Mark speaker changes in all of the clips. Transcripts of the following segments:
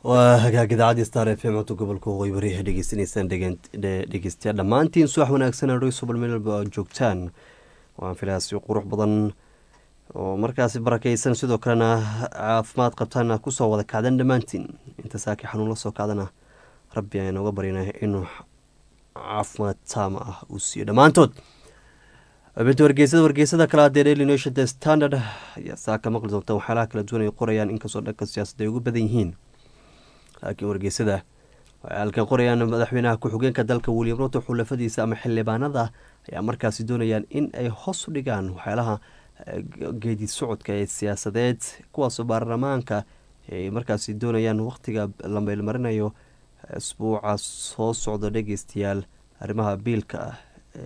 Speaker 1: waa hagaag idaacadii star f m codka gobolka waqooyi bari dhegeysanaysaan dhegeystayaal dhammaantiin subax wanaagsan rsoobal meel walba aad joogtaan waan filaa si qurux badan oo markaasi barakeysan sidoo kalena caafimaad qabtaana kusoo wada kacdan dhammaantiin inta saaki xanuun la soo kacdana rabbi ayaan oga baryna inuu caafimaad taama ah uu siiyo dhammaantood xubinta wargeysada wargeysada kale adee daily nation the standard ayaa saaka maqli doonta waxyaalaha kala duwan ay qorayaan inkastoo dhanka siyaasadda ay ugu badan yihiin laakiin wargeysada waxay halkan qorayaan madaxweynaha ku-xigeenka dalka william ruto xulafadiisa ama xildhibaanada ayaa markaasi doonayaan in ay hoos u dhigaan waxyaalaha geedi socodka ee siyaasadeed kuwaasoo baarlamaanka ay markaasi doonayaan wakhtiga la meelmarinayo isbuuca soo socda dhegeystayaal arrimaha biilka ah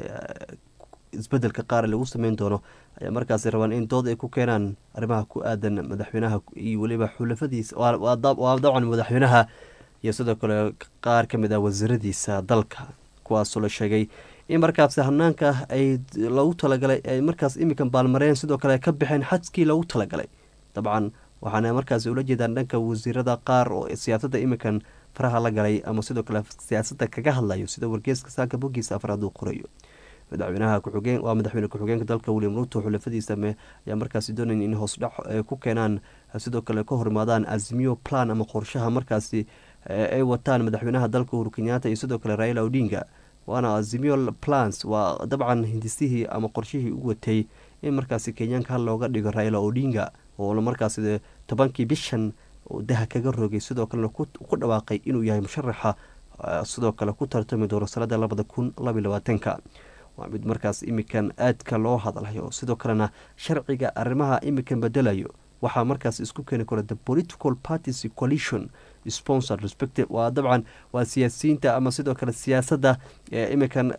Speaker 1: isbedelka qaar lagu sameyn doono ayaa markaasi rabaan in dood ay ku keenaan arrimaha ku aadan madaxweynaha iyo weliba xulafadiisa waa dabcan madaxweynaha iyo sidoo kale qaar ka mid ah wasiiradiisa dalka kuwaasoo la sheegay in markaasi hanaanka ay lagu talagalay ay markaas iminkan baalmareen sidoo kale ka baxeen xadkii lagu talagalay dabcan waxaana markaasi ula jeedaan dhanka wasiirada qaar oo siyaasadda iminkan faraha la galay ama sidoo kale siyaasadda kaga hadlayo sida wargeeska saaka bogiisa afraad uu qorayo madaxweynaha kuxugeen waa madaxweyne ku-xigeenka dalka william ruto xulafadiisa ayaa markaasi doonaya in hoosdhac ku keenaan sidoo kale ka horimaadaan azimiyo plan ama qorshaha markaasi ay wataan madaxweynaha dalka uhuru kenyaata iyo sidoo kale raila odinga waana azimiyo plans waa dabcan hindisihii ama qorshihii u watay in markaasi kenyaanka hal looga dhigo raila odinga oo markaasi tobankii bishan daha kaga rogay sidoo kalena ku dhawaaqay inuu yahay musharaxa sidoo kale ku tartami doono sanada labada kun labaiy labaatanka waa mid markaas imikan aadka loo hadlayo sidoo kalena sharciga arrimaha imikan bedelayo waxaa markaas isku keeni kara the political parties coalition sponsor respective waa dabcan waa siyaasiyiinta ama sidoo kale siyaasadda imikan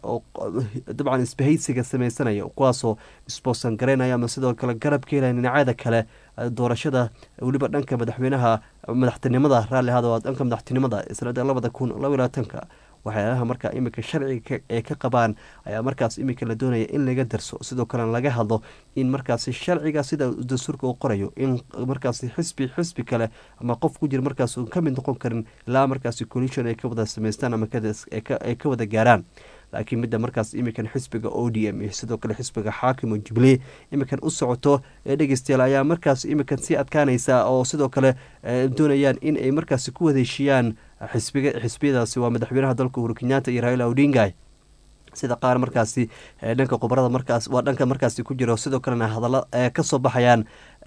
Speaker 1: dabcan isbahaysiga sameysanaya kuwaasoo sponsan garaynaya ama sidoo kale garab ka helaya dhinacyada kale doorashada weliba dhanka madaxweynaha madaxtinimada raalli ahada waa dhanka madaxtinimada sanada labada kun laba labaatanka waxyaalaha markaa iminka sharciga ee ka qabaan ayaa markaas iminka la doonaya in laga darso sidoo kalena laga hadlo in markaasi sharciga sida dastuurka uu qorayo in markaasi xisbi xisbi kale ama qof ku jira markaas ka mid noqon karin ilaa markaasi collision ay ka wada sameystaan ama ay ka wada gaaraan laakiin midda markaas iminkan xisbiga o d m iyo sidoo kale xisbiga xaakim oo jubilee iminkan u socoto ee dhegeystayaal ayaa markaas iminkan sii adkaanaysa oo sidoo kale doonayaan in ay markaasi ku wadeeshiyaan xisbiga xisbiyadaasi waa madaxweynaha dalka uhuru kenyaata iyo raila odinga sida qaar markaasi dhanka khubarada markaas waa dhanka markaasi ku jiro sidoo kalena hadalla kasoo baxayaan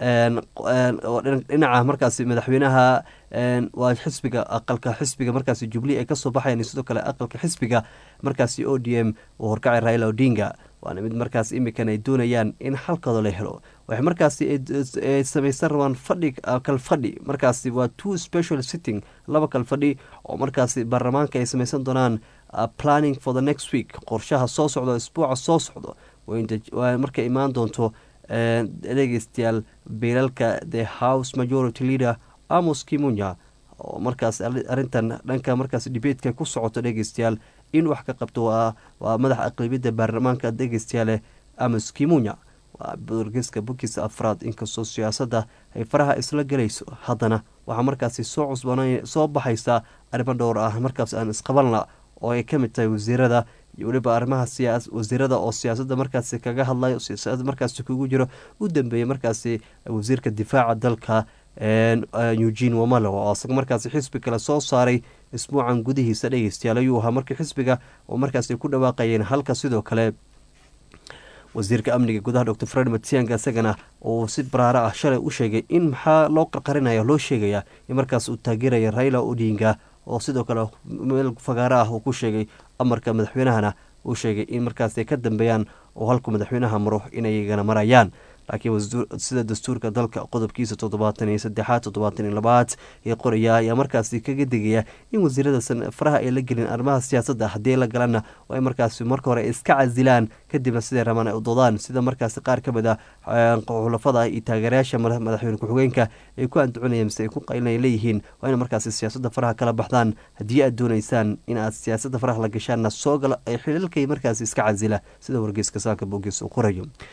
Speaker 1: dhinaca markaasi madaxweynaha waa xisbiga aqalka xisbiga markaasi jubli ay kasoo baxayan sidoo kale aqalka xisbiga markaasi o d m uu horkacay raila odinga waana mid markaas imikan ay doonayaan in xalkooda la helo waxay markaasi ay samaysan rabaan fadhi kal fadhi markaasi waa two special sitting laba kal fadhi oo markaasi baarlamaanka ay samaysan doonaan planning for the next week qorshaha soo socdo isbuuca soo socdo markay imaan doonto dhegeystayaal biilalka the house majority leader amos kimunya oo markaas arrintan dhanka markaas dhibeedka ku socoto dhegeystayaal in wax ka qabto waa madaxa aqlabiyadda baarlamaanka dhegeystayaale amos kimunya waa wargeska bukisa afraad inkastoo siyaasadda ay faraha isla gelayso haddana waxaa markaasi soo cusbana soo baxaysa arrimo dhowr ah markaas aan isqabanla oo ay ka mid tahay wasiirada iyo weliba arrimaha wasiirada oo siyaasadda markaasi kaga hadlayo siyaasada markaasi kugu jiro u dambeeyey markaasi wasiirka difaaca dalka eugene wamalo oo isaga markaasi xisbi kale soo saaray isbuucan gudihiisa dhegeystayaal ayuu ahaa markii xisbiga oo markaasi ku dhawaaqayeen halka sidoo kale wasiirka amniga gudaha dor fred matianga isagana uu si baraaro ah shalay u sheegay in maxaa loo qarqarinaya loo sheegaya in markaas uu taageeraya raila odinga oo sidoo kale meel fagaaro ah uu ku sheegay amarka madaxweynahana uu sheegay in markaas ay ka dambeeyaan oo halku madaxweynaha maro inayagana marayaan laakiin sida dastuurka dalka qodobkiisa toddobaatan iyo saddexaad toddobaatan iyo labaad ee qoraya ayaa markaasi kaga digaya in wasiiradasan faraha ay la gelin arrimaha siyaasadda haddii la galana oo ay markaasi marka hore iska casilaan kadibna siday rabaan ay u doodaan sida markaasi qaar ka mid a xulafada iyo taageerayaasha madaxweyne ku-xigeenka ay ku anducunayaan mise ay ku qaylinay leeyihiin waa ina markaasi siyaasadda faraha kala baxdaan haddii aad doonaysaan in aad siyaasadda faraha la gashaanna soo gala ay xilalkay markaasi iska casila sida wargeyska saaka boogis uu qorayo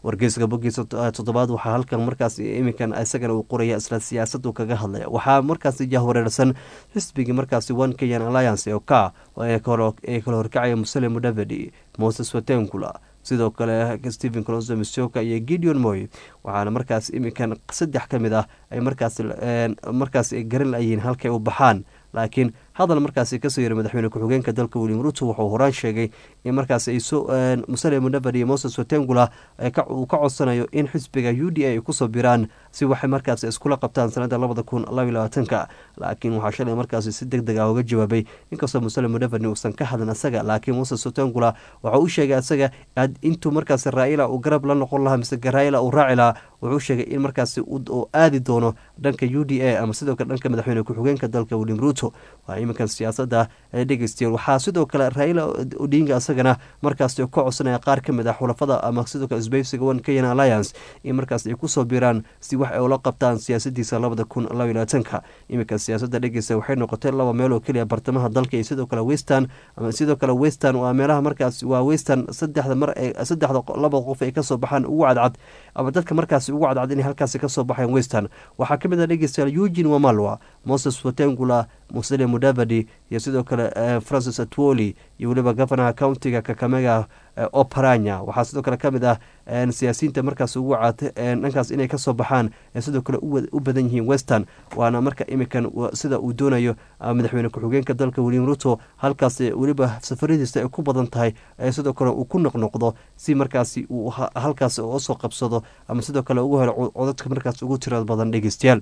Speaker 1: wargeyska bogiisa toddobaad waxaa halkan markaas iminkan isagana uu qoraya isla siyaasadu kaga hadlaya waxaa markaasi jahwareersan xisbigii markaasi one kenyan alliance oo ka ee kala horkacaya musale mudavedi moses watengula sidoo kale stephen closo misoka iyo gideon moy waxaana markaas iminkan saddex ka mid ah ay markaas markaas garan layihiin halkay u baxaan laakiin hadal markaasi kasoo yiri madaxweyne ku-xigeenka dalka william ruto wuxuu horaan sheegay in markaas ay musale mudavadi iyo moses watengula uu ka codsanayo in xisbiga u d a ay kusoo biraan si waxay markaas iskula qabtaan sanada labada kun labaiy labaatanka laakiin waxaa shalay markaasi si deg deg ah uga jawaabay inkastoo musale mudavadi uusan ka hadlin asaga laakiin moses watengula waxau u sheegay asaga intuu markaas raila uu garab la noqon lahaa mise raila uu raaci lahaa wuxuu sheegay in markaasi uu aadi doono dhanka u d a ama sidoo kale dhanka madaxweyne ku-xigeenka dalka william ruto iminkan siyaasada dhegeystayaal waxaa sidoo kale raila odinga isagana markaas ka codsanaya qaar ka mid ah xulafada ama sidoo kale sbeysiga one kenyan alliance in markaas ay kusoo biraan si wax ay ula qabtaan siyaasadiisa labada kun labaiy labaatanka iminka siyaasada dhegeysta waxay noqotay laba meel oo keliya bartamaha dalka iyo sidoo kale western ama sidoo kale western waa meelaha markaas waa western saddexda mar saddexda laba qof ay kasoo baxaan ugu cadcad ama dadka markaasi ugu cadcad inay halkaasi kasoo baxeen western waxaa kamid ah dhegeystayaal eugin wamalwa moses watengula musale mudavadi iyo sidoo kale francis atwoli iyo weliba governaha countiga kakamega oparanya waxaa sidoo kale kamid ah siyaasiyiinta markaas ugu cad dhankaas inay kasoo baxaan ee sidoo kale u badan yihiin western waana marka imikan sida uu doonayo madaxweyne ku-xigeenka dalka william ruto halkaas weliba safaradiisa ay ku badan tahay ee sidoo kale uu ku noqnoqdo si markaasi uu halkaas usoo qabsado ama sidoo kale ugu helo codadka markaas ugu tirada badan dhegeystayaal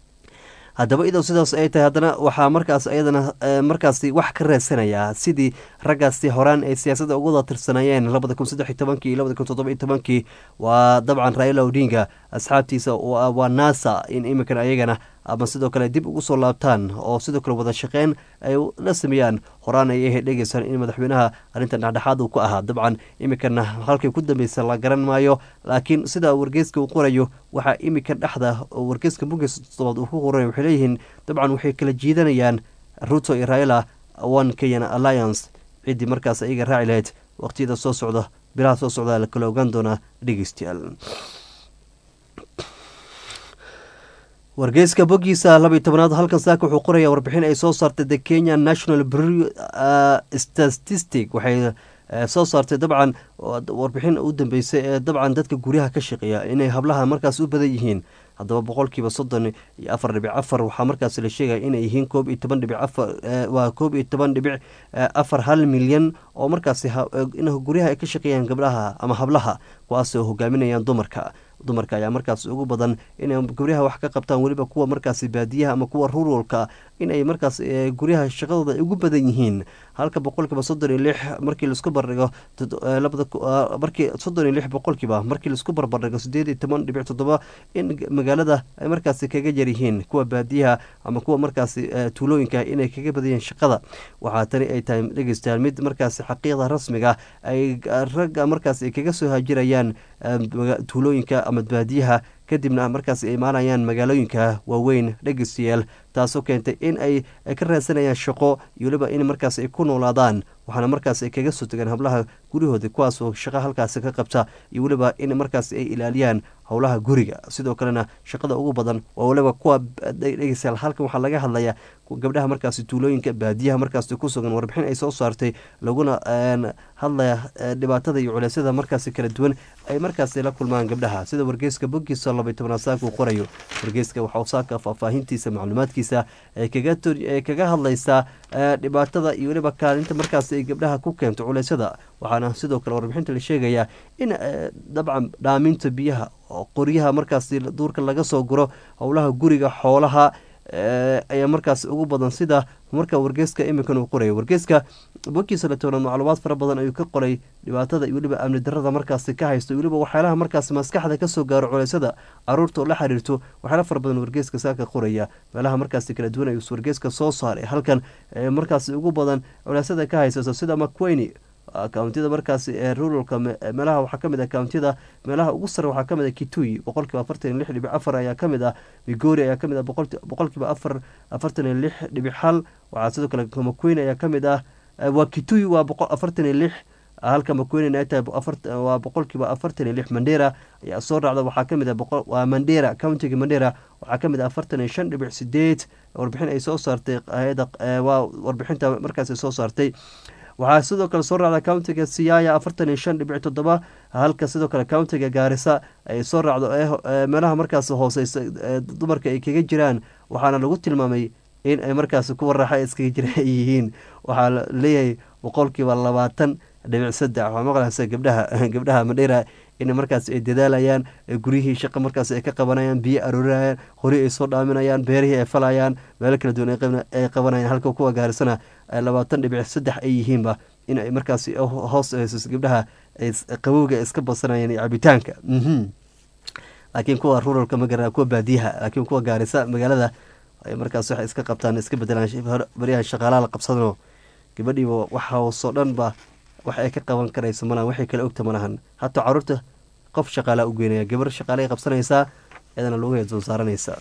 Speaker 1: haddaba idow sidaas ay tahay haddana waxaa markaas ayadana markaasi wax ka reedsanayaa sidii raggaasi horaan ay siyaasadda ugu wada tirsanayeen labada kun saddex iyo tobankii iyo labada kun toddoba iyo tobankii waa dabcan raila odinga asxaabtiisa waa nasa in iminkan ayagana ama sidoo kale dib ugu soo laabtaan oo sidoo kale wada shaqeyn ay la sameeyaan horaan ay ahayd dhegeysaan in madaxweynaha arrintan dhexdhexaad uu ku ahaa dabcan iminkana halkay ku dambeysa la garan maayo laakiin sida wargeyska uu qorayo waxaa iminka dhexda wargeyska bugiis todobaad uu ku qoray waxay leeyihiin dabcan waxay kala jiidanayaan ruto iyo raila one kenyan alliance ciddii markaas ayaga raaci lahayd waqtiyada soo socda bilaha soo socda la kala ogaan doonaa dhegeystayaal wargeyska bogiisa labaiy tobanaad halkan saaka wuxuu qoraya warbixin ay soo saartay the kenya national bureau statistic waxay soo saartay dabcan warbixin u dambeysay ee dabcan dadka guryaha ka shaqeeya inay hablaha markaas u badan yihiin haddaba boqolkiiba soddon iyo afar dhibic afar waxaa markaas la sheegaya inay yihiin koob iyo toban dhibic afar waa koob iyo toban dhibic afar hal milyan oo markaasi in guryaha ay ka shaqeeyaan gabdhaha ama hablaha kuwaasoo hogaaminayaan dumarka dumarka ayaa markaas ugu badan inay guryaha wax ka qabtaan weliba kuwa markaasi baadiyaha ama kuwa ruralka inay markaas guryaha shaqadooda ay ugu badan yihiin halka boqolkiiba soddon iyo lix markii laisku bardhigo markii soddon iyo lix boqolkiiba markii laisku barbardhigo sideed iyo toban dhibic toddoba in magaalada ay markaasi kaga yaryihiin kuwa baadiyaha ama kuwa markaasi tuulooyinka inay kaga badayeen shaqada waxaa tani ay tahay dhegeystayaal mid markaasi xaqiiqda rasmiga ay ragga markaas ay kaga soo haajirayaan tuulooyinka ama baadiyaha kadibna markaas ay imaanayaan magaalooyinka waaweyn dhegeystayaal taasoo keentay in ay ka raadsanayaan shaqo iyo weliba in markaas ay ku noolaadaan waxaana markaas ay kaga soo tegaan hablaha guryahooda kuwaasoo shaqo halkaasi ka qabta iyo weliba in markaas ay ilaaliyaan howlaha guriga sidoo kalena shaqada ugu badan waa waliba kuwa dhegeystayaal halkan waxaa laga hadlayaa gabdhaha markaasi tuulooyinka baadiyaha markaasi ku sugan warbixin ay soo saartay laguna hadlaya dhibaatada iyo culeysyada markaasi kala duwan ay markaasi la kulmaan gabdhaha sida wargeyska bogiisa labay tobnaad saaka uu qorayo wargeyska waxauu saaka faahfaahintiisa macluumaadkiisa ay kaga hadlaysaa dhibaatada iyo weliba kaalinta markaasi ay gabdhaha ku keento culeysyada waxaana sidoo kale warbixinta la sheegayaa in dabcan dhaaminta biyaha qoryaha markaasi duurka laga soo guro howlaha guriga xoolaha ayaa markaas ugu badan sida marka wargeyska iminkan uu qoraya wargeyska bogiisa latobnaad macluumaad fara badan ayuu ka qoray dhibaatada iyo weliba amni darada markaasi ka haysto weliba waxyaalaha markaas maskaxda kasoo gaaro culeysyada caruurta oo la xiriirto waxyaala fara badan wargeyska saaka qoraya meelaha markaasi kala duwan ayuu wargeyska soo saaray halkan markaasi ugu badan culeysyada ka haysato sida macweyne kountida markaasi ee ruralka meelaha waxaa kamid ah kountida meelaha ugu sare waxaa kamid ah kitui boqolkiiba afartan iyo lix dhibic afar ayaa kamid ah migori ayaa kamid ah boqolkiiba afar afartan iyo lix dhibic hal waxaa sidoo kale maqueen ayaa kamid ah waa kitui waa afartan iyo lix halka makuenen ay tahay waa boqolkiiba afartan iyo lix mandera ayaa soo raacda waxaa kamid waa mandera countiga mandera waxaa kamid ah afartan iyo shan dhibic sideed warbixin ay soo saartay hay-ada waa warbixinta markaas soo saartay waxaa sidoo kale soo raacda countiga siyaaya afartan iyo shan dhibic toddoba halka sidoo kale countiga gaarisa ay soo raacdo meelaha markaas hooseysa dumarka ay kaga jiraan waxaana lagu tilmaamay in ay markaas kuwa raaxa iskaga jira ay yihiin waxaa leeyahay boqolkiiba labaatan dhibic saddex waxaa maqlaysa gabdhaha gabdhaha madheera in markaas ay dadaalayaan guryihii shaqa markaas ay ka qabanayaan biyo aroorayaan hori ay soo dhaaminayaan beerihii ay falayaan meelo kala duwan ay qabanayaan halka kuwa gaarisana labaatan dhibic saddex ay yihiinba in ay markaas hoos hayso gabdhaha qabowga iska badsanayaan iyo cabitaanka laakiin kuwa ruralka magara kuwa baadiyaha laakiin kuwa gaarisa magaalada ay markaas waxay iska qabtaan iska bedelaan baryaha shaqaalaha la qabsadano gabadhiiba waxa hoosoo dhan ba wax ay ka qaban karayso malahan waxay kala ogta malahan hataa caruurta qof shaqaalaa u geynaya gabar shaqaalay qabsanaysaa iyadana lugaheed soo saaranaysa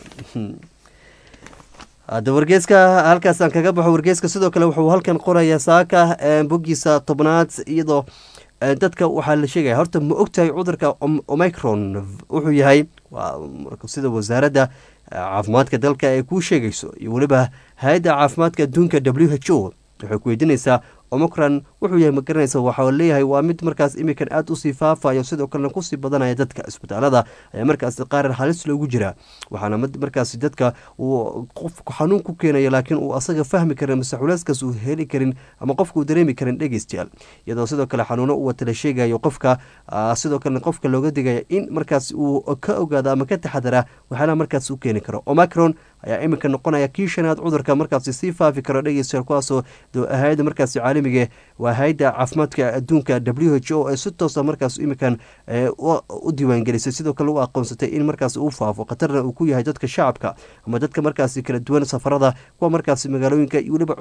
Speaker 1: hadda wargeeska halkaasaan kaga baxo wargeeska sidoo kale wuxuu halkan qorayaa saaka boggiisa tobnaad iyadoo dadka waxaa la sheegaya horta ma ogtahay cudurka omicron wuxuu yahay sida wasaaradda caafimaadka dalka ay kuu sheegayso iyo weliba hay-adda caafimaadka adduunka w h o waxay ku weydiinaysaa omicron wuxuu yahay magaranaysa waxaa leeyahay waa mid markaas imikan aada usii faafayo sidoo kalena kusii badanaya dadka isbitaalada ayaa markaas qaar halis loogu jiraa waxaana markaas dadka uu qofku xanuun ku keenayo laakiin uu asaga fahmi karin mase culeyskaas uu heli karin ama qofka uu dareemi karin dhegeystayaal iyadoo sidoo kale xanuuno u wata la sheegayo qofka sidoo kalena qofka looga digaya in markaas uu ka ogaado ama ka taxadara waxyaalaha markaas u keeni karo omicron ayaa iminka noqonaya kii shanaad cudurka markaasi sii faafi karo dhegeystayaal kuwaasoo hay-ada markaasi caalamiga waa hay-adda caafimaadka adduunka w h o ee si toosa markaas iminkan u diiwaangelisay sidoo kale u aqoonsatay in markaas uu faafo khatarna uu ku yahay dadka shacabka ama dadka markaasi kala duwan safarada kuwa markaasi magaalooyinka iyo weliba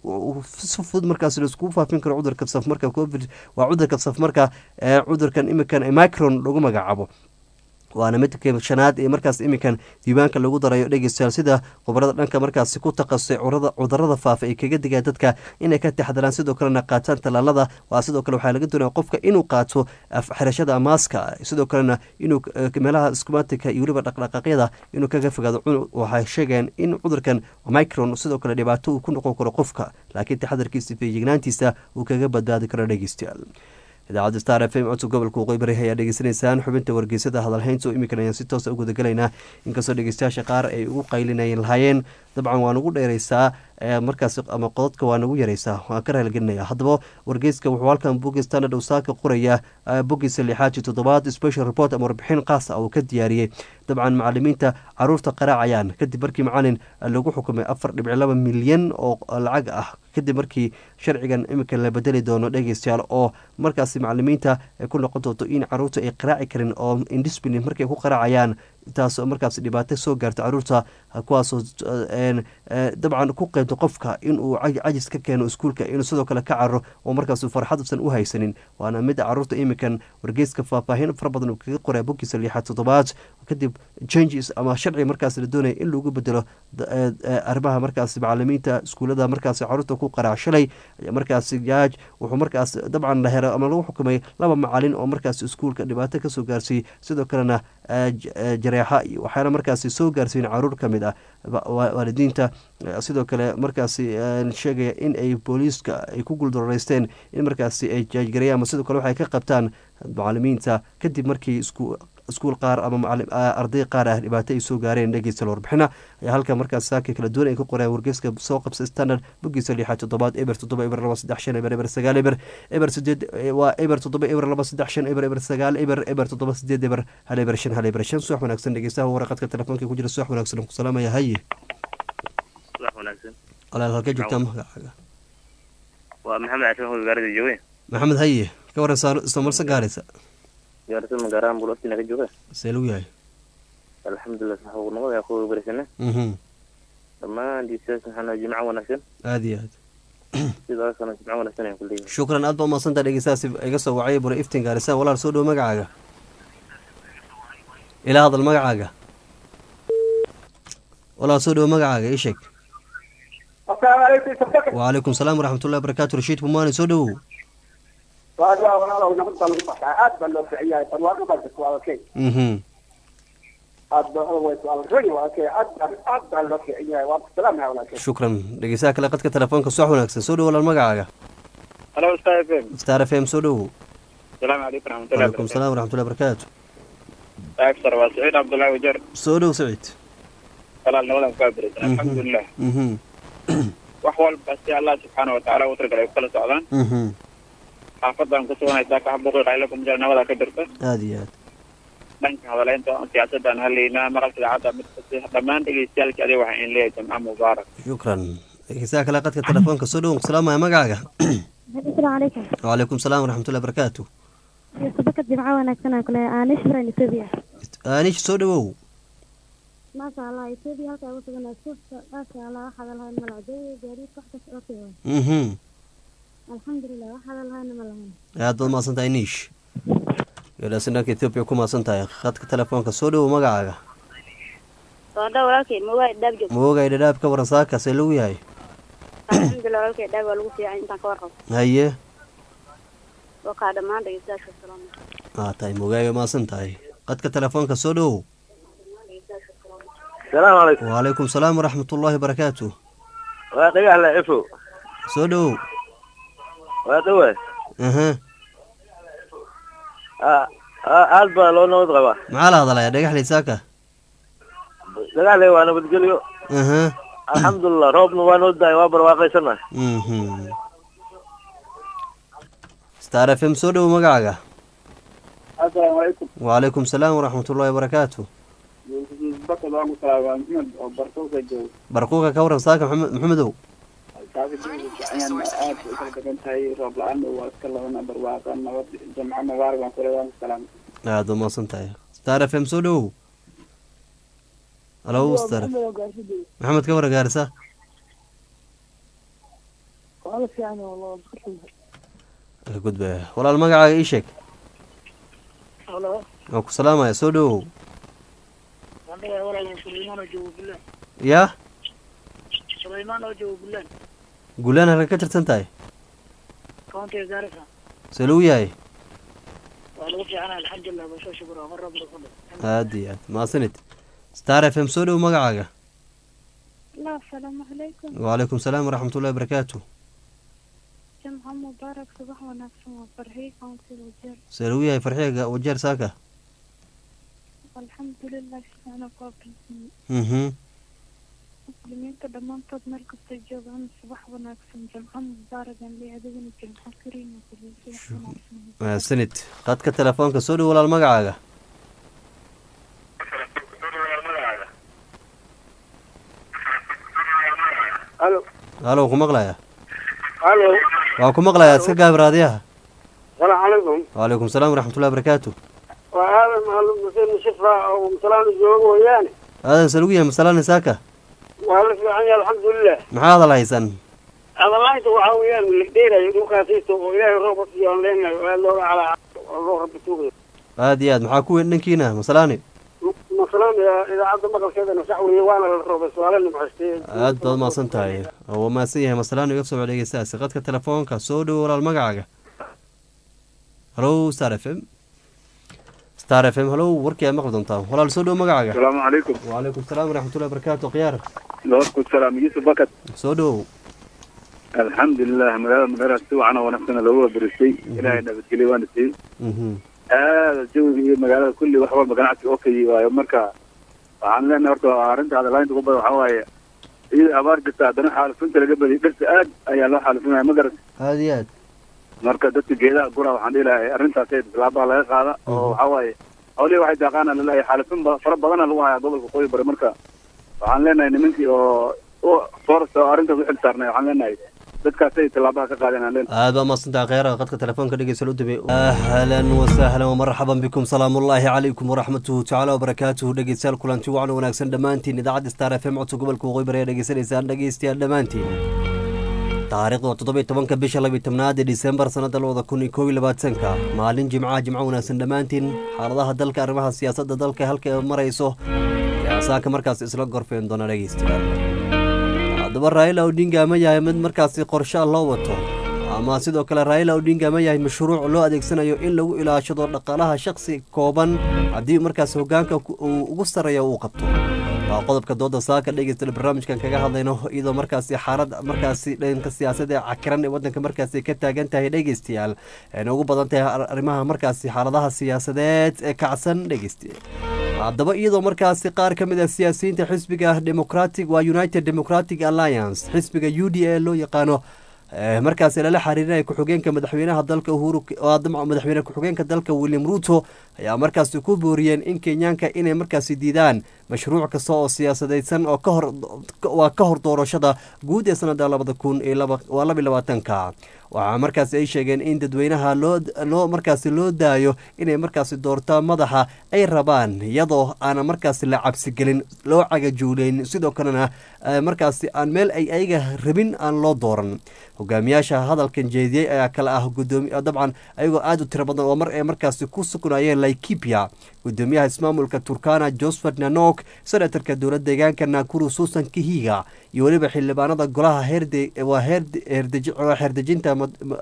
Speaker 1: si fudud markaas laiskugu faafin karo cudurka safmarka covid waa cudurka safmarka ee cudurkan iminkan micron lagu magacaabo waana midka shanaad ee markaas iminkan diiwaanka lagu darayo dhegeystayaal sida khubarada dhanka markaasi ku takhasusay cudurada faafa ay kaga digaan dadka inay ka taxdaraan sidoo kalena qaataan tallaalada waa sidoo kale waxaa laga doonaya qofka inuu qaato xirashada maaska sidoo kalena inuu meelaha iskumaatika iyo weliba dhaqdhaqaaqyada inuu kaga fogaado waxay sheegayaan in cudurkan micron sidoo kale dhibaato uu ku noqon karo qofka laakiin taxadarkiisa feejignaantiisa uu kaga badbaadi karo dhegeystayaal idaacadda star f m codka gobolka waqooyi bari ayaa dhegeysanaysaan xubinta wargeysada hadalhaynta oo iminkan ayaan si toosa u gudagalaynaa inkastoo dhegeystayaasha qaar ay ugu qaylinayeen lahaayeen dabcan waa nagu dheereysaa markaas ama qododka waa nagu yareysaa waan ka raaligelinaya haddaba wargeyska wuxuu halkan bogi standard usaaka qoraya bogiisa lixaad iyo toddobaad special report ama warbixin qaas ah uu ka diyaariyey dabcan macalimiinta caruurta qaraacayaan kadib markii macalin lagu xukumay afar dhibic laba milyan oo lacag ah kadib markii sharcigan iminka la bedeli doono dhegeystayaal oo markaasi macalimiinta ay ku noqon doonto in caruurta ay qaraaci karin oo indiscipline markay ku qaraacayaan taasoo markaas dhibaato soo gaarta caruurta kuwaasoo dabcan ku qeybta qofka inuu cajis ka keeno iskuulka inuu sidoo kale ka cararo oo markaas farxadusan u haysanin waana mid caruurta iminkan wargeyska faahfaahin fara badan uu kaga qoraa bogiisa lixaad toddobaad kadib changes ama sharci markaas la doonaya in lagu bedelo arrimaha markaas macalimiinta iskuulada markaas caruurta ku qaraac shalay markaas jaaj wuxuu markaas dabcan la hero ama lagu xukumay laba macalin oo markaas iskuulka dhibaato kasoo gaarsiiyey sidoo kalena jareexa iyo waxyaala markaasi soo gaarsiin caruur ka mid ah waalidiinta sidoo kale markaasi sheegaya in ay booliiska ay ku guuldareysteen in markaasi ay jaajgareeyaan ama sidoo kale waxay ka qabtaan macalimiinta kadib markii isku iskuul qaar ama arday qaar ah dhibaato ay soo gaareen dhegeysta warbixina ayaa halka markaas saaka kala duwan ay ka qoreen wargeyska soo qabsa standard bogiisa lixaad toddobaad eber toddoba eber laba saddex shan eber eber sagaal eber eber sideed waa eber toddoba eber laba saddex shan eber eber sagaal eber eber toddoba sideed eber hal eber shan hal eber shan subax wanaagsan dhegeystaha waraqadka telefoonka ku jira subax wanaagsan ku salaamaya haye walaal halkee joogtaa magacaaga
Speaker 2: waa maxamed cashan hoy gaarida jooge
Speaker 1: maxamed haye ka waran islamarsan gaaraysa
Speaker 2: gaarisa magaaraan buloftina ka jooga
Speaker 1: see lagu yahay
Speaker 2: alxamdulilah saxuurnimada yaa kuga barisana dhammaan diisaas maxaa jimco wanaagsan
Speaker 1: aada iyo aad
Speaker 2: sidoo kalena jimco wanaagsan ayaan ku leeyahay
Speaker 1: shukran aad ba umaadsantaa dhegeystahaasi iga soo wacay bura iftiin gaarisa walaal soo dhowo magacaaga ilaa hadal magacaaga walaal soo dhowo magacaaga ii sheeg wacalaykum salaam waraxmatullahi barakatu rashiid bumaani soo dhowow
Speaker 3: waa walaalow nabad baa lagu baxaa aad baa loo fiican yahay barwaaqo baa jirta waa okay
Speaker 1: mhm
Speaker 3: aad baa always waa ragi waa okay aad baa aad baa loo fiican yahay waa salaam yahay walaalkay
Speaker 1: shukran dhegeystaha kale qadka telefoonka subax wanaagsan soo dhowo walaal magacaaga
Speaker 2: halo star f m
Speaker 1: star f m soo dhowo
Speaker 2: salaamu calaykum raxmatullahi
Speaker 1: waalaikum salaam waraxmatullahi barakaatu
Speaker 2: agsar waa saciid cabdullaahi wajar
Speaker 1: soo dhow saciid
Speaker 2: walaal nabadan kaa berisan alxamdulilah
Speaker 1: mhm
Speaker 2: wax walba si allah subxaana watacaala u talagalay ku kala socdaan
Speaker 1: mhm
Speaker 2: xaafadan ku suganaysaa ka xabuqi qaylo kumjal nabada ka jirta
Speaker 1: aada iyo aad
Speaker 2: dhanka hadaleynta siyaasadaan halaynaa maqalka idaacadda mid kasta dhammaan dhegeystayaalkii adiga waxaan in leeyahay jamca mubaarak
Speaker 1: shukran dhegeystaha kale qadka telefoonka soo dhowo salaamaya magacaaga
Speaker 4: السلام عليكم
Speaker 1: waalaikum salaam waraxmatullahi barakaatu
Speaker 4: صباحك جمعة ونكسنا كلها أنا شبرا إثيوبيا
Speaker 1: aanish soo dhowow
Speaker 4: ما شاء الله إثيوبيا هكا وصلنا شوف ما شاء الله واحد لها الملعبية جاري تحت أوكي
Speaker 1: mhm
Speaker 4: الحمد لله واحد لها الملعبية
Speaker 1: aad baad mahadsan tahay niish gabadhaasi dhanka etoobiya ku mahadsan tahay khadka telefoonka soo dhowo magacaaga
Speaker 5: soodha walaalkay mogaay dhaab joog
Speaker 1: maogay dhadhaab ka waran saakaasee lagu yahay
Speaker 5: alxamdulilah walaalkay dhaab waa lagu fiican intaan ka warqabo
Speaker 1: haye
Speaker 5: waa kaa dhammaan dhegeystayaasha salaam
Speaker 1: aa tahay mogaaga mahadsan tahay qadka telefoonka soo dhowow
Speaker 6: salaamu calaykum
Speaker 1: waalaikum salaam waraxmatullaahi barakaatu
Speaker 6: waa dhagax la cifo
Speaker 1: soo dhowow
Speaker 6: waa dhawe
Speaker 1: aha
Speaker 6: aad baa loo nabad qabaa
Speaker 1: maxaa la hadalaya dhagaxley saaka
Speaker 6: dhagax le waa nabadgelyo
Speaker 1: aha
Speaker 6: alxamdulilah roobna waa noo dahay waa barwaaqaysana
Speaker 1: mhm star f m soo dhowow magacaaga
Speaker 3: assalaamu calaykum
Speaker 1: waalaikum salaam waraxmatullaahi barakaatu
Speaker 3: bakad waan ku salaama maxmed oo bartoosa joogo
Speaker 1: barquuqa ka waran saaka maxamed maxamedow
Speaker 3: taasi ayaan aad u kala degan tahay roob la-aan waa iska labana barwaaqa nabad jamco mubaarak waan kule waan ku salaama
Speaker 1: aad baad mahadsan tahay star f m soo dhowow halo star maxamed ka waran gaarisa ka gudba walaal magacaaga ii sheeg
Speaker 3: halo
Speaker 1: waan ku salaamaya soo dhowow
Speaker 3: aniga walaal sulaymaan oo joogo bulaan
Speaker 1: yaa
Speaker 3: sulaymaan oo joogo bulaan
Speaker 1: guulaan halka ka tirsan tahay
Speaker 3: countiga gaarisa
Speaker 1: see lagu yahay
Speaker 3: waa lagu fiicana alxamdulilah basho shukur waa roob lagu dhay
Speaker 1: aad iyo aad mahadsanid star f m soo dhowow magacaaga
Speaker 4: لا السلام عليكم
Speaker 1: waalaikum salaam waraxmatullahi barakaatu
Speaker 4: جمعة مبارك صباح ونكسنا وفرحي كونسي الوجير
Speaker 1: see lagu yahay farxiga wajeer saaka
Speaker 4: والحمد لله أنا قابل
Speaker 1: mhm
Speaker 4: مسلمين كدمان تود مركز تجوبان صباح ونكسن جمعة مبارك لي أدوين جمعة كريم وكل صباح ونكسن
Speaker 1: mahadsanid qadka telefoonka soo dhow walaal magacaaga
Speaker 3: halo
Speaker 1: halo ku maqlaya
Speaker 3: halo
Speaker 1: waa ku maqlaya iska gaab raadiyaha
Speaker 3: salaamu calaykum
Speaker 1: waalaikum salaam waraxmatullahi barakaatu
Speaker 3: waa aadan mahalo museen shifra oo musalaan joogo mooyaane
Speaker 1: aadan se lagu yahay masalani saaka
Speaker 3: waa la fiican yahay alxamdulilah
Speaker 1: maxaa hadal haysan
Speaker 3: adalaanta waxaa weeyaan ligdheerayo dhulkaasiito oo ilaahay roob siiyo aan leenahay oo aad looga calaa oo loo rabbi tuugayo
Speaker 1: aad iyo aad maxaa ku weyn dhankiina masalani
Speaker 3: masalan idaacadda maqalkeedana sax weeye waana la roobay su'aalo nimcaystay
Speaker 1: aad baad mahadsan tahay waa mahadsan yahay masalani iga soo dhegeystaasi qadka telefoonka soo dhowo walaal magacaaga halo star f m star f m halo warkii aad maqli doontaa walaal soo dhowo magacaaga
Speaker 7: asalaamu calaykum
Speaker 1: waalaikum salaam waraxmatullahi barakaatu khiyaar
Speaker 7: doorku salaam yuusuf bakat
Speaker 1: soo dhowow
Speaker 7: alxamdulilah magaalada magaalada si wacan oo wanaagsan loogu wabaristay ilaahay nabadgelyo waana siiyey
Speaker 1: mhm
Speaker 7: aada jawiga iyo magaalada kulli wax walba ganacsiga okay waayo marka waxaan leenahay horta arrinta hadalaynta ku badan waxaa waaye iyada abaar jirta haddana xaalifinta laga badiyay dhirta aad ayaa loo xaalifinaya ma garat
Speaker 1: aad iyo aad
Speaker 7: marka dadka geedaha gura waxaan dhihi lahay arrintaas tilaabaha laga qaada oo waxaa waaye hawlihi waxay daaqaana laleeyahay xaalifin ba- fara badana lagu hayaa gobolka qoyi bari marka waxaan leenahay nimankii oo oo forest oo arrintaas u xil saarnay waxaan leenahay dadkaasay tilaabaha ka qaadeen aan leenahay
Speaker 1: aad baa mahadsantaha kheyraha qadka telefoonka dhegeysa u dambeey ahlan wasahlan wmarxaban bikum salaamu ullaahi calaykum waraxmatuhu tacaala wabarakaatuhu dhegeystayaal kulanti wacan wanaagsan dhammaantiin idaacadda star f m codka gobolka waqooyi bari ayaa dhegeysanaysaan dhegeystayaal dhammaantiin taariikhda waa toddoba iyo tobanka bisha labiyo tobnaad ee disembar sanada labada kun iyo koob iyo labaatanka maalin jimcaha jimco wanaagsan dhammaantiin xaaladaha dalka arrimaha siyaasadda dalka halka ay marayso ayaa saaka markaas isla gorfeen doona dhegeystayaal haddaba raila odinga ma yahay mid markaasi qorshe loo wato ama sidoo kale raila odinga ma yahay mashruuc loo adeegsanayo in lagu ilaashado dhaqaalaha shaksi kooban haddii markaas hogaanka uu ugu sarreeya uu qabto waa qodobka dooda saaka dhegeysta barnaamijkan kaga hadlayno iyadoo markaasi xaalad markaasi dhanka siyaasadda ee cakiran ee wadanka markaasi ka taagan tahay dhegeystayaal ayna ugu badan tahay arrimaha markaasi xaaladaha siyaasadeed ee kacsan dhegeysta haddaba iyadoo markaasi qaar ka mid ah siyaasiyiinta xisbiga democratic waa united democratic alliance xisbiga u d a loo yaqaano markaasi lala xiriirinaya ku-xigeenka madaxweynaha dalka uhuru madaxweyne ku-xigeenka dalka william ruto ayaa markaasi ku booriyeen in kenyaanka inay markaasi diidaan mashruuc kasta oo siyaasadeysan oo kahor waa ka hor doorashada guud ee sanada labada kun iyo waa laba iyo labaatanka waxaa markaasi ay sheegeen in dadweynaha loo loo markaasi loo daayo inay markaasi doortaan madaxa ay rabaan iyadoo aana markaasi la cabsigelin loo cagajuuleyn sidoo kalena markaasi aan meel ay ayaga rabin aan loo dooran hogaamiyaasha hadalkan jeediyey ayaa kale ah gudoomi dabcan ayagoo aada u tiro badan oo mar ay markaasi ku sugnaayeen laikipia gudoomiyaha ismaamulka turkana josephat nanok senatarka dowlad deegaanka nakuru susan kihiga iyo weliba xildhibaanada golaha waa xeerdejinta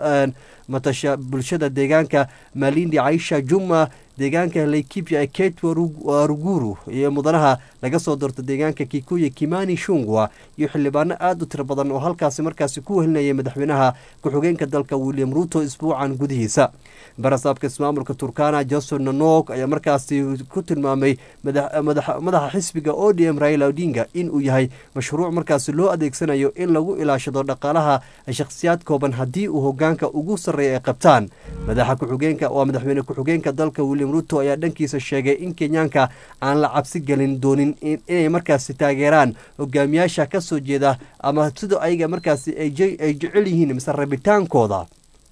Speaker 1: matasha bulshada deegaanka malindi caisha juma deegaanka laikipia ee kate waruguru iyo mudanaha laga soo doorta deegaanka kikuya kimani shungwa iyo xildhibaano aada u tiro badan oo halkaasi markaasi ku wehelinayay madaxweynaha ku-xigeenka dalka william ruto isbuucan gudihiisa barasaabka ismaamulka turkana joseph nanok ayaa markaasi ku tilmaamay madaxa xisbiga o d m raila odinga inuu yahay mashruuc markaasi loo adeegsanayo in lagu ilaashado dhaqaalaha shakhsiyaad kooban haddii uu hogaanka ugu sarreeya ay qabtaan madaxa ku-xigeenka waa madaxweyne ku-xigeenka dalka william ruto ayaa dhankiisa sheegay in kenyaanka aan la cabsi gelin doonin inay markaasi taageeraan hogaamiyaasha ka soo jeeda ama sidoo ayaga markaasi ay jecel yihiin mise rabitaankooda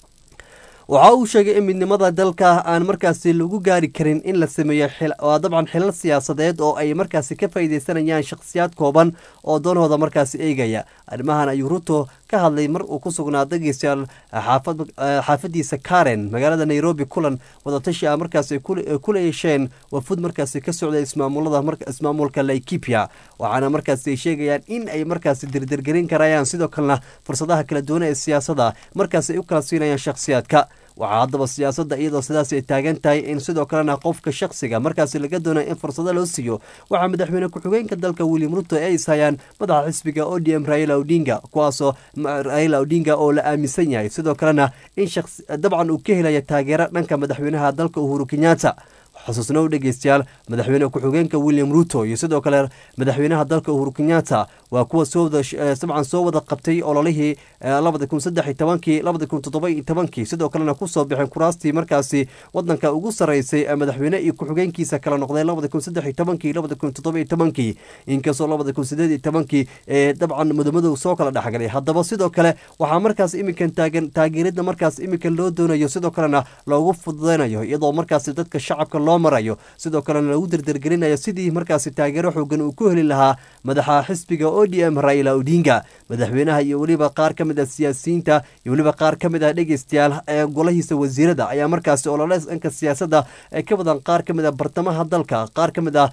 Speaker 1: waxa uu sheegay in midnimada dalka aan markaasi lagu gaari karin in la sameeyo waa dabcan xilal siyaasadeed oo ay markaasi ka faaideysanayaan shakhsiyaad kooban oo doonhooda markaasi eegaya arrimahan ayuu ruto ka hadlay mar uu ku sugnaa dhegeystayaal xaafadiisa karen magaalada nairobi kulan wadatashi ah markaas ay kula yeesheen wafud markaasi ka socday ismaamulada ismaamulka laikipia waxaana markaasi ay sheegayaan in ay markaasi dirdirgelin karayaan sidoo kalena fursadaha kala duwan ee siyaasada markaasi ay u kala siinayaan shakhsiyaadka waxaa haddaba siyaasadda iyadoo sidaas ay taagan tahay in sidoo kalena qofka shakhsiga markaasi laga doonaya in fursado loo siiyo waxaa madaxweyne ku-xigeenka dalka william ruto ay ishayaan madaxa xisbiga o d m raila odinga kuwaasoo raila odinga oo la aaminsan yahay sidoo kalena in dabcan uu ka helaya taageero dhanka madaxweynaha dalka uhuru kenyatta xusuusnow dhegeystayaal madaxweyne ku-xigeenka william ruto iyo sidoo kale madaxweynaha dalka uhuru kenyatta waa kuwa dabcan soo wada qabtay ololihii labada kun saddex iyo tobankii labada kun toddoba iyo tobankii sidoo kalena kusoo baxeen kuraastii markaasi wadanka ugu sarreysay ee madaxweyne iyo ku-xigeenkiisa kala noqday labada kun saddex iyo tobankii labada kun toddoba iyo tobankii inkastoo labada kun sideed iyo tobankii ee dabcan mudamadow soo kala dhexgalay haddaba sidoo kale waxaa markaas iminkan taagan taageerada markaas iminkan loo doonayo sidoo kalena loogu fududeynayo iyadoo markaasi dadka shacabka loo marayo sidoo kalena lagu derdergelinayo sidii markaasi taageero xoogan uu ku heli lahaa madaxa xisbiga o d m raila odinga madaxweynaha iyo weliba qaar ka mid ah siyaasiyiinta iyo weliba qaar ka mid ah dhegeystayaal ee golahiisa wasiirada ayaa markaasi ololeys dhanka siyaasadda ee ka badan qaar ka mid ah bartamaha dalka qaar ka mid ah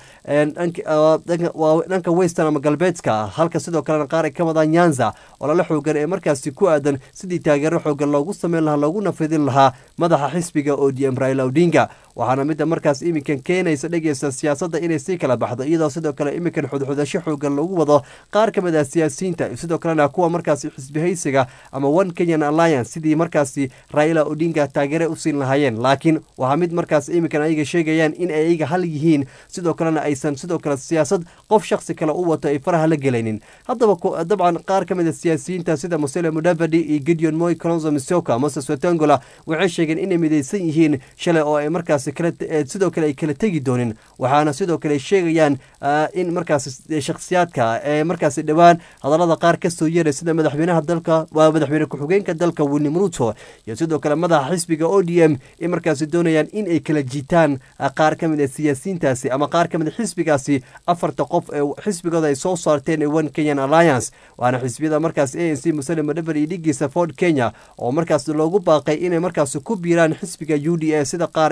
Speaker 1: dhanka western ama galbeedka halka sidoo kalena qaar ay ka wadaan nyanza olole xoogan ee markaasi ku aadan sidii taageero xoogan loogu sameyn lahaa looguna fidin lahaa madaxa xisbiga o d m raila odinga waxaana midda markaas iminkan keenaysa dhegeysta siyaasadda inay sii kala baxdo iyadoo sidoo kale iminkan xudxudasho xoogan lagu wado qaar ka mid ah siyaasiyiinta sidoo kalena kuwa markaasi xisbihaysiga ama one kenyan alliance sidii markaasi raila odinga taageere u siin lahaayeen laakiin waxaa mid markaas iminkan ayaga sheegayaan in ay ayaga hal yihiin sidoo kalena aysan sidoo kale siyaasad qof shaksi kale u wato ay faraha la gelaynin haddaba dabcan qaar ka mid a siyaasiyiinta sida musele mudavadi iyo gideon moy colonzo misoka moses wetangola waxay sheegeen inay midaysan yihiin shalay oo ay markaas sidoo kale ay kala tegi doonin waxaana sidoo kale sheegayaan in markaas shakhsiyaadka ee markaasi dhowaan hadallada qaar kasoo yeeray sida madaxweynaha dalka waa madaxweyne ku-xigeenka dalka william ruto iyo sidoo kale madaxa xisbiga o d m in markaasi doonayaan in ay kala jiitaan qaar ka mid a siyaasiyiintaasi ama qaar ka mid a xisbigaasi afarta qof ee xisbigooda ay soo saarteen ee one kenyan alliance waana xisbiyada markaas a n c musalem madaver iyo dhigiisa ford kenya oo markaas loogu baaqay inay markaas ku biiraan xisbiga u d a sida qaar ay qabaan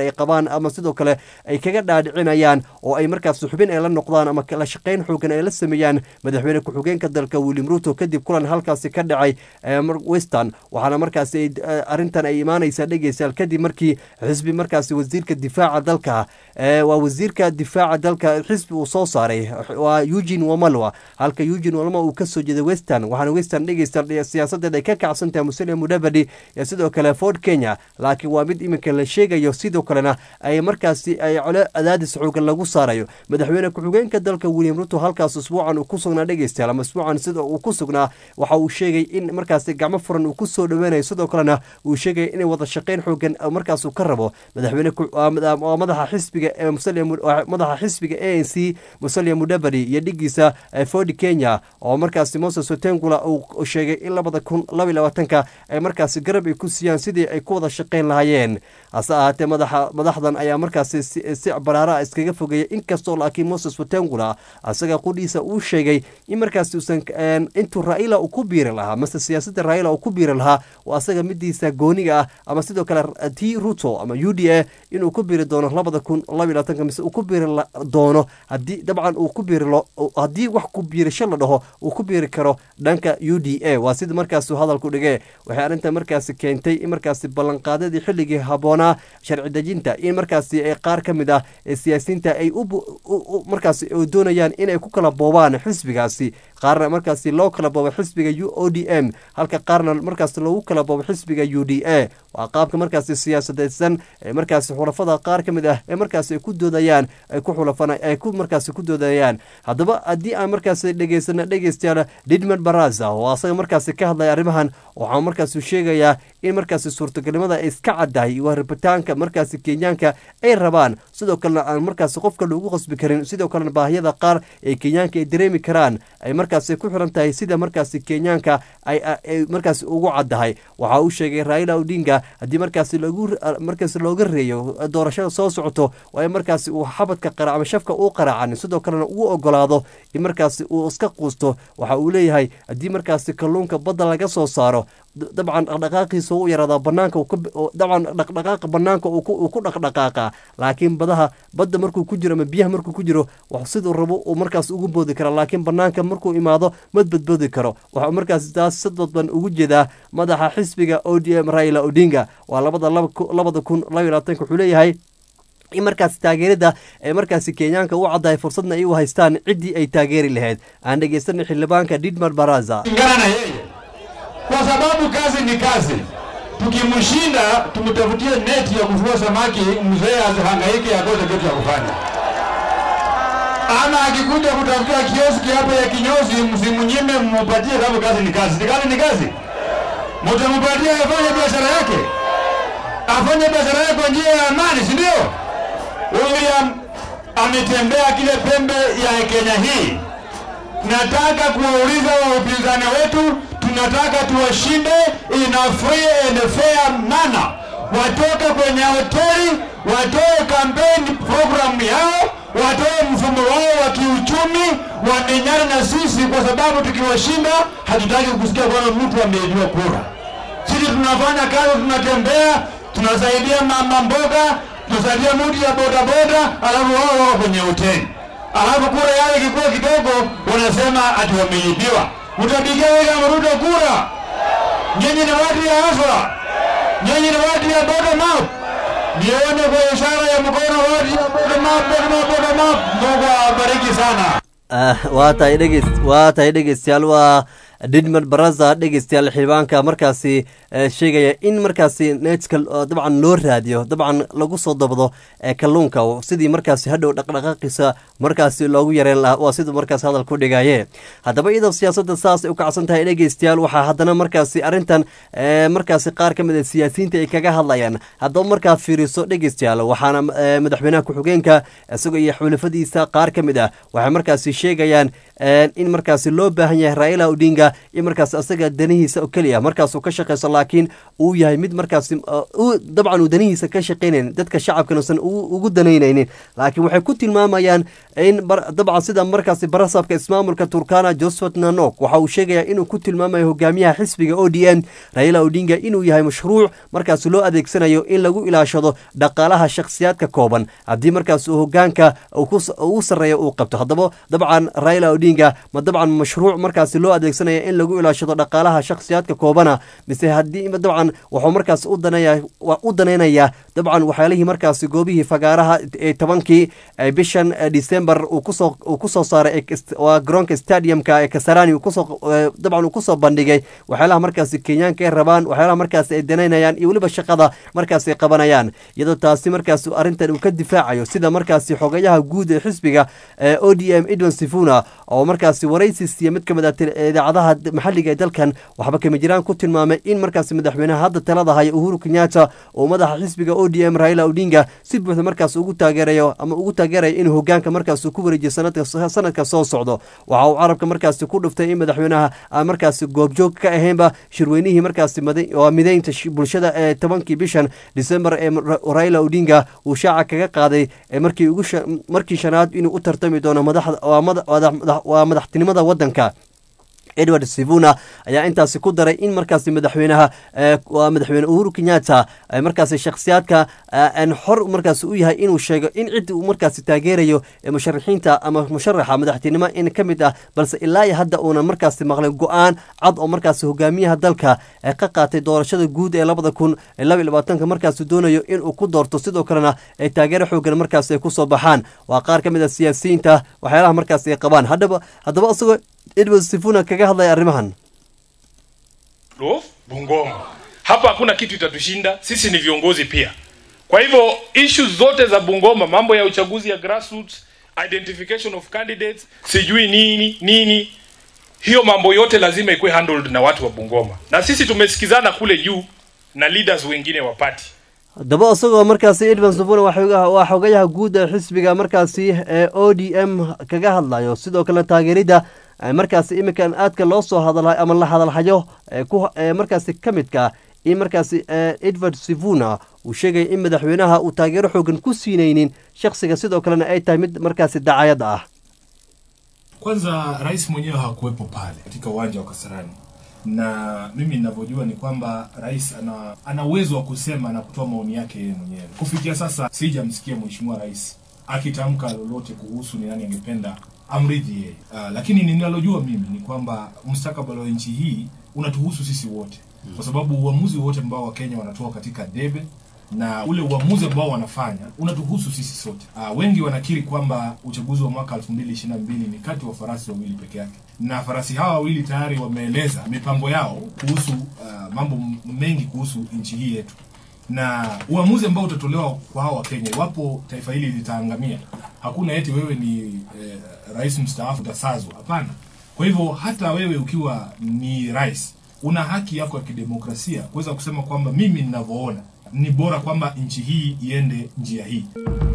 Speaker 1: rabaan ama sidoo kale ay kaga dhaadhicinayaan oo ay markaas xubin ay la noqdaan ama kala shaqayn xoogan ay la sameeyaan madaxweyne ku-xigeenka dalka william ruto kadib kulan halkaasi ka dhacay western waxaana markaasi arrintan ay imaanaysaa dhegeystayaal kadib markii xisbi markaasi wasiirka difaaca dalka waa wasiirka difaaca dalka xisbi uu soo saaray waa eugene wamalwa halka eugene wamalwa uu kasoo jeeday western waxaana western dhegeysta siyaasadeed ay ka kacsan tahay musalia mudavadi iyo sidoo kale ford kenya laakiin waa mid iminka la sheegayo sidoo kalena ay markaasi ay cole adaadis xoogan lagu saarayo madaxweyne ku-xigeenka dalka william ruto halkaas usbuucan uu ku sugnaa dhegeystayaal ama usbuucan sida uu ku sugnaa waxa uu sheegay in markaasi gacmo furan uu kusoo dhaweynayo sidoo kalena uu sheegay inay wada shaqayn xoogan markaas uu ka rabo madaxweyne madaxa xisbiga ee madaxa xisbiga a n c musalia mudavadi iyo dhigiisa ford kenya oo markaasi moses otengula uu sheegay in labada kun labaiy labaatanka ay markaasi garab ay ku siiyaan sidii ay ku wada shaqayn lahaayeen hase ahaatee madaxa madaxdan ayaa markaasi si baraara iskaga fogeeyay inkastoo laakiin moses watengula isaga qudhiisa uu sheegay in markaasi uusan intuu raila uu ku biiri lahaa mase siyaasadda raila uu ku biiri lahaa oo asaga midiisa gooniga ah ama sidoo kale t ruto ama u d a inuu ku biiri doono labada kun labaiy labaatanka mise uu ku biiri doono haddii dabcan uu ku biiri haddii wax ku biirisho la dhaho uu ku biiri karo dhanka u d a waa sida markaasuu hadalku dhigee waxay arrintan markaasi keentay in markaasi ballanqaadadii xilligii habboonaa sharci dejinta in markaasi ay qaar ka mid ah ee siyaasiyiinta ay markaasi doonayaan inay ku kala boobaan xisbigaasi qaarna markaasi loo kala boobo xisbiga u o d m halka qaarna markaasi loogu kala boobo xisbiga u d a waa qaabka markaasi siyaasadeysan ee markaasi xulafada qaar ka mid ah ee markaasi ay ku doodayaan ay ku xulafan ay ku markaasi ku doodayaan haddaba haddii aan markaasi dhegeysana dhegeystayaal didmad baraza oo asaga markaasi ka hadlaya arrimahan waxaa markaasi sheegayaa in markaasi suurtagalnimada ay iska caddahay waa rabitaanka markaasi kenyaanka ay rabaan sidoo kalena aan markaasi qofka loogu qasbi karin sidoo kalena baahiyada qaar ee kenyaanka ay dareemi karaan ay markaasi ku xiran tahay sida markaasi kenyaanka ay markaasi ugu caddahay waxa uu sheegay raila odinga haddii markaasi lagu markaasi looga reeyo doorashada soo socoto waa in markaasi uu xabadka qara ama shafka uu qaraacan sidoo kalena uu ogolaado in markaasi uu iska quusto waxa uu leeyahay haddii markaasi kalluunka badda laga soo saaro dabcan dhaqdhaqaaqiisa u yaraadaa banaanka dabcan dhaqdhaqaaqa banaanka uu ku dhaqdhaqaaqa laakiin badaha badda markuu ku jiro ama biyaha markuu ku jiro wax siduu rabo uu markaas ugu boodi karaa laakiin banaanka markuu imaado ma badboodi karo waxau markaas taas si dadban ugu jeedaa madaxa xisbiga o d m raila odinga waa labada labada kun labaiy labaatanka wuxuu leeyahay in markaasi taageerada ay markaasi kenyaanka u caddahay fursadna ay u haystaan ciddii ay taageeri lahayd aan dhegeysanay xildhibaanka didmar baraza
Speaker 8: kwa sababu kazi ni kazi. Tukimshinda tumtafutie neti ya kuvua samaki, mzee asihangaike akose kitu ya kufanya. Ama akikuja kutafutia kioski hapo ya kinyozi, msimnyime, mmupatie, sababu kazi ni kazi. Si kazi ni kazi, mtampatia afanye biashara yake, afanye biashara yake kwa njia ya amani, si ndio? William ametembea kile pembe ya Kenya hii. Nataka kuwauliza wa upinzani wetu tunataka tuwashinde in a free and fair manner. Watoke kwenye hoteli, watoe campaign program yao, watoe mfumo wao wa kiuchumi, wamenyana na sisi, kwa sababu tukiwashinda hatutaki kusikia kwamba mtu ameibiwa kura. Sisi tunafanya kazi, tunatembea, tunasaidia mama mboga, tunasaidia mtu ya bodaboda, alafu wao wako kwenye hoteli, alafu kura yao ikikuwa kidogo, wanasema ati wameibiwa mtapigia William Ruto kura. Nyinyi ni watu ya afra, nyinyi ni watu ya bottom up. Nione kwa ishara ya mkono watu ya bottom up, bottom up, bottom up. Mungu awabariki sana.
Speaker 1: waa tahay dhegeys waa tahay dhegeystayaal waa didmad baraza dhegeystayaal xildhibaanka markaasi sheegaya in markaasi netka dabcan loo raadiyo dabcan lagu soo dabdo kalluunka sidii markaasi hadhow dhaqdhaqaaqiisa markaasi loogu yareen lahaa waa siduu markaas hadal ku dhigaye haddaba iyadoo siyaasadda saas ay u kacsan tahay dhegeystayaal waxaa haddana markaasi arrintan markaasi qaar ka mid a siyaasiyiinta ay kaga hadlayaan haddaba markaad fiiriso dhegeystayaal waxaana madaxweynaha ku-xigeenka isagoo iyo xulafadiisa qaar ka mid ah waxay markaasi sheegayaan in markaasi loo baahan yahay raila odinga in markaas asaga danihiisa oo keliya markaasuu ka shaqeyso laakiin uu yahay mid markaasi dabcan uu danihiisa ka shaqeynayn dadka shacabkan uusan ugu danaynaynin laakiin waxay ku tilmaamayaan in dabcan sida markaasi barasabka ismaamulka turkana josephat nanok waxa uu sheegayaa inuu ku tilmaamayo hogaamiyaha xisbiga o d m raila odinga inuu yahay mashruuc markaasi loo adeegsanayo in lagu ilaashado dhaqaalaha shakhsiyaadka kooban haddii markaas uu hogaanka uu sarreeya uu qabto haddaba dabcan raila odinga ma dabcan mashruuc markaasi loo adeegsanaya in lagu ilaashado dhaqaalaha shakhsiyaadka koobana mise haddii dabcan wuxuu markaas u danaynayaa dabcan waxyaalihii markaasi goobihii fagaaraha ee tobankii bishan december uu kusoo saaray waa garoonka stadiumka ee kasarani dabcan uu kusoo bandhigay waxyaalaha markaasi kenyaanka ay rabaan waxyaalaha markaasi ay danaynayaan iyo weliba shaqada markaasi ay qabanayaan iyadoo taasi markaas arrintan uu ka difaacayo sida markaasi xogayaha guud ee xisbiga o d m edwin sifuna oo markaasi waraysi siiya mid ka mid ah idaacadaha maxalliga ee dalkan waxba kama jiraan ku tilmaamay in markaasi madaxweynaha hadda talada haya uhuru kenyatta oo madaxa xisbiga o d m raila odinga si buuxda markaas ugu taageerayo ama ugu taageerayo inuu hogaanka markaas ku wareejiyo sanadka soo socdo waxa uu carabka markaasi ku dhuftay in madaxweynaha aan markaasi goobjoog ka ahaynba shirweynihii markaasi waa mideynta bulshada ee tobankii bishan december ee raila odinga uu shaaca kaga qaaday markii ugu markii shanaad inuu u tartami doono waa madaxtinimada waddanka edward sivuna ayaa intaasi ku daray in markaasi madaxweynaha waa madaxweyne uhuru kenyatta markaasi shakhsiyaadka xor markaasi u yahay inuu sheego in cid uu markaasi taageerayo musharaxiinta ama musharaxa madaxtinimo in ka mid ah balse ilaa iyo hadda uuna markaasi maqlay go-aan cad oo markaasi hogaamiyaha dalka ka qaatay doorashada guud ee labada kun laba labaatanka markaasi doonayo inuu ku doorto sidoo kalena ay taageero xoogan markaasi ay kusoo baxaan waa qaar ka mid a siyaasiyiinta waxyaalaha markaasi ay qabaan haddaba haddaba isagoo edward sifuna kaga hadlaya arrimahan
Speaker 9: Lo, Bungoma. Hapa hakuna kitu itatushinda, sisi ni viongozi pia. Kwa hivyo issues zote za Bungoma, mambo ya uchaguzi ya grassroots, identification of candidates, sijui nini nini, hiyo mambo yote lazima ikuwe handled na watu wa Bungoma, na sisi tumesikizana kule juu na leaders wengine wa party.
Speaker 1: haddaba isagoo markaasi edwin sifuna waa xogayaha guud ee xisbiga markaasi ee o d m kaga hadlayo sidoo kale taageerida markaasi iminkan aadka loo soo hadalhay ama la hadalhayo markaasi ka midka in markaasi edward sivuna uu sheegaya in madaxweynaha uu taageero xoogan ku siinaynin shakhsiga sidoo kalena ay tahay mid markaasi dacayad ah
Speaker 10: Kwanza rais mwenyewe hakuwepo pale katika uwanja wa Kasarani, na mimi ninavyojua ni kwamba rais ana ana uwezo wa kusema na kutoa maoni yake yeye mwenyewe. Kufikia sasa sijamsikia mheshimiwa rais akitamka lolote kuhusu ni nani angependa amridhi yeye. Uh, lakini ninalojua mimi ni kwamba mustakabali wa nchi hii unatuhusu sisi wote, kwa sababu uamuzi wote ambao Wakenya wanatoa katika debe na ule uamuzi ambao wanafanya unatuhusu sisi sote. Uh, wengi wanakiri kwamba uchaguzi wa mwaka 2022 ni kati wa farasi wawili peke yake, na farasi hawa wawili tayari wameeleza mipango yao kuhusu uh, mambo mengi kuhusu nchi hii yetu na uamuzi ambao utatolewa kwa hawa Wakenya iwapo taifa hili litaangamia, hakuna eti wewe ni eh, rais mstaafu utasazwa. Hapana. Kwa hivyo hata wewe ukiwa ni rais, una haki yako ya kidemokrasia kuweza kusema kwamba mimi ninavyoona ni bora kwamba nchi hii iende njia hii.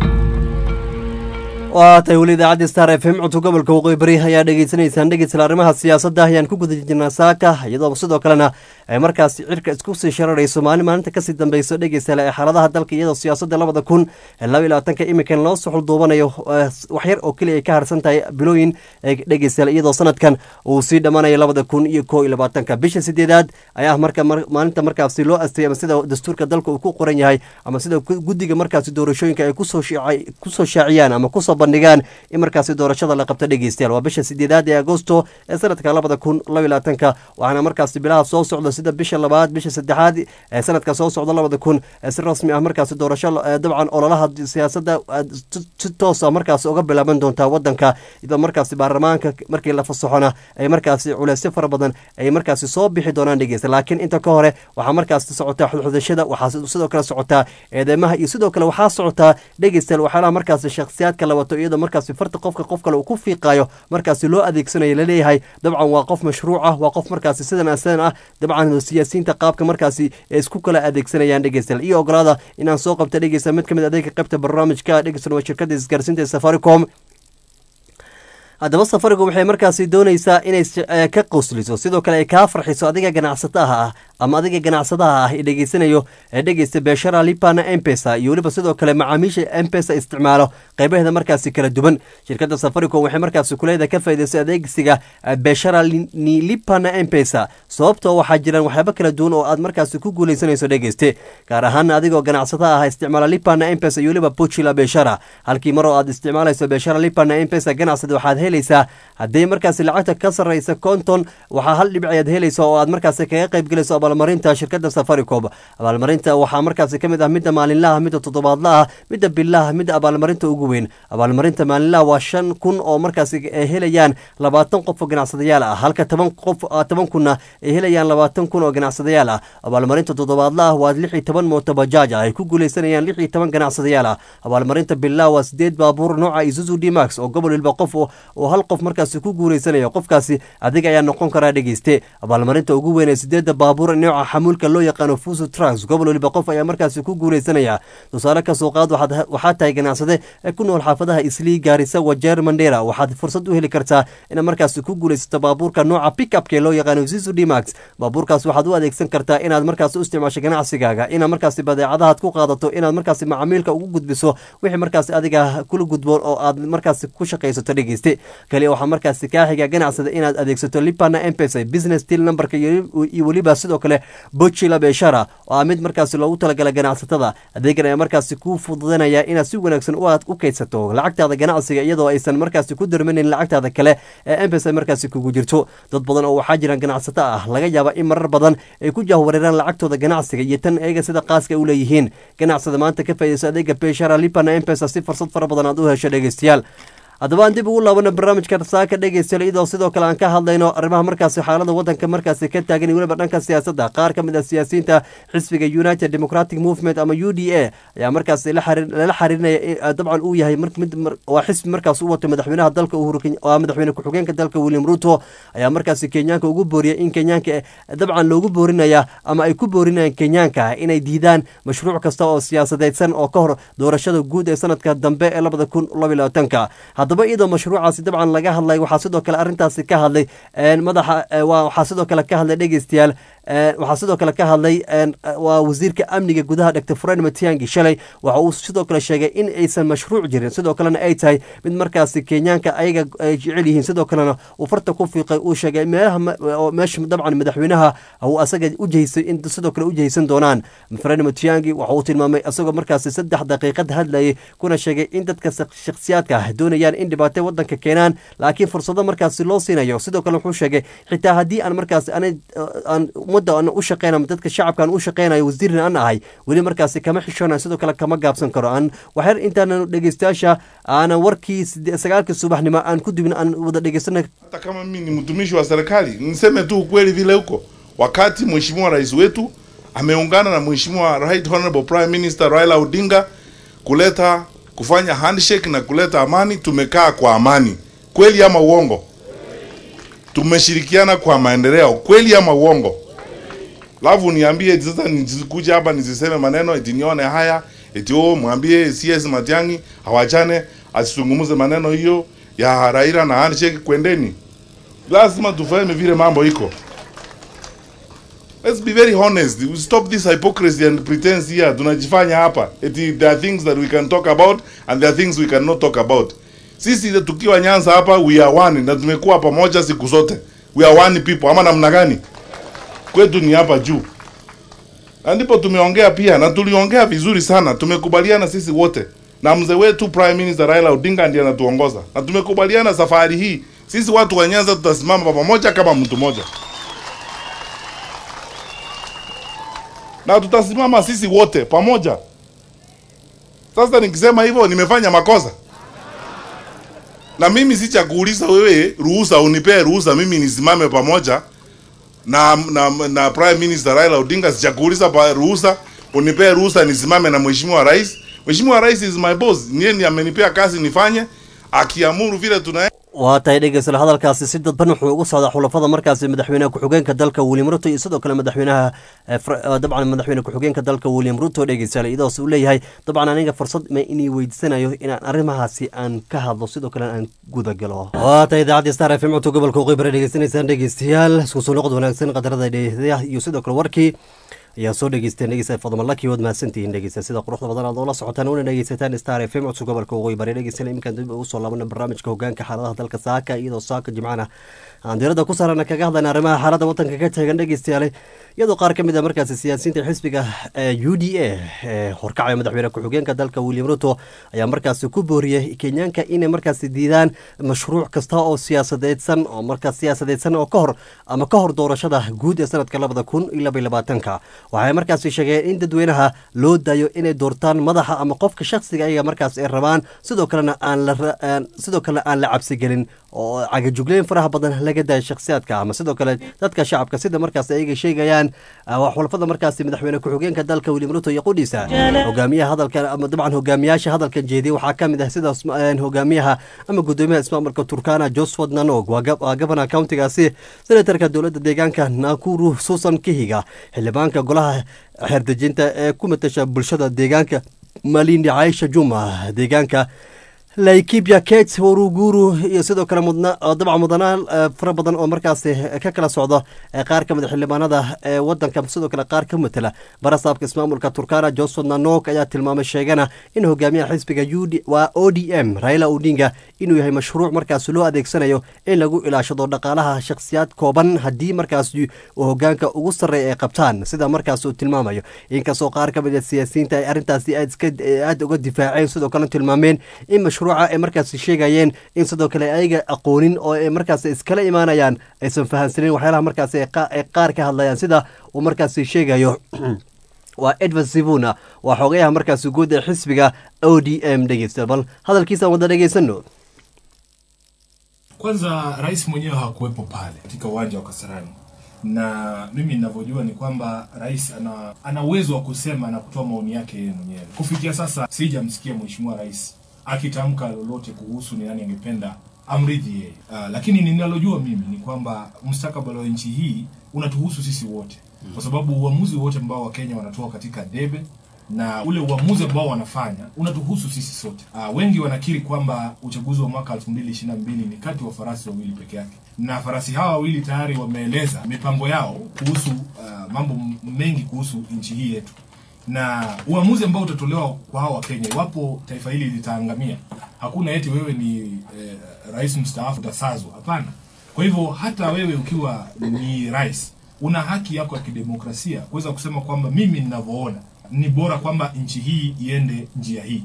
Speaker 1: waa tahay weli idaacadda star f m codka gobolka waqooyi bari ayaa dhegeysanaysaan dhegeysla arrimaha siyaasadda ayaan ku guda jirnaa saaka iyadoo sidoo kalena ay markaasi cirka isku sii shararayso maalin maalinta kasii dambeyso dhegeysale ee xaaladaha dalka iyadoo siyaasadda labada kun laba iyo labaatanka imikan loo soo xulduubanayo waxyar oo keliya ay ka harsan tahay bilooyin dhegeysale iyadoo sanadkan uu sii dhammaanayo labada kun iyo koo iyo labaatanka bisha sideedaad ayaa marka maalinta markaasi loo astay ama sida dastuurka dalka uu ku qoran yahay ama sida guddiga markaasi doorashooyinka ay kusoo shaaciyaan ama kusoo bandhigaan in markaasi doorashada la qabto dhegeystayaal waa bisha sideedaad ee agosto ee sanadka labada kun laba iyo labaatanka waxaana markaasi bilaha soo socda sida bisha labaad bisha saddexaad ee sanadka soo socda labada kun si rasmi ah markaasi doorasho dabcan ololaha siyaasadda si toosa markaasi uga bilaaban doontaa wadanka iyadoo markaasi baarlamaanka markii la fasaxona ay markaasi culeysyo fara badan ay markaasi soo bixi doonaan dhegeysta laakiin inta ka hore waxaa markaasi socotaa xudxudashada waxaa sidoo kale socotaa eedeymaha iyo sidoo kale waxaa socotaa dhegeystayaal waxyaalaha markaasi shakhsiyaadka la wato iyadoo markaasi farta qofka qof kale uu ku fiiqaayo markaasi loo adeegsanayo laleeyahay dabcan waa qof mashruuc ah waa qof markaasi sidan asidan ah dabcan siyaasiyiinta qaabka markaasi ee isku kala adeegsanayaan dhegeystayaal iyo ogolaada inaan soo qabta dhegeysta mid ka mid adeega qaybta barnaamijka dhegeysan waa shirkada isgaarsiinta ee safaricom haddaba safaricom waxay markaasi doonaysaa inay s- eh, ka qosliso sidoo kale ay kaa farxiso adiga ganacsataha ah ama adiga ganacsadaha ah ee dhegeysanayo ee dhegeysta beeshara lipana empesa iyo weliba sidoo kale macaamiisha empesa isticmaalo qeybaheeda markaasi kala duwan shirkadda safaricom waxay markaasi kuleeda ka faa'iidaysay adeegsiga eh, beeshara li- ni lipana empesa sababtoo waxaa jiraan waxyaabo kala duwan oo aad markaasi ku guuleysanayso dhegeyste gaar ahaan adigoo ganacsadaha ah isticmaala lipana empesa iyo weliba puchila beeshara halkii mar oo aad isticmaalayso beeshara lipana empesa ganacsada waxaad helaysaa haddii markaasi lacagta ka sarreysa konton waxaa hal dhibic ayaad helaysa oo aad markaasi kaga qayb gelayso abaalmarinta shirkadda safaricom abaalmarinta waxaa markaasi ka mid ah midda maalinlaha midda toddobaadlaha midda bilaha midda abaalmarinta ugu weyn abaalmarinta maalinlaha waa shan kun oo markaasi ay helayaan labaatan qof oo ganacsadayaal ah halka toban qof ah, toban kunna ay helayaan labaatan kun oo ganacsadayaal ah abaalmarinta toddobaadlaha waa lix iyo toban mooto bajaaj ah ay ku guuleysanayaan lix iyo toban ganacsadayaal ah abaalmarinta bilaha waa sideed baabuur nooca isuzu d max oo gobol walba qof oo oo hal qof markaasi ku guuleysanayo qofkaasi adiga ayaa noqon karaa dhegeyste abaalmarinta ugu weyn ee sideedda baabuur nooca xamuulka loo yaqaano fuso trucks gobol waliba qof ayaa markaasi ku guuleysanaya tusaale ka soo qaad waxaad waxaa tahay ganacsade ee ku nool xaafadaha islii gaarisa wajeer mandera waxaad fursad u heli kartaa inaad markaasi ku guuleysato baabuurka nooca pickupka ee loo yaqaano isuzu d max baabuurkaas waxaad u adeegsan kartaa inaad markaasi u isticmaasho ganacsigaaga inaad markaasi badeecadahaad ku qaadato inaad markaasi macaamiilka ugu gudbiso wixii markaasi adiga kula gudboon oo aad markaasi ku shaqaysato dhegeyste kaliya waxaa markaasi kaa xiga ganacsada inaad adeegsato lipana empesa business deal numberka iyo iyo weliba sidoo kale bochila beeshara oo ah mid markaasi loogu talagala ganacsatada adeegan ayaa markaasi kuu fududanaya inaad si wanaagsan u aad u kaydsato lacagtaada ganacsiga iyadoo aysan markaasi ku darmanin lacagtaada kale ee empesa markaasi kugu jirto dad badan oo waxaa jiraan ganacsato ah laga yaaba in marar badan ay ku jahwareeraan lacagtooda ganacsiga iyo tan eega sida qaaska u leeyihiin ganacsada maanta ka faa'iidayso adeega beeshara lipana empesa si fursad fara badan aad u hesho dhegeystayaal haddaba aan dib ugu laabano barnaamijka saaka dhegeystayaal iyadoo sidoo kale aan ka hadlayno arrimaha markaasi xaalada wadanka markaasi ka taagan iyo weliba dhanka siyaasadda qaar ka mid ah siyaasiyiinta xisbiga united democratic movement ama u d a ayaa markaasi la xariir- lala xariirinaya in, ah, dabcan uu yahay mar- mid mar- waa xisbi markaas u wato madaxweynaha dalka uhuru Keny- waa madaxweyne ku-xigeenka dalka william ruto ayaa markaasi kenyaanka ugu booriyay in kenyaanka eh, dabcan loogu boorinaya ama ay ku boorinayaan kenyaanka inay diidaan mashruuc kasta oo siyaasadeedsan oo ka hor doorashada guud ee sanadka dambe ee labada kun laba iyo labaatanka haddaba iyadoo mashruucaasi dabcan laga hadlay waxaa sidoo kale arrintaasi ka hadlay een, madaxa eh, waa- waxaa sidoo kale ka hadlay dhegeystayaal een, waxaa sidoo kale ka hadlay een, waa wasiirka amniga gudaha dr fred matiangi shalay waxa uu sidoo kale sheegay in aysan mashruuc jirin sidoo kalena ay tahay mid markaasi kenyaanka ayaga ay jecel yihiin sidoo kalena uu farta ku fiiqay uu sheegay meelaha ma- oo meesha dabcan madaxweynaha uu asaga u jehisay in sidoo kale u jehaysan doonaan fred matiangi waxa uu tilmaamay isagoo markaasi saddex daqiiqad hadlayay kuna sheegay in dadka shak- shakhsiyaadka ah doonayaan in dhibaato wadanka keenaan laakiin fursado markaasi loo siinayo sidoo kale wuxuu sheegay xitaa haddii aan markaasi ana aan ummadda aan u shaqeynayo dadka shacabka aan u shaqeynayo wasiirin aan ahay weli markaasi kama xishoonayo sidoo kale kama gaabsan karo aan waxyar intaan dhegeystayaasha aanan warkii side- sagaalkii subaxnimo aan ku dubin aan wada dhegeysana
Speaker 11: hata kama mimi ni mtumishi wa serikali, niseme tu ukweli vile huko. Wakati mheshimiwa rais wetu ameungana na mheshimiwa Right Honorable Prime Minister Raila Odinga kuleta kufanya handshake na kuleta amani, tumekaa kwa amani, kweli ama uongo? Tumeshirikiana kwa maendeleo, kweli ama uongo? Alafu niambie eti sasa nisikuja hapa nisiseme maneno eti nione haya eti oh, mwambie CS Matiang'i hawachane asizungumze maneno hiyo ya Raila na handshake, kwendeni. Lazima tufahame vile mambo iko. Let's be very honest. We stop this hypocrisy and pretense here. Tunajifanya hapa. Eti there are things that we can talk about and there are things we cannot talk about. Sisi tukiwa Nyanza hapa we are one na tumekuwa pamoja siku zote. We are one people. Ama namna gani? Kwetu ni hapa juu. Na ndipo tumeongea pia na tuliongea vizuri sana. Tumekubaliana sisi wote. Na mzee wetu Prime Minister Raila Odinga ndiye anatuongoza. Na tumekubaliana safari hii sisi watu wa Nyanza tutasimama pamoja kama mtu mmoja. na tutasimama sisi wote pamoja. Sasa nikisema hivyo nimefanya makosa, na mimi si cha kuuliza wewe ruhusa, unipee ruhusa mimi nisimame pamoja na, na, na Prime Minister Raila Odinga. Si cha kuuliza pa ruhusa, unipee ruhusa nisimame na Mheshimiwa Rais. Mheshimiwa Rais is my boss, niye ndiye amenipea kazi nifanye, akiamuru vile tuna
Speaker 1: waa tahay dhegeystayaal hadalkaasi si dadban wuxuu ugu socdaa xulafada markaasi madaxweynaha ku-xigeenka dalka william ruto iyo sidoo kale madaxweynaha eh, Fra- eh, dabcan madaxweyne ku-xigeenka dalka william ruto dhegeystayaal idaas uu leeyahay dabcan aniga fursad ma inii weydiisanayo inaan arrimahaasi aan ka hadlo sidoo kale aan gudagalo waa tahay idaacadda star f m codka gobolka waqooyi bari dhegeysanaysaan dhegeystayaal isku soo noqod wanaagsan qadarada dheehdaha iyo sidoo kale warkii ayaa soo dhegeysteen dhegeysta fadmalaki waad mahadsantihiin dhegeysta sida quruxda badan aad oola socotaan una dhegeysataan star f m codka gobolka waqooyi bari dhegeystayaal iminkaan dib ugu soo laabana barnaamijka hogaanka xaaladaha dalka saaka iyadoo saaka jimcana aan diirada ku saarana kaga hadlayna arrimaha xaaladda wadanka ka taagan dhegeystayaale iyadoo qaar ka mid a markaasi siyaasiyiinta xisbiga u d a ee horkacaya madaxweyne ku-xigeenka dalka william ruto ayaa markaasi ku booriyey kenyaanka inay markaasi diidaan mashruuc kasta oo siyaasadeedsan oo markaas siyaasadeedsan oo ka hor ama ka hor doorashada guud ee sanadka labada kun iyo laba iyo labaatanka waxay markaasi sheegeen in dadweynaha loo daayo inay doortaan madaxa ama qofka shakhsiga ayaga markaas ay rabaan sidoo kalena aan la ra- aan- sidoo kale aan la cabsigelin oo cagajugleyn faraha badan laga daayo shakhsiyaadka ama sidoo kale dadka shacabka sida markaas ayaga sheegayaan ah, waa xulafada markaasi madaxweyne ku-xigeenka dalka william ruto iyo qudhiisa hogaamiyaha hadalkan ama dabcan hogaamiyaasha hadalkan jeediyay waxaa ka mid ah sida isma- een, hogaamiyaha ama gudoomiyaha ismaamulka turkana josephat nanog waa gab- waa gabana countigaasi senatarka dowladda deegaanka nakuru susan kihiga xildhibaanka golaha xeerdejinta ee ku matasha bulshada deegaanka malindi caisha juma deegaanka laikibia kate waruguru iyo sidoo kale mudna oo dabcan mudanaal eh, fara badan oo markaasi ka kala socdo eh, qaar ka mid a xildhibaanada ee wadanka sidoo kale qaar ka matala barasaabka ismaamulka turkana joseph nanok ayaa tilmaamay sheegana in hogaamiyaha xisbiga UD waa o d m raila odinga inuu yahay mashruuc markaasi loo adeegsanayo in lagu ilaashado dhaqaalaha shakhsiyaad kooban haddii markaasi uu hogaanka ugu sarreeya ay qabtaan sida markaas uu tilmaamayo inkastoo qaar ka mid a siyaasiyiinta ay arrintaasi aad iska aad uga difaaceen sidoo kale tilmaameen in mashruuca ay markaasi sheegayeen in sidoo kale ayaga aqoonin oo ay markaasi iskala imaanayaan aysan fahamsanin waxyaalaha markaasi ay qa- ay qaar ka hadlayaan sida uu markaasi sheegayo waa edward sivuna waa xogayaha markaasi guud ee xisbiga o d m dhegeysta bal hadalkiisaan wada dhegeysano
Speaker 10: Kwanza rais mwenyewe hakuwepo pale katika uwanja wa Kasarani, na mimi ninavyojua ni kwamba rais ana ana uwezo wa kusema na kutoa maoni yake yeye mwenyewe. Kufikia sasa sijamsikia mheshimiwa rais akitamka lolote kuhusu ni nani angependa amridhi yeye. Uh, lakini ninalojua mimi ni kwamba mustakabali wa nchi hii unatuhusu sisi wote, kwa sababu uamuzi wote ambao Wakenya wanatoa katika debe na ule uamuzi ambao wanafanya unatuhusu sisi sote. Uh, wengi wanakiri kwamba uchaguzi wa mwaka 2022 ni kati wa farasi wawili peke yake, na farasi hawa wawili tayari wameeleza mipango yao kuhusu uh, mambo m- mengi kuhusu nchi hii yetu, na uamuzi ambao utatolewa kwa hawa Wakenya iwapo taifa hili litaangamia, hakuna eti wewe ni eh, rais mstaafu utasazwa. Hapana. Kwa hivyo hata wewe ukiwa ni rais una haki yako ya kidemokrasia kuweza kusema kwamba mimi ninavyoona ni bora kwamba nchi hii iende njia hii.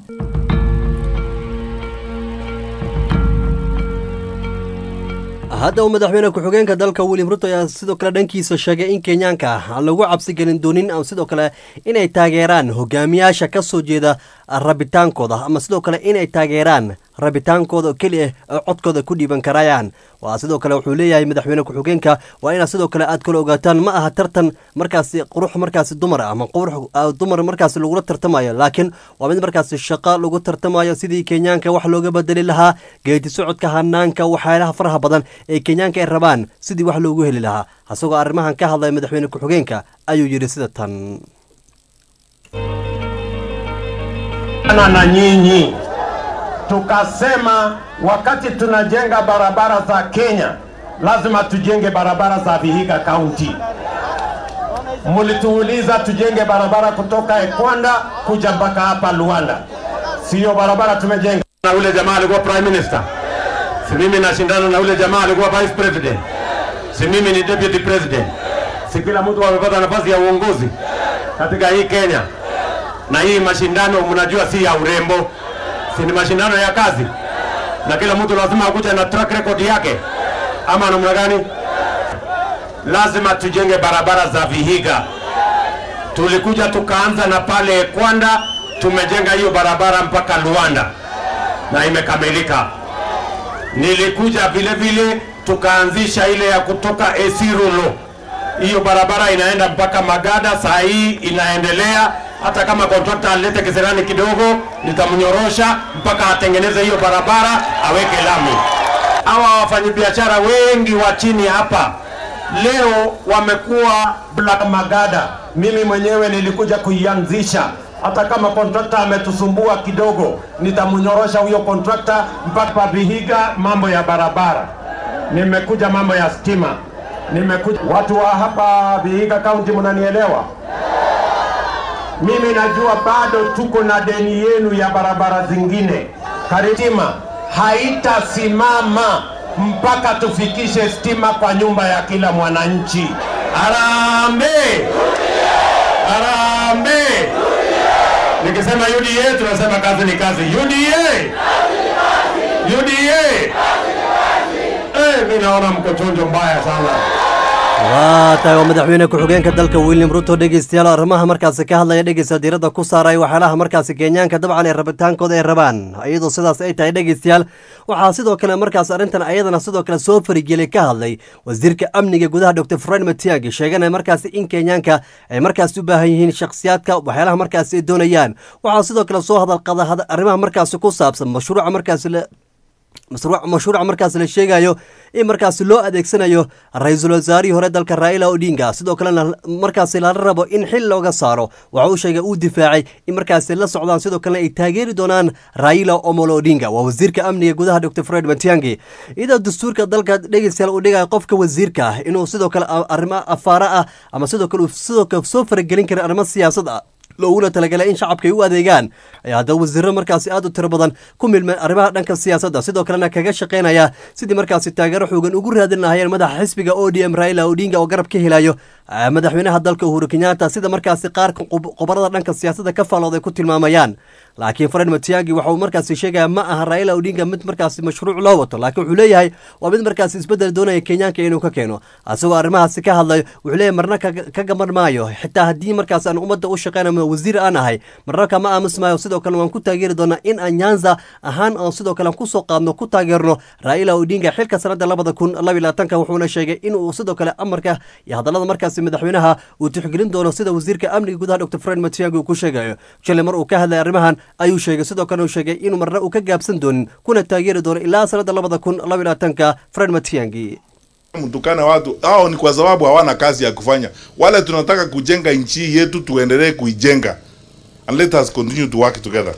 Speaker 1: hadda uu madaxweyne ku-xigeenka dalka william ruto ayaa sidoo kale dhankiisa sheegay in kenyaanka aan lagu cabsi gelin doonin ama sidoo kale inay taageeraan hogaamiyaasha ka soo jeeda rabitaankooda ama sidoo kale inay taageeraan rabitaankooda oo keli ah oo codkooda ku dhiiban karayaan waa sidoo kale wuxuu leeyahay madaxweyne ku-xigeenka waa inaad sidoo kale aad kala ogaataan ma aha tartan markaasi qurux markaasi dumar ah ama qurux ah, dumar markaasi lagula tartamayo laakiin waa mid markaasi shaqo lagu tartamayo sidii kenyaanka wax looga bedeli lahaa geedi socodka hanaanka waxyaalaha faraha badan ee kenyaanka ay rabaan sidii wax loogu heli lahaa isagoo arrimahan ka hadlaya madaxweyne ku-xigeenka ayuu yidhi sida tan
Speaker 12: na na nyinyi tukasema wakati tunajenga barabara za Kenya lazima tujenge barabara za Vihiga County. Mulituuliza tujenge barabara kutoka Ekwanda kuja mpaka hapa Luanda, siyo barabara tumejenga. Na ule jamaa alikuwa prime minister, si mimi nashindana na ule jamaa alikuwa vice president, si mimi ni deputy president, si kila mtu amepata nafasi ya uongozi katika hii Kenya na hii mashindano mnajua si ya urembo, si ni mashindano ya kazi, na kila mtu lazima akuje na track record yake, ama namna gani? Lazima tujenge barabara za Vihiga. Tulikuja tukaanza na pale Kwanda, tumejenga hiyo barabara mpaka Luanda na imekamilika. Nilikuja vile vile tukaanzisha ile ya kutoka Esirulo, hiyo barabara inaenda mpaka Magada, saa hii inaendelea hata kama kontrakta alete kisirani kidogo, nitamnyorosha mpaka atengeneze hiyo barabara aweke lami. hawa wafanyabiashara wengi wa chini hapa leo wamekuwa black magada. Mimi mwenyewe nilikuja kuianzisha, hata kama kontrakta ametusumbua kidogo, nitamnyorosha huyo kontrakta mpaka Vihiga, mambo ya barabara. Nimekuja mambo ya stima, nimekuja watu wa hapa Vihiga County, mnanielewa? Mimi najua bado tuko na deni yenu ya barabara zingine. Karitima haitasimama mpaka tufikishe stima kwa nyumba ya kila mwananchi. Harambee! Harambee! Nikisema UDA tunasema kazi ni kazi. UDA! UDA! Eh, mimi naona mko chonjo mbaya sana.
Speaker 1: waa tahay waa madaxweyne ku-xigeenka dalka william ruto dhegeystayaal arrimaha markaasi ka hadlaya dhegeysta diiradda ku saaray waxyaalaha markaasi kenyaanka dabcan ee rabitaankooda ay rabaan iyadoo sidaas ay tahay dhegeystayaal waxaa sidoo kale markaas arrintan ayadana sidoo kale soo farigelay ka hadlay wasiirka amniga gudaha dr fred matiangi sheeganaya markaasi in kenyaanka ay markaasi u baahan yihiin shakhsiyaadka waxyaalaha markaasi ay doonayaan waxaa sidoo kale soo hadalqada arrimaha markaasi ku saabsan mashruuca markaasi mashruuca markaas la sheegayo in markaasi loo adeegsanayo ra-iisul wasaarihii hore dalka raila odinga sidoo kalena markaasi lala rabo in xil looga saaro waxa uu sheegay uu difaacay in markaasi la socdaan sidoo kalena ay taageeri doonaan raila omolo odinga waa wasiirka amniga gudaha dr fred matiangi iyadoo dastuurka dalka dhegeystayaal uu dhigayo qofka wasiirka ah inuu sidoo kale arrimo afaara ah ama sidoo kale uu sidoo kale soo faragelin kara arrimo siyaasad ah looguna talagalay in shacabka ay u adeegaan ayaa haddaba wasiiro markaasi aad u tiro badan ku milmeen arrimaha dhanka siyaasadda sidoo kalena kaga shaqaynaya sidii markaasi taageero xoogan ugu raadin lahayeen madaxa xisbiga o d m raila odinga oo garab ka helayo madaxweynaha dalka uhuru kenyatta sida markaasi qaar qobarada dhanka siyaasadda ka faalooday ku tilmaamayaan laakiin fred matiangi waxa uu markaasi sheegaya ma aha raila odinga mid markaasi mashruuc loo wato laakiin wuxuu leeyahay waa mid markaasi isbeddel doonaya kenyaanka inuu ka keeno asagoo arrimahaasi ka hadlayo wuxuu leeyahay marna ka gaban maayo xitaa haddii markaas aan ummadda u shaqeynamo wasiir aan ahay marna kama aamus maayo sidoo kale waan ku taageeri doonaa in aan nyanza ahaan oo sidoo kale kusoo qaadno ku taageerno raila odinga xilka sanada labada kun laba labaatanka wuxuuna sheegay inuu sidoo kale amarka iyo hadallada markaasi madaxweynaha uu tixgelin doono sida wasiirka amniga gudaha dr fred matiangi uu ku sheegayo jale mar uu ka hadlay arrimahan ayuu sheegay sidoo kale uu sheegay inuu marna uu ka gaabsan doonin kuna taageeri doono ilaa sanada labada kun laba labaatanka fred matiangi
Speaker 11: mtukane watu hao ni kwa sababu hawana kazi ya kufanya. Wale tunataka kujenga nchi yetu, tuendelee kuijenga and let us continue to work together.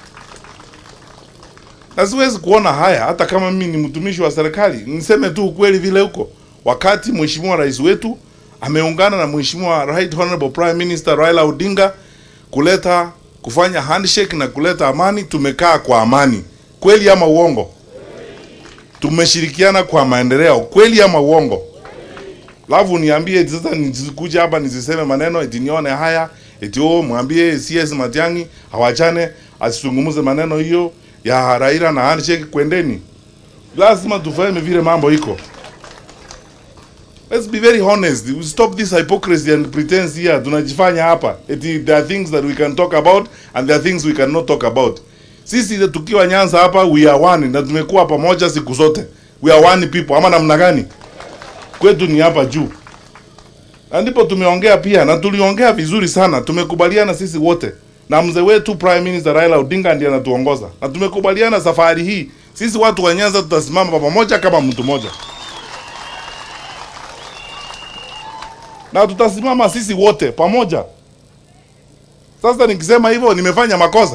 Speaker 11: Na siwezi kuona haya, hata kama mimi ni mtumishi wa serikali, niseme tu ukweli vile huko. Wakati mheshimiwa rais wetu ameungana na mheshimiwa Right Honorable Prime Minister Raila Odinga kuleta kufanya handshake na kuleta amani, tumekaa kwa amani, kweli ama uongo? tumeshirikiana kwa maendeleo kweli ama uongo? Alafu niambie eti sasa nisikuja hapa nisiseme maneno eti nione haya eti oh, mwambie CS Matiang'i hawachane asizungumze maneno hiyo ya Raila na handshake, kwendeni. Lazima tufahame vile mambo iko. Let's be very honest. We stop this hypocrisy and pretense here. Tunajifanya hapa eti there are things that we can talk about and there are things we cannot talk about. Sisi tukiwa Nyanza hapa we are one na tumekuwa pamoja siku zote. We are one people. Ama namna gani? Kwetu ni hapa juu. Na ndipo tumeongea pia na tuliongea vizuri sana. Tumekubaliana sisi wote. Na mzee wetu Prime Minister Raila Odinga ndiye anatuongoza. Na tumekubaliana safari hii sisi watu wa Nyanza tutasimama pamoja kama mtu mmoja. Na tutasimama sisi wote pamoja. Sasa nikisema hivyo nimefanya makosa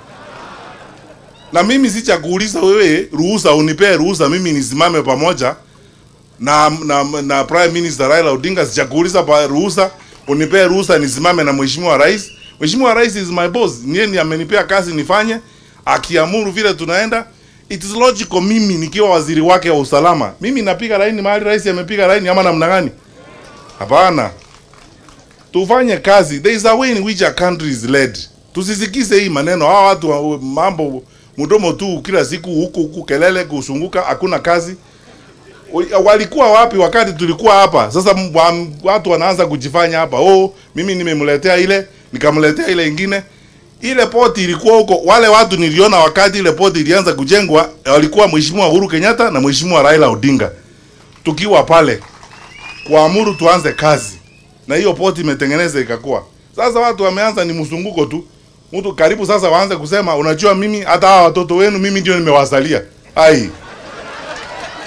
Speaker 11: na mimi sicha kuuliza wewe ruhusa, unipee ruhusa mimi nisimame pamoja na, na, na Prime Minister Raila Odinga. Sicha kuuliza pa ruhusa, unipee ruhusa nisimame na Mheshimiwa Rais. Mheshimiwa Rais is my boss, niye ni amenipea kazi nifanye, akiamuru vile tunaenda. It is logical mimi nikiwa waziri wake wa usalama, mimi napiga laini mahali rais amepiga laini, ama namna gani? Hapana, tufanye kazi. There is a way in which a country is led. Tusisikize hii maneno hawa watu wa mambo mdomo tu kila siku huku huku, kelele kusunguka, hakuna kazi. Walikuwa wapi wakati tulikuwa hapa? Sasa watu wanaanza kujifanya hapa, oh, mimi nimemletea ile nikamletea ile ingine. Ile poti ilikuwa huko, wale watu niliona wakati ile poti ilianza kujengwa, walikuwa Mheshimiwa Uhuru Kenyatta na Mheshimiwa Raila Odinga, tukiwa pale kuamuru tuanze kazi, na hiyo poti imetengeneza ikakuwa. Sasa watu wameanza ni mzunguko tu mtu karibu sasa waanze kusema unajua, mimi hata hawa watoto wenu mimi ndio nimewazalia. Ai,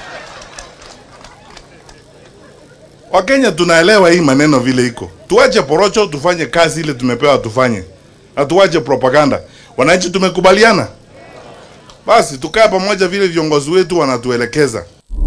Speaker 11: Wakenya tunaelewa hii maneno vile iko. Tuache porocho, tufanye kazi ile tumepewa tufanye, na tuache propaganda. Wananchi tumekubaliana, basi tukae pamoja vile viongozi wetu wanatuelekeza.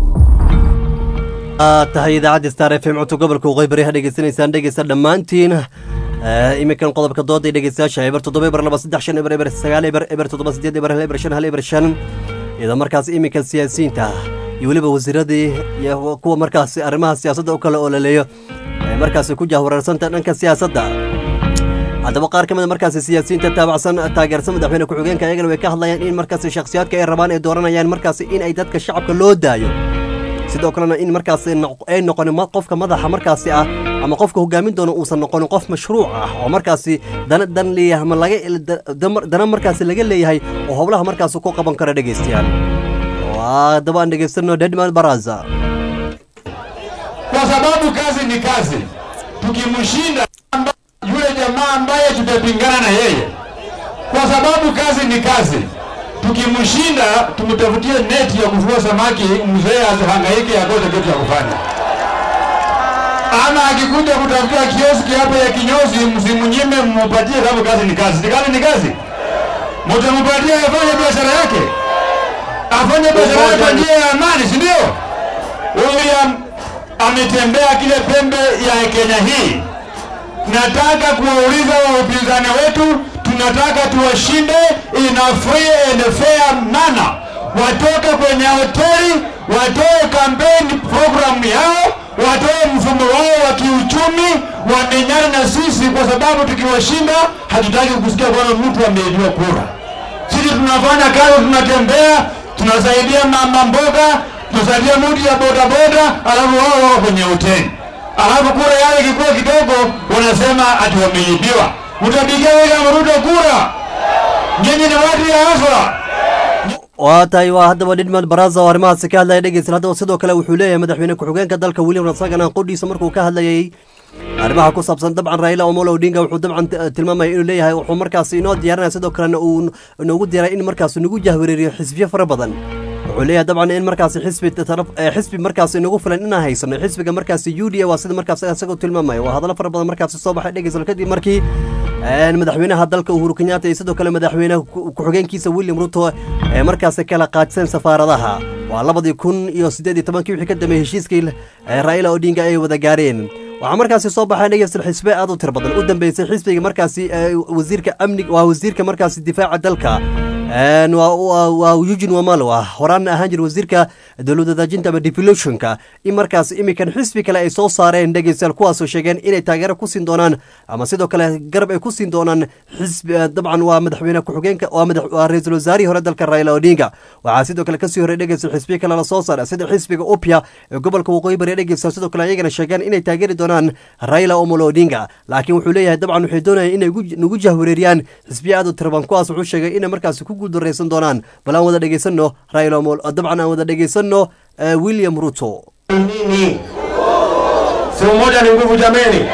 Speaker 1: tahay idaacadda star f m codka gobolka waqooyi bari ha dhegeysanaysaan dhegeysta dhammaantiin iminkan qodobka dooda iyo dhegeystayaasha eber toddoba eber laba saddex shan eber eber sagaal eber eber toddoba sideed eber hal eber shan hal eber shan iyadoo markaas iminkan siyaasiyiinta iyo weliba wasiiradii iyo kuwa markaas arrimaha siyaasadda u kala olaleeyo ee markaasi ku jahwareersanta dhanka siyaasadda haddaba qaar ka mid a markaasi siyaasiyiinta taabacsan taageersan madaxweyne ku-xigeenka ayagana way ka hadlayaan in markaasi shakhsiyaadka ay rabaan ay dooranayaan markaasi in ay dadka shacabka loo daayo sidoo kalena in markaasi ay noqonin qofka madaxa markaasi ah ama qofka hogaamin doona uusan noqonin qof mashruuc ah oo markaasi dana dan leeyahay ama laga dana markaasi laga leeyahay oo howlaha markaasi ku qaban kara dhegeystayaal haddaba aan dhegeysano dedman baraza
Speaker 8: kwa sababu kazi ni kazi. Tukimshinda amba- yule jamaa ambaye tutapingana na yeye, kwa sababu kazi ni kazi. Tukimshinda tumtafutie neti ya kuvua samaki, mzee asihangaike akose kitu ya kufanya. Ama akikuja kutafutia kioski hapo ya kinyozi, msimnyime, mpatie, sababu kazi ni kazi. Si kazi ni kazi, mtampatia afanye biashara yake, afanye biashara yake kwa njia ya amani, si ndio? William ametembea kile pembe ya Kenya hii. Nataka kuwauliza wa upinzani wetu, tunataka tuwashinde in a free and fair manner. Watoke kwenye hoteli, watoe campaign program yao, watoe mfumo wao wa kiuchumi, wamenyana na sisi, kwa sababu tukiwashinda hatutaki kusikia kwamba mtu ameibiwa kura. Sisi tunafanya kazi, tunatembea, tunasaidia mama mboga, tunasaidia mtu ya bodaboda, alafu wao wako kwenye hoteli, alafu kura yale ikikuwa kidogo, wanasema ati wameibiwa. Mtapigia William Ruto kura? Nyinyi ni watu ya haswa.
Speaker 1: waa tahay waa haddaba dhidmad baraza oo arrimahaasi ka hadlaya dhegeysan haddaba sidoo kale wuxuu leeyahay madaxweyne ku-xigeenka dalka william rasagana qodhiisa markuu ka hadlayay arrimaha ku saabsan dabcan raila omolo odinga wuxuu dabcan t- tilmaamaya inuu leeyahay wuxuu markaasi inoo diyaarinaya sidoo kalena uu inoogu diyaaray in markaasi nagu jahwareeriyo xisbiyo fara badan wuxuu leeyahay dabcan in markaasi xisbi taraf eh, xisbi markaasi nagu filan inaan haysano xisbiga markaasi u d a waa sida markaasi isagoo tilmaamaya waa hadallo fara badan markaasi soo baxay dhegeysan kadib markii een, madaxweynaha dalka uhuru kenyatta iyo sidoo kale madaxweynaha ku- ku-xigeenkiisa william ruto ee markaasi kala qaadsan safaaradaha waa labadii kun iyo siddeed iyo tobankii wixii ka dambeeyey heshiiskii ee raila odinga ay wada gaareen waxaa markaasi soo baxay dhegeysan xisbe aad u tir badan u dambeysay xisbiga markaasi ee, wasiirka amniga waa wasiirka markaasi difaaca dalka Een, waa- waa waa eugene wamalo ah horaan ahaan jira wasiirka dowlad wadaajinta ama devolutionka in markaas imikan xisbi kale ay soo saareen dhegeystayaal kuwaasoo sheegeen inay taageero ku siin doonaan ama sidoo kale garab ay ku siin doonaan xisbi eh, dabcan waa madaxweyne ku-xigeenka waa madax waa ra-iisul wasaarihii hore dalka raila odinga waxaa sidoo kale kasii horey dhegeystayaal xisbiya kale la soo saaray sida xisbiga upya ee gobolka waqooyi bari dhegeystayaal sidoo kale ayagana sheegeen inay taageeri doonaan raila omolo odinga laakiin wuxuu leeyahay dabcan waxay doonayaan inay gu- nagu jahwareeriyaan xisbiya aad u tiraban kuwaas wuxuu sheegay inay markaasi ku guuldareysan doonaan bal aan wada dhegeysano raila omolo dabcan aan wada dhegeysano eh, william ruto
Speaker 12: nini? Si umoja ni nguvu jameni?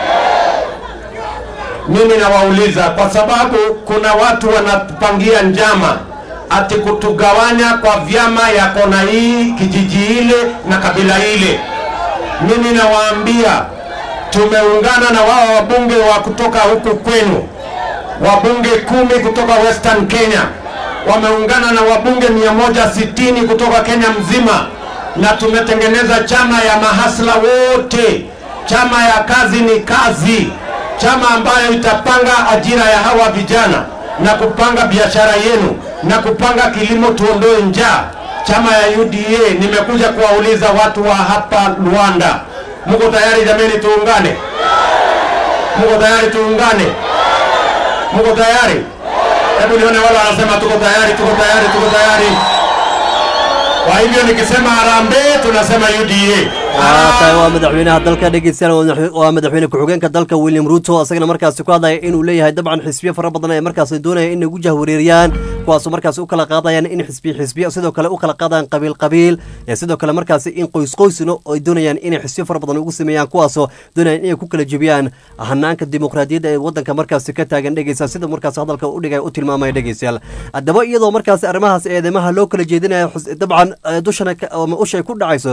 Speaker 12: Mimi nawauliza kwa sababu kuna watu wanapangia njama ati kutugawanya kwa vyama ya kona hii, kijiji ile na kabila ile. Mimi nawaambia tumeungana na wao wabunge wa kutoka huku kwenu, wabunge kumi kutoka Western Kenya wameungana na wabunge 160 kutoka Kenya mzima, na tumetengeneza chama ya mahasla wote, chama ya kazi ni kazi, chama ambayo itapanga ajira ya hawa vijana na kupanga biashara yenu na kupanga kilimo, tuondoe njaa. Chama ya UDA, nimekuja kuwauliza watu wa hapa Luanda, muko tayari jameni? Tuungane, muko tayari? Tuungane, muko tayari? Hebu nione wale wanasema tuko tayari, tuko tayari, tuko tayari. Kwa hivyo nikisema harambee, tunasema UDA.
Speaker 1: waa tahay waa madaxweynaha dalka dhegeystayaal waa madax- waa madaxweyne ku-xigeenka dalka william ruto isagana markaasi ku hadlaya inuu leeyahay dabcan xisbiyo fara badan ee markaasi doonaya in nagu jahwareeriyaan kuwaasoo markaasi u kala qaadayaan in xisbiyo xisbiyo sidoo kale u kala qaadayaan qabiil qabiil ee sidoo kale markaasi in qoys qoysno ay doonayaan inay xisbiyo fara badan ugu sameeyaan kuwaasoo doonayaan inay ku kala jebiyaan hanaanka dimuqraadiyadda ee wadanka markaasi ka taagan dhegeysa sida markaasi hadalka u dhigay u tilmaamaya dhegeystayaal haddaba iyadoo markaasi arrimahaas eedeymaha loo kala jeedinayo xus- dabcan eh, dushana ka- ama ushay ku dhacayso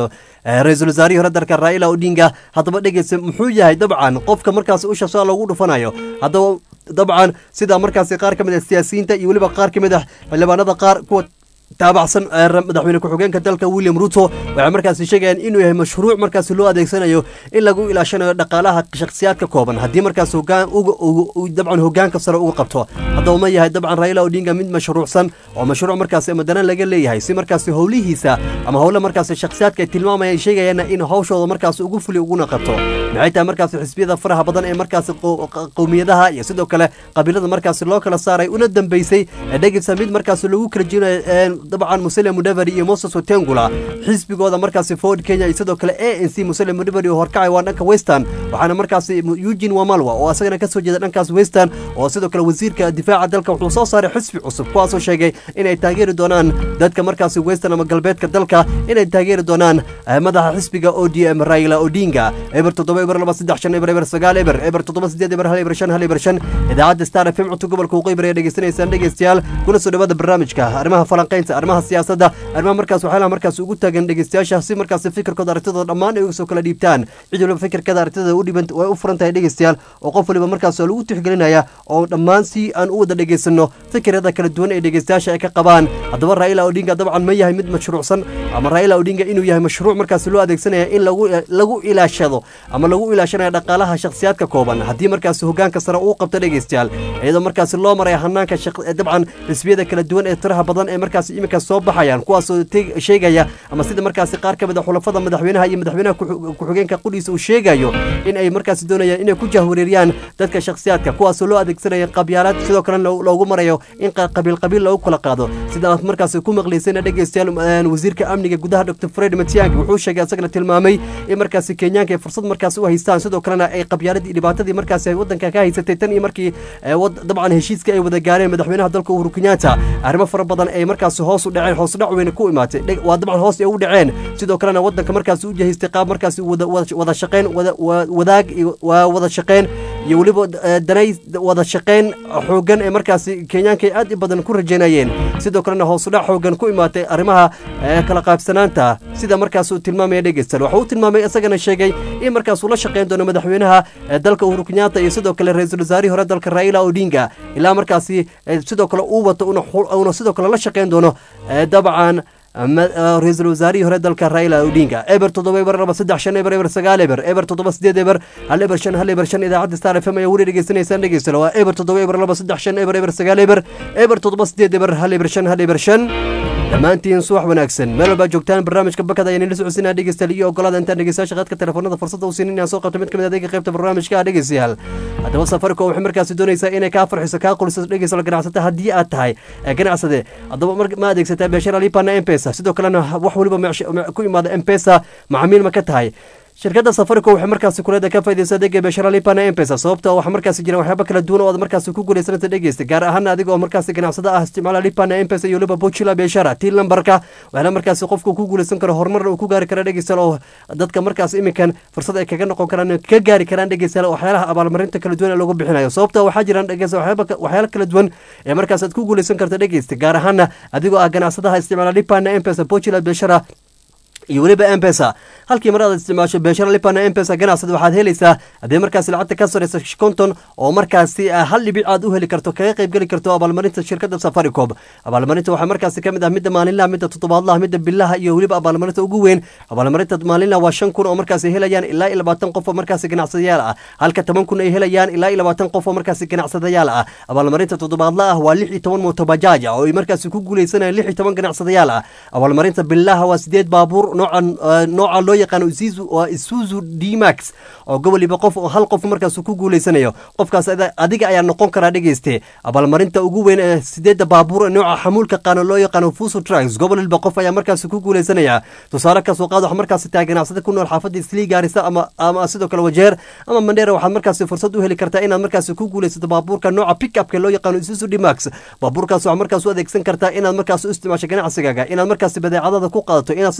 Speaker 1: ra-iisul wasaarihii hore dalka raila odinga haddaba dhegeysa muxuu yahay dabcan qofka markaasi usha saa loogu dhufanayo haddaba dabcan sida markaasi qaar ka mid ah siyaasiyiinta iyo weliba qaar ka mid ah xildhibaanada qaar kuwa taabacsan madaxweyne ku-xigeenka dalka william ruto waxay markaasi sheegayaan inuu yahay mashruuc markaasi loo adeegsanayo in lagu ilaashanayo dhaqaalaha shakhsiyaadka kooban haddii markaas hogaan dabcan hogaanka sare uga qabto haddaba ma yahay dabcan raila odinga mid mashruucsan oo mashruuc markaasi madana laga leeyahay si markaasi howlihiisa ama howle markaasi shakhsiyaadka ay tilmaamayaan sheegayaana in hawshooda markaasi ugu fuli uguna qabto maxay tahay markaasi xisbiyada faraha badan ee markaasi qowmiyadaha iyo sidoo kale qabiilada markaasi loo kala saaray una dambeysay dhegeysa mid markaasi lagu kala jinayo dabcan musele mudaveri iyo moses otengula xisbigooda markaasi ford kenya iyo sidoo kale a n c musele mudaveri oo horkacay waa dhanka western waxaana markaasi eugene wamalwa oo asagana kasoo jeeda dhankaas western oo sidoo kale wasiirka difaaca dalka wuxuu soo saaray xisbi cusub kuwaasoo sheegay inay taageeri doonaan dadka markaasi western ama galbeedka dalka inay taageeri doonaan madaxa xisbiga o d m raila odinga eber toddoba eber laba saddex shan eber eber sagaal eber eber toddoba sideed eber hal eber shan hal eber shan idaacadda star f m cunto gobolka waqooyi ayaa dhegeysanaysaan dhegeystayaal kuna soo dhawaada barnaamijka arrimaha falanqaynta arrimaha siyaasadda arrimaha markaas waxyaalaha markaas ugu taagan dhegeystayaasha si markaas fikirkooda aragtidooda dhammaan ay uga soo kala dhiibtaan cid waliba fikirkada aragtidooda u dhiban way u furan tahay dhegeystayaal oo qof waliba markaas lagu tixgelinaya oo dhammaan si aan u wada dhegeysano fikirada kala duwan ee dhegeystayaasha ay ka qabaan haddaba raila odinga dabcan ma yahay mid mashruucsan ama raila odinga inuu yahay mashruuc markaas loo adeegsanaya in lagu lagu ilaashado ama lagu ilaashanayo dhaqaalaha shakhsiyaadka kooban haddii markaas hogaanka sare uu qabto dhegeystayaal iyadoo markaas loo maraya hanaanka dabcan xisbiyada kala duwan ee tiraha badan ee markaas iminka soo baxayaan kuwaasoo sheegaya ama sida markaasi qaar ka mid a xulafada madaxweynaha iyo madaxweynaha ku-xigeenka qudhiisa uu sheegayo in ay markaasi doonayaan inay ku jahwareeriyaan dadka shakhsiyaadka kuwaasoo loo adeegsanaya qabyaalad sidoo kalena loogu marayo in qabiil qabiil loogu kala qaado sida aad markaasi ku maqlaysayna dhegeystayaal wasiirka amniga gudaha dr fred matiangi wuxuu sheegay asagana tilmaamay in markaasi kenyaanka ay fursad markaasi u haystaan sidoo kalena ay qabyaaladii dhibaatadii markaasi ay wadanka ka haysatay tan iyo markii dabcan heshiiska ay wada gaareen madaxweynaha dalka uhuru kenyatta arrimo fara badan ay markaasi hoos u dhaceen hoos dhac weyne ku imaatay waa dabcan hoos ay ugu dhaceen sidoo kalena wadanka markaasi u jahaystay qaab markaasi wada shaqeyn wadaag waa wada shaqeyn iyo weliba danay wada shaqeyn xoogan ee markaasi kenyaanka ay aad i badan ku rajaynayeen sidoo kalena hoos u dhac xoogan ku imaatay arrimaha kala qaybsanaanta sida markaas uu tilmaamaya dhegeystal waxa uu tilmaamay isagana sheegay in markaas uu la shaqeyn doono madaxweynaha dalka uhuru kenyatta iyo sidoo kale ra-iisul wasaarihii hore dalka raila odinga ilaa markaasi sidoo kale uu wato una sidoo kale la shaqeyn doono dabcan ra-iisul wasaarihii hore dalka raila odinga eber toddoba eber laba saddex shan eber eber sagaal eber eber toddoba sideed eber hal eber shan hal eber shan idaacadda star f m ayaa weli dhegeysanaysaan dhegeystalo waa eber toddoba eber laba saddex shan eber eber sagaal eber eber toddoba sideed eber hal eber shan hal eber shan dhammaantiin subax wanaagsan meel walbaa joogtaan barnaamijka bakada ayaan ila socodsiinaa dhegeystayaal iyo ogolaada intaan dhegeystayaasha qaadka telefoonada fursadda u siinin inaan soo qabto mid ka mid adeega qaybta barnaamijka ah dhegeystayaal haddaba safaricom waxay markaasi doonaysaa inay kaa farxiso kaa quliso dhegeysta ganacsata haddii aad tahay ganacsade haddaba ma adeegsataa beeshara lipana mpesa sidoo kalena wax weliba ku imaada mpesa macaamiil ma ka tahay shirkadda safaricom waxay markaasi kuleeda ka faidaysa adeega beeshara lipana mpesa sababta waxaa markaasi jira waxyaaba kala duwan oo aad markaasi ku guuleysanaysa dhegeysta gaar ahaan adiga oo markaasi ganacsada ah isticmaala lipana mpesa iyo weliba bochila beeshara tii lambarka waxaana markaasi qofku ku guuleysan karo horumarna uu ku gaari kara dhegeystayaal oo dadka markaas iminkan fursad ay kaga noqon karaan ka gaari karaan dhegeystayaal waxyaalaha abaalmarinta kala duwan ee lagu bixinayo sababta waxaa jiraan dhegeysta waxyaala kala duwan ee markaas aad ku guuleysan karta dhegeysta gaar ahaana adigoo ah ganacsadaha isticmaala lipana mpesa bochila beeshara iyo weliba mpesa halkii mar aad isticmaasho beeshara lipana mpesa ganacsada waxaad helaysaa haddii markaasi lacagta ka sareysa konton oo markaasi hal dhibic aad u heli karto kaga qayb geli karto abaalmarinta shirkadda safaricom abaalmarinta waxaa markaasi ka mid ah midda maalinlaha midda toddobaadlaha midda bilaha iyo weliba abaalmarinta ugu weyn abaalmarinta maalinlaha waa shan kun oo markaasi helayaan ilaa iyo labaatan qof oo markaasi ganacsadayaal ah halka toban kun ay helayaan ilaa iyo labaatan qof oo markaasi ganacsadayaal ah abaalmarinta toddobaadla ah waa lix iyo toban mootobajaaj ah oo ay markaasi ku guuleysanayaan lix iyo toban ganacsadayaal ah abaalmarinta bilaha waa sideed baabuur noocan nooca loo yaqaano waa isuzu dmax oo goboliba qof oo hal qof markaas ku guuleysanayo qofkaas adiga ayaa noqon karaa dhegeyste abaalmarinta ugu weyn ee sideedda baabuur nooca xamuulka qaano loo yaqaano fuso trucks goboliba qof ayaa markaas ku guuleysanaya tusaale kasoo qaad waxaa markaasi tahay ganacsada ku nool xaafadda islii gaarisa ama ama sidoo kale wajeer ama mandheera waxaad markaasi fursad u heli kartaa inaad markaasi ku guuleysato baabuurka nooca pickupka loo yaqaano isuzu dmax baabuurkaas waxaa markaas u adeegsan kartaa inaad markaas u isticmaasho ganacsigaaga inaad markaasi badeecadada ku qaadato inaad sidoo kale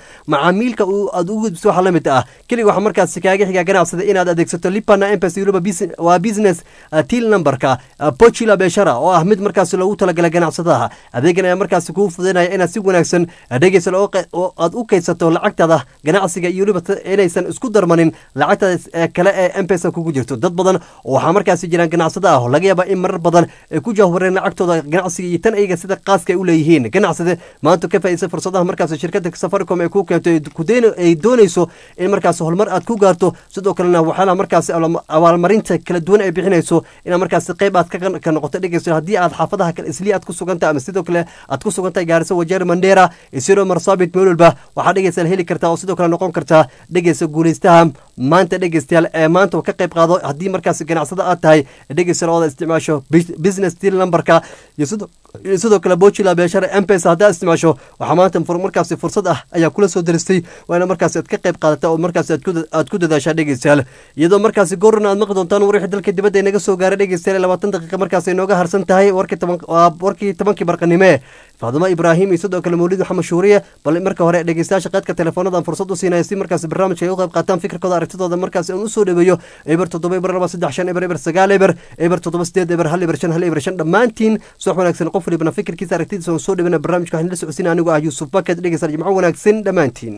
Speaker 1: macaamiilka uu- aad ugu gudbiso waxaa la mid ah keliga waxaa markaasi kaaga xigaa ganacsada inaad adeegsato lipana mpesa weliba bus- waa business uh, til numberka uh, pochila beshara oo ah mid markaasi loogu talagalay ganacsadaha adeegan ayaa markaasi kuu fududaynaya inaad si wanaagsan dhegeysan oo qe- oo aad u kaydsato lacagtaada ganacsiga iyo weliba ta- inaysan isku darmanin lacagtaada ee kale ee mpesa kugu jirto dad badan oo waxaa markaasi jiraan ganacsada ah oo laga yaaba in marar badan ay ku jahwareen lacagtooda ganacsiga iyo tan ayaga sida qaaska ay u leeyihiin ganacsade maanta ka faa'iidaysa fursadaha markaasi shirkada safaricom ay ku keento ay ku deyn- ay doonayso in markaasi horumar aad ku gaarto sidoo kalena waxyaalaha markaasi abaal- abaalmarinta kala duwan ay bixinayso inaad markaasi qayb aad ka ka noqoto dhegeyso haddii aad xaafadaha kale isli aad ku sugantahay ama sidoo kale aad ku sugantahay gaarisa wajeer mandera isiro marsabit meel walba waxaa dhegeysa heli kartaa oo sidoo kale noqon kartaa dhegeysa guuleystaha maanta dhegeystayaal ee maanta ka qayb qaado haddii markaasi ganacsada aad tahay dhegeysa ooda isticmaasho bus- business deal numberka iyo sidoo iyo sidoo kale bochila beeshara mpesa haddaad isticmaasho waxaa maanta fur- markaasi fursad ah ayaa kula soo daristay waana markaasi aad ka qayb qaadata oo markaasi aad ku da- aad ku dadaashaa dhegeystayaal iyadoo markaasi goorna aad maqli doontaan warwixii dalka dibadda inaga soo gaaray dhegeystayaal labaatan daqiiqa markaasi inooga harsan tahay warkii toban waa warkii tobankii barqanime faadimo ibraahim iyo sidoo kale mawlid maxamed shuuriye bal marka hore dhegeystayaasha qaadka teleefoonadan fursad u siinaya si markaasi barnaamijka ay u qayb qaataan fikirkooda aragtidooda markaasi aan usoo dhaweeyo eber toddoba eber laba saddex shan eber eber sagaal eber eber toddoba sideed eber hal eber shan hal eber shan dhammaantiin subax wanaagsan qof walibana fikirkiisa aragtidiisa aan soo dhaweyna barnaamijka waxaan la socodsiina anigu ah yuusuf bakad dhegeystayaal jimco wanaagsan dhammaantiin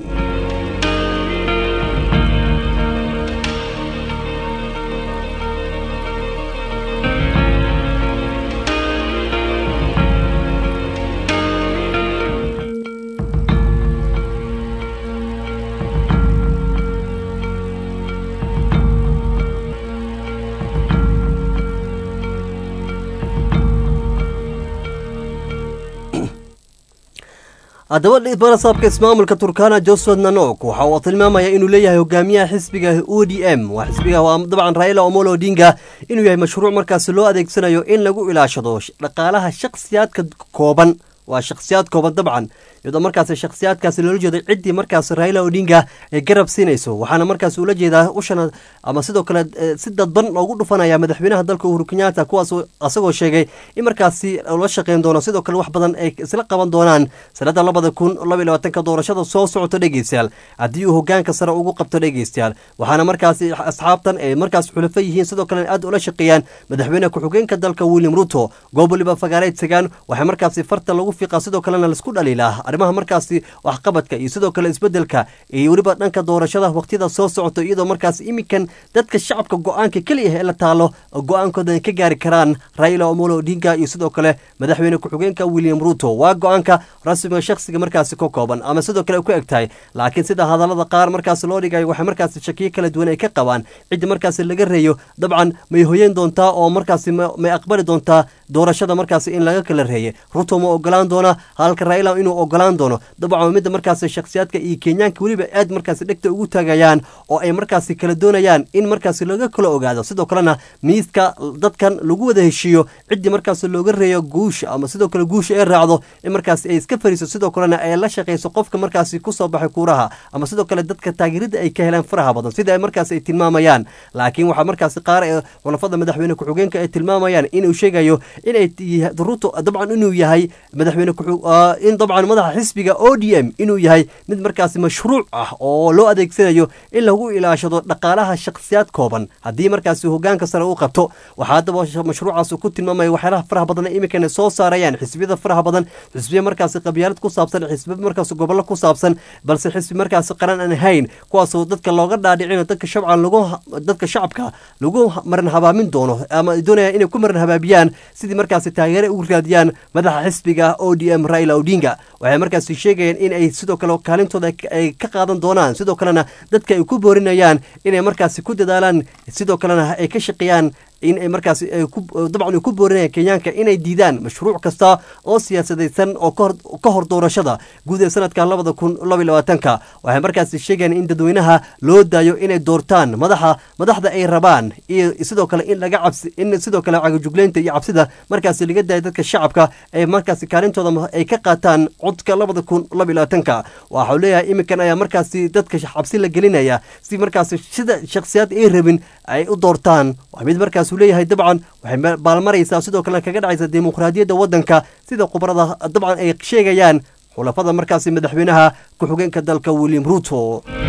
Speaker 1: haddaba barasaabka ismaamulka turkana joseph nanok waxa uu tilmaamaya inuu leeyahay hogaamiyaha xisbiga o d m waa xisbiga waa dabcan raila omolo odinga inuu yahay mashruuc markaasi loo adeegsanayo in lagu ilaashado sh- dhaqaalaha shakhsiyaadka kooban waa shakhsiyaad kooban dabcan iyadoo markaasi shakhsiyaadkaasi loola jeedo ciddii markaasi raila odinga ay garab siinayso waxaana markaasi ula jeedaa ushana ama sidoo kale eh, si dadban loogu dhufanaya madaxweynaha dalka uhuru kenyatta kuwaas asagoo sheegay in markaasi la shaqeyn doono sidoo kale wax badan ay isla qaban doonaan sanada labada kun laba iyo labaatanka doorashada soo socoto dhegeystayaal haddii uu hogaanka sare ugu qabto dhegeystayaal waxaana markaasi asxaabtan ay markaas xulafo yihiin sidoo kale aad ula shaqeeyaan madaxweyne ku-xigeenka dalka william ruto goob waliba fagaareyd tagaan waxay markaasi farta lagu fiiqaa sidoo kalena laisku dhaliilaa arrimaha markaasi waxqabadka iyo sidoo kale isbedelka iyo weliba dhanka doorashada waqtiyada soo socoto iyadoo markaas iminkan dadka shacabka go-aanka keliya ee la taalo go-aankooda ay ka gaari karaan raila omolo odinga iyo sidoo kale madaxweyne ku-xigeenka william ruto waa go-aanka rasmiga shakhsiga markaasi ka kooban ama sidoo kale ay ku eg tahay laakiin sida hadallada qaar markaasi loo dhigayo waxay markaasi shakiyo kala duwan ay ka qabaan cidda markaasi laga reeyo dabcan may hoyeen doontaa oo markaasi ma- may aqbali doontaa doorashada markaasi in laga kala reeye ruto ma ogolaan doona halka raila inuu ogolaan doono dabcan midda markaasi shakhsiyaadka iyo kenyaanka weliba aad markaasi dhegta ugu taagayaan oo ay markaasi kala doonayaan in markaasi laga kala ogaado sidoo kalena miiska dadkan lagu wada heshiiyo ciddii markaasi looga reeyo guusha ama sidoo kale guusha ay raacdo in markaasi ay iska fariiso sidoo kalena ay la shaqayso qofka markaasi kusoo baxay kuuraha ama sidoo kale dadka taageerada ay ka helaan faraha badan sida ay markaasi ay tilmaamayaan laakiin waxaa markaasi qaar ee xulafada madaxweyne ku-xigeenka ay tilmaamayaan inuu sheegayo inay t- ruto dabcan inuu yahay madaxweyne ku- ah, in dabcan madaxa xisbiga o d m inuu yahay mid markaasi mashruuc ah oo loo adeegsanayo in lagu ilaashado dhaqaalaha shakhsiyaad kooban haddii markaasi hogaanka sare uu qabto waxaa haddaba sh- mashruucaas uu ku tilmaamaya waxyaalaha faraha badan ee iminkana soo saarayaan xisbiyada faraha badan xisbiya markaasi qabyaalad ku saabsan xisbiya markaasi gobollo ku saabsan balse xisbi markaasi qaran aan ahayn kuwaasoo dadka looga dhaadhicino dadka shabcan lagu dadka shacabka lagu maran habaamin doono ama ay doonayaan inay ku maran habaabiyaan sidii markaasi taageere ugu raadiyaan madaxa xisbiga o d m raila odinga waxay markaasi sheegayaan in ay sidoo kale kaalintooda ay- ay ka qaadan doonaan sidoo kalena dadka ay ku boorinayaan inay markaasi ku dadaalaan sidoo kalena ay ka shaqeeyaan in ay markaasi ay ku dabcan ay ku boorinayaan kenyaanka inay diidaan mashruuc kasta oo siyaasadaysan oo ka hor ka hor doorashada guud ee sanadka labada kun laba iyo labaatanka waxay markaasi sheegayaan in dadweynaha loo daayo inay doortaan madaxa madaxda ay rabaan iyo sidoo kale in laga cabsi in sidoo kale cagajugleynta iyo cabsida markaasi laga daayo dadka shacabka ay markaasi kaalintooda ma- ay ka qaataan codka labada kun laba iyo labaatanka waxa uu leeyahay iminkan ayaa markaasi dadka cabsi la gelinaya si markaasi sida shakhsiyaad ay rabin ay u doortaan waa mid markaas uu leeyahay dabcan waxay ma- baalmaraysaa sidoo kale kaga dhacaysa dimuqraadiyadda waddanka sida khubarada dabcan ay sheegayaan xulafada markaasi madaxweynaha ku-xigeenka dalka william ruto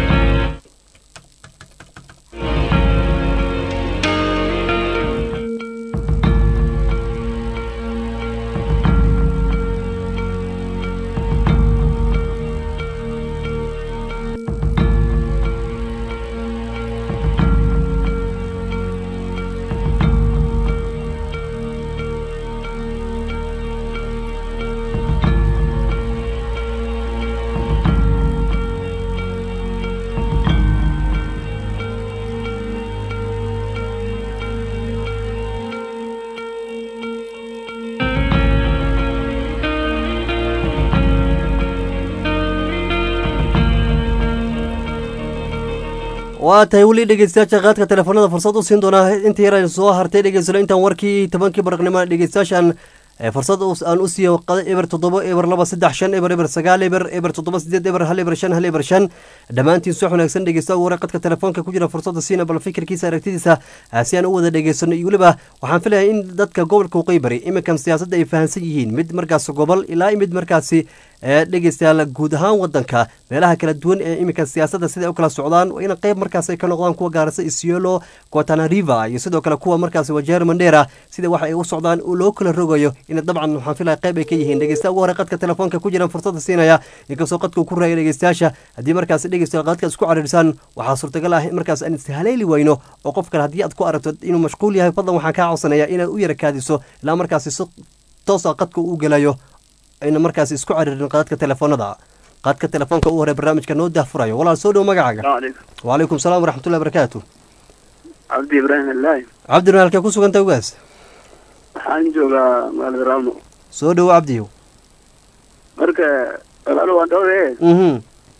Speaker 1: waa tahay weli dhegeystayaasha qaadka telefoonada fursad u siin doonaa inta yar aynu soo hartay dhegeysano intaan warkii tobankii baraqnimo dhegeystayaashan fursad aan u siiyo eber toddoba eber laba saddex shan eber eber sagaal eber eber toddoba sideed eber hal eber shan hal eber shan dhammaantiin soo wanaagsan dhegeysta ugu qadka telefoonka ku jira fursadda siina bal fikirkiisa aragtidiisa si aan u wada dhegeysano iyo weliba waxaan filayaa in dadka gobolka waqooyi bari iminkan siyaasadda ay fahansan yihiin mid markaas gobol ilaa mid markaasi dhegeystayaal guud ahaan wadanka meelaha kala duwan ee iminka siyaasadda sida u kala socdaan in qayb markaas ay ka noqdaan kuwa gaarisa isiolo guatanariva iyo sidoo kale kuwa markaas wajeer mandera sida waxa ay u socdaan loo kala rogayo in dabcan waxaan filaya qayb ay ka yihiin dhegeysta ugu hore qadka telefoonka ku jiran fursadda siinaya inkastoo qadka uu ku raaya dhegeystayaasha haddii markaas dhegeystayaal qadka isku cariirsaan waxaa suurtagal ah in markaas aan ishaleeli weyno oo qof kale haddii aad ku aragto inuu mashquul yahay fadlan waxaan kaa codsanaya inaad u yara kaadiso ilaa markaasi si toosa qadka uu gelayo ayna markaas isku cariirin qadadka telefoonada qadka telefoonka u hore barnaamijka noo dahfurayo walaal soo dhow magacaaga wacalaykum salaam waraxmatullahi barakaatu
Speaker 3: cabdi ibraahim allahi
Speaker 1: cabdi halkee ku suganta ugaas
Speaker 3: waxaan joogaa magaalada raamo
Speaker 1: soo dhowo cabdiyow
Speaker 3: marka walaalo waan dhowre
Speaker 1: mhm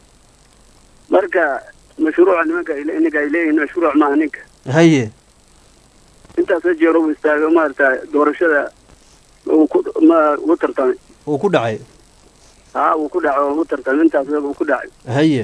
Speaker 3: marka mashruuca nimanka ninka ay leeyihiin mashruuc maaha ninka
Speaker 1: haye
Speaker 3: intaasoo jeer uu istaago maarata doorashada uu ku ma ugu tartamay
Speaker 1: uu ku dhacay
Speaker 3: haa uu ku dhaco ugu tartamay intaas uu ku dhacay
Speaker 1: haye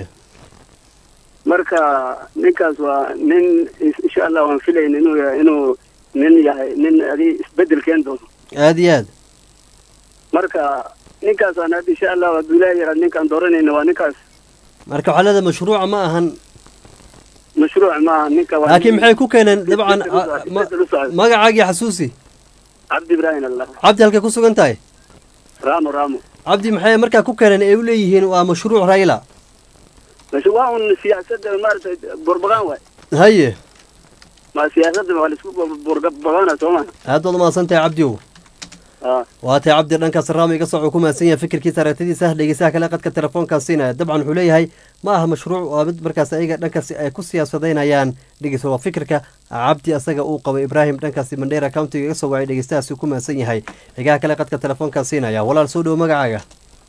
Speaker 3: marka ninkaas waa nin insha allah waan filayn inuu yahay inuu nin yahay nin adi isbedel keen doono
Speaker 1: aada iyo aad
Speaker 3: marka ninkaasaan hadda insha allah hadduu ilaahi yaraa ninkaan dooranayna waa ninkaas
Speaker 1: marka waxaa leedahay mashruuca ma ahan
Speaker 3: mashruuc maaha ninka waa
Speaker 1: laakiin maxay ku keeneen dabcan
Speaker 3: isbedel u socda
Speaker 1: magacaagii xasuusi
Speaker 3: cabdi ibraahim allah
Speaker 1: cabdi halkay ku sugan tahay
Speaker 3: raamo raamo
Speaker 1: cabdi maxay markaa ku keeneen ay u leeyihiin waa mashruuc rayla
Speaker 3: masha waa un siyaasadda maaragtay burbagaan waay
Speaker 1: haye
Speaker 3: ma siyaasadda waa laisku burbagaana soo ma
Speaker 1: aad baad umahadsan tahay cabdiow waa tahay cabdi dhankaas raamo iga soco ku mahadsan yahay fikirkiisa aragtidiisa dhegeysaha kale qadka telefoonkaa siinaya dabcan wuxuu leeyahay ma aha mashruuc waa mid markaas ayaga dhankaasi ay ku siyaasadeynayaan dhegeysa waa fikirka cabdi asaga uu qabo ibraahim dhankaasi mandheera countiga iga soo wacay dhegeystahaasi ku mahadsan yahay xigaha kale qadka telefoonkaa siinaya walaal soo dhowo magacaaga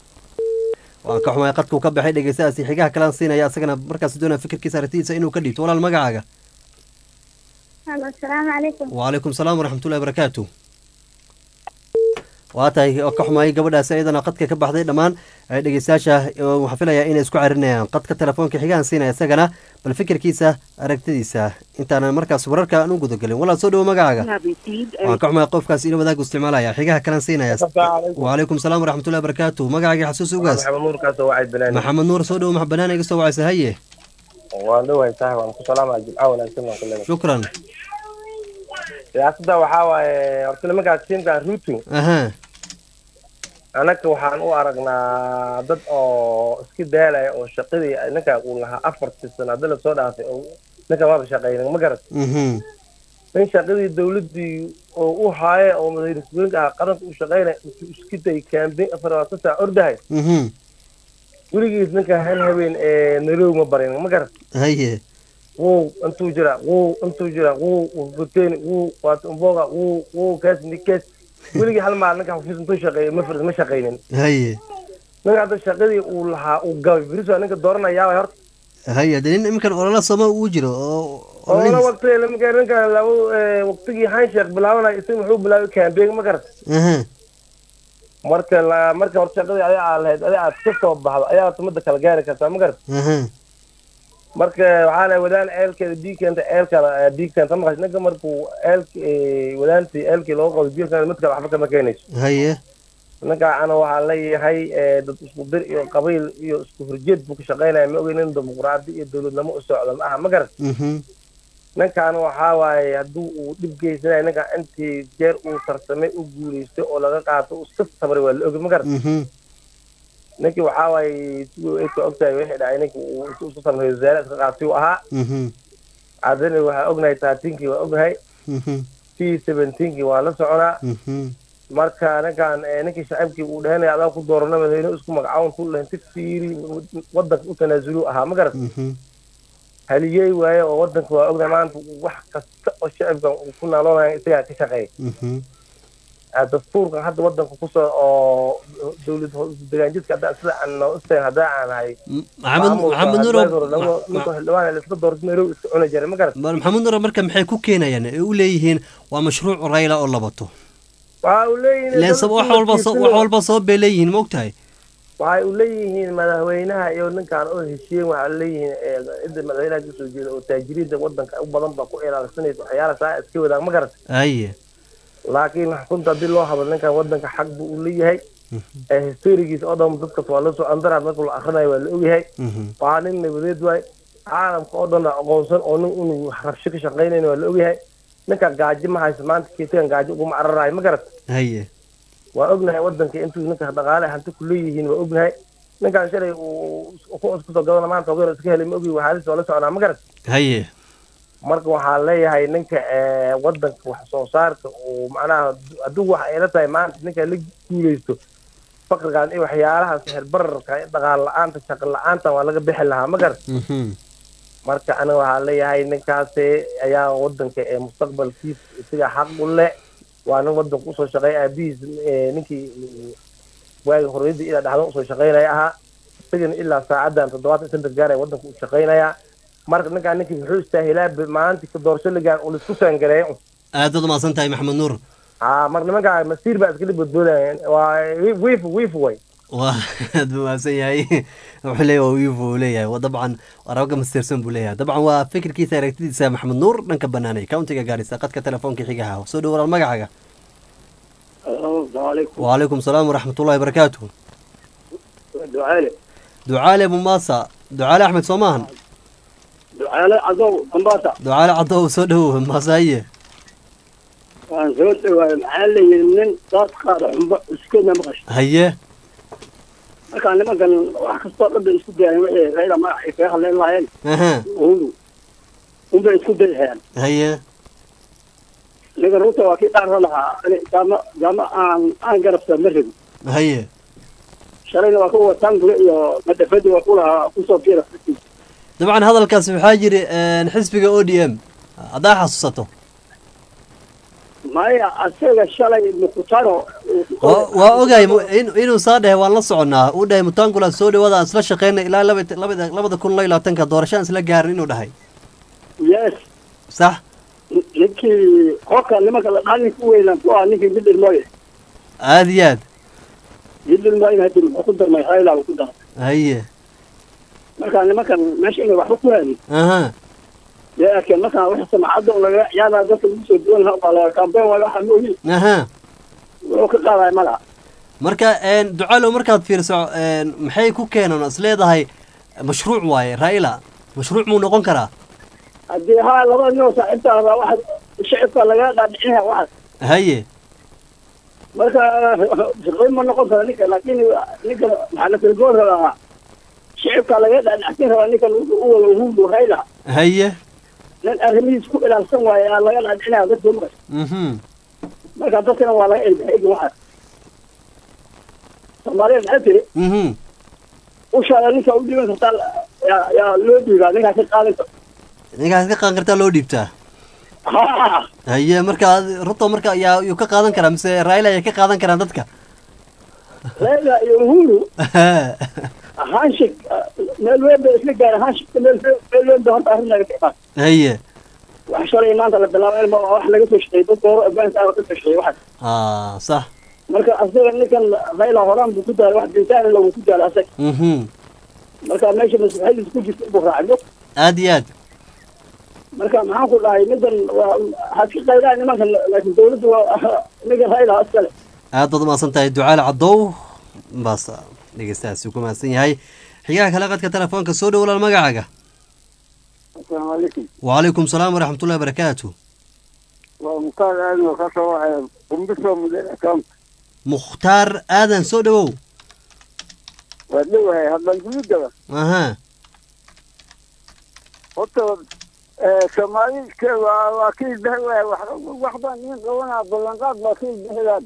Speaker 1: waan ka xumay qadkuu ka baxay dhegeystahaasi xigaha kalean siinaya asagana markaas doonaya fikirkiisa aragtidiisa inuu ka dhiibto walaal magacaaga
Speaker 13: asalaamu calaykum
Speaker 1: wacalaykum salaam waraxmatullahi barakaatu waa tahay ka xumaayay gabadhaasi ayadana qadka ka baxday dhammaan dhegeystayaasha waxaan filayaa inay isku carinayaan qadka telefoonka xigahan siinaya isagana bal fikirkiisa aragtidiisa intaanan markaas wararka aan u gudagelin walaal soo dhowo magacaaga waan ka xumaay qofkaas ina wadaagu isticmaalaya xigaha kalan siinaya wacalaykum salaam waraxmatullahi barakaatu magacaagii xasuus ugaas maxamed nuur soo dhowo banaan iga soo wacaysa haye
Speaker 14: waan dhawahay sax waan ku salaamaya jimca wanaagsan waan ku leedahay
Speaker 1: shukran
Speaker 14: siyaasadda waxaa waaye horta nimankaas tiimkan ruto
Speaker 1: aha
Speaker 14: annaga waxaan u aragnaa dad oo iska daalaya oo shaqadii ninka uu lahaa afartii sano hadda lasoo dhaafay oo ninka maba shaqaynin ma garat
Speaker 1: mhm
Speaker 14: nin shaqadii dawladdii oo u haaye oo madaxweynaha ah qaranka u shaqaynaya intuu iska day kaambeyn afar labaatan saac ordahay
Speaker 1: mhm
Speaker 14: weligiis ninka hal habeen ee nairobi ma barin ma garat
Speaker 1: haye
Speaker 14: wuu intuu jira wuu intuu jira wuu ufuteni wuu waata umboga wuu wuu kaas nikees weligii hal maal ninka xafiis intuu shaqeeyo ma fir ma shaqaynin
Speaker 1: haye
Speaker 14: ninka hadda shaqadii uu lahaa uu gabay beriso ninka dooranayaa horta
Speaker 1: haye de nin iminkan olala sooma uu jiro oo
Speaker 14: oo la waqti lamika ninka labo waqtigii hansheek bilaabanaya isaga wuxuu bilaabay campaign ma garat
Speaker 1: aha
Speaker 14: marka la marka horta shaqadii adiga aad lahayd adiga aad ka soo baxdo ayaa tumada kala gaari kartaa ma garat
Speaker 1: aha
Speaker 14: marka waxaa la wadaan ceelkeeda biigkeenta ceelkana biigkeenta maqash ninka markuu ceelki wadaantii ceelkii loo qabo biigkeena mid kale waxba kama keenayso
Speaker 1: haye
Speaker 14: ninka ana waxaa leeyahay eh, dad isku dir iyo qabiil iyo isku horjeed buu ka shaqaynaya ma ogeyn in dimuqraadi iyo dowladnimo u socdo ma aha ma garan
Speaker 1: Mhm.
Speaker 14: ninkan waxaa waaye hadduu uu dhib geysanayo ninkan intii jeer uu tartamay u guuleystay oo laga qaato uu iska sabray waa la ogi ma garan
Speaker 1: Mhm.
Speaker 14: ninkii waxaa waaye siduu ayka ogtahay wixii dhacay ninkii uu intuu isu samreeyo wasaare iska qaatay uu ahaa
Speaker 1: Mhm.
Speaker 14: haddana waxaa ognahay taatiinkii waa ognahay
Speaker 1: Mhm.
Speaker 14: t seventeenkii waa la soconaa
Speaker 1: Mhm.
Speaker 14: marka ninkan eh, ninkii shacabkii uu dhehanaya adaa ku doorana madaxweyne isku magacawn ku lahayn si fiiri wadanka u tanaasulu ahaa ma garan
Speaker 1: Mhm.
Speaker 14: haliyey waaye oo wadanka waa ognahay maanta wax kasta oo shacabkan uu ku naaloonaya isagaa ka shaqeeya
Speaker 1: Mhm.
Speaker 14: Ah, dastuurkan hadda wadanka kusoo oo dowlad degaanjidka hadda sida aan noo isteen haddaa aan ahay
Speaker 1: maxamed maxamed nuur
Speaker 14: ninka xildhibaan la iska doortay nairobi iska cuni jiray ma garan
Speaker 1: bal maxamed nuur marka maxay ku keenayaan ee u leeyihiin waa mashruuc rayla oo la bato
Speaker 14: waxa uu leeyihiin
Speaker 1: ileen sab- wax walba soo- wax walba sabab bay leeyihiin ma ogtahay
Speaker 14: waxay u leeyihiin madaxweynaha iyo ninkan oo heshiiyeen waxaa leeyihiin eh, cidda madaxweynaha kasoo jeeda oo taajiriinta wadanka u badan baa ku ilaalsanaysa waxyaala saa iska wadaan ma garan
Speaker 1: aye
Speaker 14: laakiin runta haddii loo hadlo ninkan wadanka xaq buu u leeyahay Eh, historigiisa oo dhan dadkas waa lasoo andaraad marka la akrinayo waa la ogyahay
Speaker 1: Mhm.
Speaker 14: waa nin nabadeed waay caalamka oo dhan aqoonsan oo nin inuu rabsho ka shaqaynayn waa la ogyahay ninkan gaajo ma hayso maanta keetigan gaajo uguma cararayo ma garat
Speaker 1: haye
Speaker 14: waa ognahay wadanka intuu ninka dhaqaale hanti ku leeyihiin waa ognahay ninkan shalay uu ku isku soo gadana maanta ogeer iska helay ma ogi waxaalis waa la soconaa ma garat
Speaker 1: haye
Speaker 14: marka waxaa leeyahay ninka eh, wadanka wax soo saarka uu macnaha hadduu wax ayla tahay maanta ninka la guuleysto fakrigan iyo waxyaalaha sixir bararka dhaqaal la-aanta shaqo la-aanta waa laga bixi lahaa ma garat
Speaker 1: Mhm.
Speaker 14: marka aniga waxaa leeyahay ninkaasi ayaa wadanka ee mustaqbalkiisa isaga xaq u leh waa nin wadanka usoo shaqeeya aabihiis eh, ninkii eh, waagi horeyadii ilaa dhaxdan usoo shaqeynaya ahaa isagana ilaa saacadan toddobaatan iyo shantan gaar wadanka u shaqeynaya marka ninkaan ninkii wuxuu istaahilaa maalintii ka doorasho ligaan uu laisku saangareeyo
Speaker 1: aad baad umahadsan tahay maxamed nuur
Speaker 14: haa marka nimankaa masiir baa iskala badboodayaan waa wiif wiif way
Speaker 1: waa aad buu mahadsan yahay wuxuu leeyahay waa wiifu uu leeyahay waa dabcan araga masteersan buu leeyahay dabcan waa fikirkiisa aragtidiisa maxamed nuur dhanka banaanay countiga gaarisa qadka telefoonka xigaha soo dhow walaal magacaaga
Speaker 3: السلام عليكم
Speaker 1: وعليكم السلام ورحمة الله وبركاته
Speaker 3: دعالي
Speaker 1: دعالي أبو ماسا دعالي أحمد صومان
Speaker 3: دعالي عضو قنباطة
Speaker 1: دعالي عضو سودو ماساية
Speaker 3: waan soo dhawaay maxaa la yidhi nin daad qaada xumba iskeedna maqasho
Speaker 1: هيا
Speaker 3: markaa nimankan wax kastoo dhan bay isku dayaan wixii rayda magacay kaga hadleen lahaayeen
Speaker 1: أها
Speaker 3: uhuru unbay isku dayhayaan
Speaker 1: هيا
Speaker 3: ninka ruuta waa kii dhaarra lahaa ani jaama jaama aan aan garabta ma rabin
Speaker 1: هيا
Speaker 3: shalayna waa ku wataan gule iyo madhafadi waa ku lahaa kusoo biira
Speaker 1: dabcan hadalkaas waxaa jiri een, xisbiga o d m haddaa xasuusato
Speaker 3: maya asaga shalay mukutano
Speaker 1: Waa- waa ogahay mu- in- inuu saa dhahay waan la soconaa uu dhahay mutangula soo dhawaada aan isla shaqeyna ilaa laba- labada labada kun iyo labaatanka doorashaan isla gaarin inuu dhahay
Speaker 3: yes
Speaker 1: sax
Speaker 3: ninkii qolka nimanka la dhaa ninka u weynaan ku ah ninkii midil mooye
Speaker 1: aad iyo aad
Speaker 3: midil mooye hadii muxuu ku darmay rayla uu ku daray
Speaker 1: haye
Speaker 3: marka nimankan meesha inay waxba ku haadin
Speaker 1: aha
Speaker 3: dee arkeen markaa wixii samacadda un lagaga ciyaaraya dadka lagu soo duwan lahaa baa laga kaambeen waayo waxa mooyi
Speaker 1: aha
Speaker 3: wuxuu ka qaadaya malaha
Speaker 1: marka een, ducaalow markaad fiiriso een, maxay ku keenan is leedahay mashruuc waaye raila mashruuc muu noqon karaa
Speaker 3: haddii haa labada nin oo saaxiibta ahaa waxa shicibka lagaga qaadhicinaya waxaas
Speaker 1: haye
Speaker 3: marka shaqayn ma noqon kara ninka laakiin ninka maxaa la tilgoon rabaa shicibka lagaga qaadhicin rabaa ninkan wuxuu u wada uhuru rayla
Speaker 1: haye
Speaker 3: nin arrimihiis ku ilaalsan waaye aa laga qaadhicinaya dadka maqas
Speaker 1: mhm
Speaker 3: marka dadkana waa laga ilbaxigi waxaas soomaaliya maxay tiri
Speaker 1: mhm
Speaker 3: ushaada ninka u dhiban kartaa yaa yaa loo dhiibaa ninkaa ka qaadan karta
Speaker 1: ninkaas ka qaadan kartaa loo dhiibtaa
Speaker 3: ha
Speaker 1: haye marka ad- ruto marka yaa yuu ka qaadan karaa mise raila ayay ka qaadan karaan dadka
Speaker 3: rayla iyo uhuru hanshik meel weyn bay isla gaareen hanshikka meel meel weyn bay horta arrin laga imaan
Speaker 1: haye
Speaker 3: wax shalay maanta la bilaabo ilma wax laga soo shaqeeyey dadka hore afghanistan ka soo shaqeeyey waxaas
Speaker 1: ah sax
Speaker 3: marka asaga ninkan rayla horaan buu ku daalay wax bintaan lagu ku daalay asaga
Speaker 1: mhm
Speaker 3: marka meesha maslaxadiisa ku jirta buu raacdo
Speaker 1: aad iyo aad
Speaker 3: marka maxaan ku dhahay middan waa haska qaydaan nimankan laakiin dawladdu waa ninka rayla iskale
Speaker 1: aad baad umahadsan tahay ducaale cadow baas dhegeystahaasi ku mahadsan yahay xigaha kale qadka telefoonka soo dhow walaal magacaaga
Speaker 3: asalaamu calaykum
Speaker 1: wacalaykum salaam waraxmatullahi barakaatu
Speaker 3: waa mukhtaar aadan oo ka soo waxay qumbiso mudane account
Speaker 1: mukhtaar aadan soo dhowow
Speaker 3: waa dhowahay hadlan gudugaba
Speaker 1: aha
Speaker 3: horta soomaalidka waa waa ka ilbahay waay wax baan iin qabanaa ballanqaad baa ka ilbahaydaan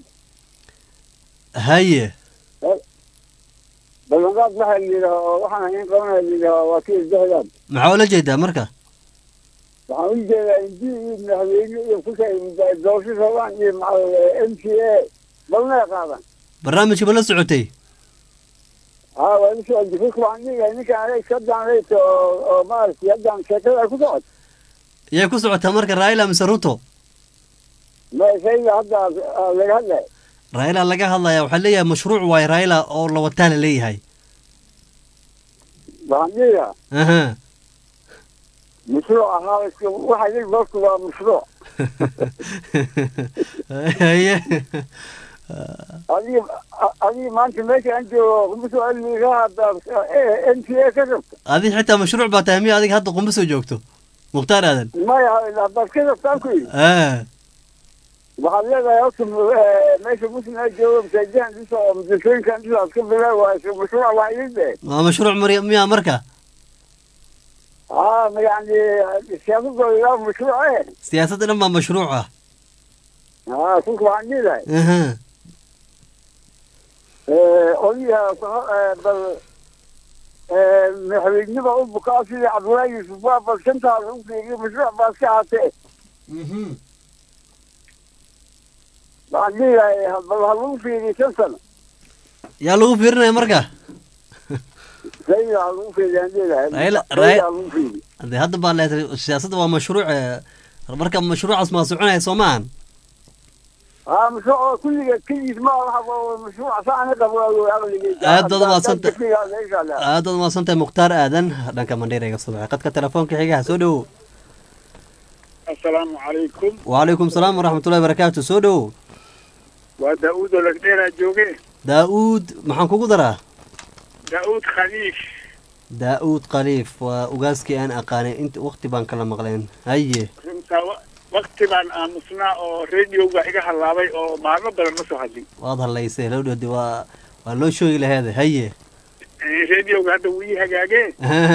Speaker 1: haye
Speaker 3: ballanqaad waxaa la yidhaha oo waxaan iin qabanaya la yidhaha waa ka ilbahaydaan
Speaker 1: maxaa ula jeedaa marka
Speaker 3: waxaan u jeedaa indi iyo madaxweyne iyo kusay doorasho rabaan iyo m c a balnay qaadaan
Speaker 1: barnaamijka ma la socotay
Speaker 3: haa waa la socon jiray waxaan dhigahay ninkan aday iska daanraysa oo oo maaragtay haddaan sheekada ay ku socot
Speaker 1: yay ku socotaa marka raila mise ruto
Speaker 3: meeshayda hadda laga hadlay
Speaker 1: raila laga hadlaya waxaa leeyahay mashruuc waaye raila oo la wataa la leeyahay
Speaker 3: waxaan dhigayaa
Speaker 1: aha
Speaker 3: mashruuc ahaa iska waxa yidhi marku waa mashruuc
Speaker 1: haye
Speaker 3: adiga adiga maanta meesha aan joogo kumusoo cilmigaha n t a ka rabta
Speaker 1: adi xitaa mashruuc baa tahay miya adiga hadda qumba soo joogto mukhtaar aadan
Speaker 3: maya haddaad ka rabtaan ku yidhi
Speaker 1: ah
Speaker 3: waxaad leedahay horta meesha muslim aa joogo masaajihan dhiso oo madrasooyinkan dhiso aad ka bilaa waa iska mashruuc waa idin dhe
Speaker 1: waa mashruuc mar miya marka
Speaker 3: haa yani siyaasadooda ilaa mashruuc eh
Speaker 1: siyaasadda dhan baa mashruuc ah
Speaker 3: haa kulka waxaan dhiilahay
Speaker 1: aha
Speaker 3: odayaha bal madaxweyneba u bukaa sidii cabdullaahi yuusuf waa bal shantaas u fiiriyo mashruuc baa iska ahaatee waxaan dhiilahay bal ha lagu fiiriyo shan sano
Speaker 1: yaa lagu fiirinaya marka
Speaker 3: sayda ha lagu fiiriyo aan dhiilahay
Speaker 1: Raila
Speaker 3: sayda
Speaker 1: Raila
Speaker 3: ha lagu fiiriyo
Speaker 1: de hadda baa leedahay siyaasadda waa mashruuc eh, marka mashruucaas maa soconaya soo maahan
Speaker 3: haa mashruuc oo kulliga keligiis ma aha waa mashruuc saani qabo aqligeyga
Speaker 1: Aad baad umahadsantay.
Speaker 3: aad
Speaker 1: aad baad umahadsan tahay mukhtaar aadan dhanka mandheer iga soo baxay qadka telefoonka xigaha soo dhowow
Speaker 13: asalaamu calaykum
Speaker 1: wacalaykum salaam waraxmatullahi barakaatu soo dhowow
Speaker 13: waa daa-uud oo lagdheeraa jooge
Speaker 1: daa-uud maxaan kugu daraa
Speaker 13: daa-uud khaliif
Speaker 1: daa-uud khaliif waa ugaaskii aan aqaanay inta waqti baan kala maqleen haye
Speaker 13: runtaa wa- wakti baan aamusnaa oo radioga iga hallaabay oo maalmo badan ma soo hadlin
Speaker 1: waad hadlaysay lowdhadi waa waa loo shoogi laheede haye
Speaker 13: Eh, radioga hadda wuu ii hagaagee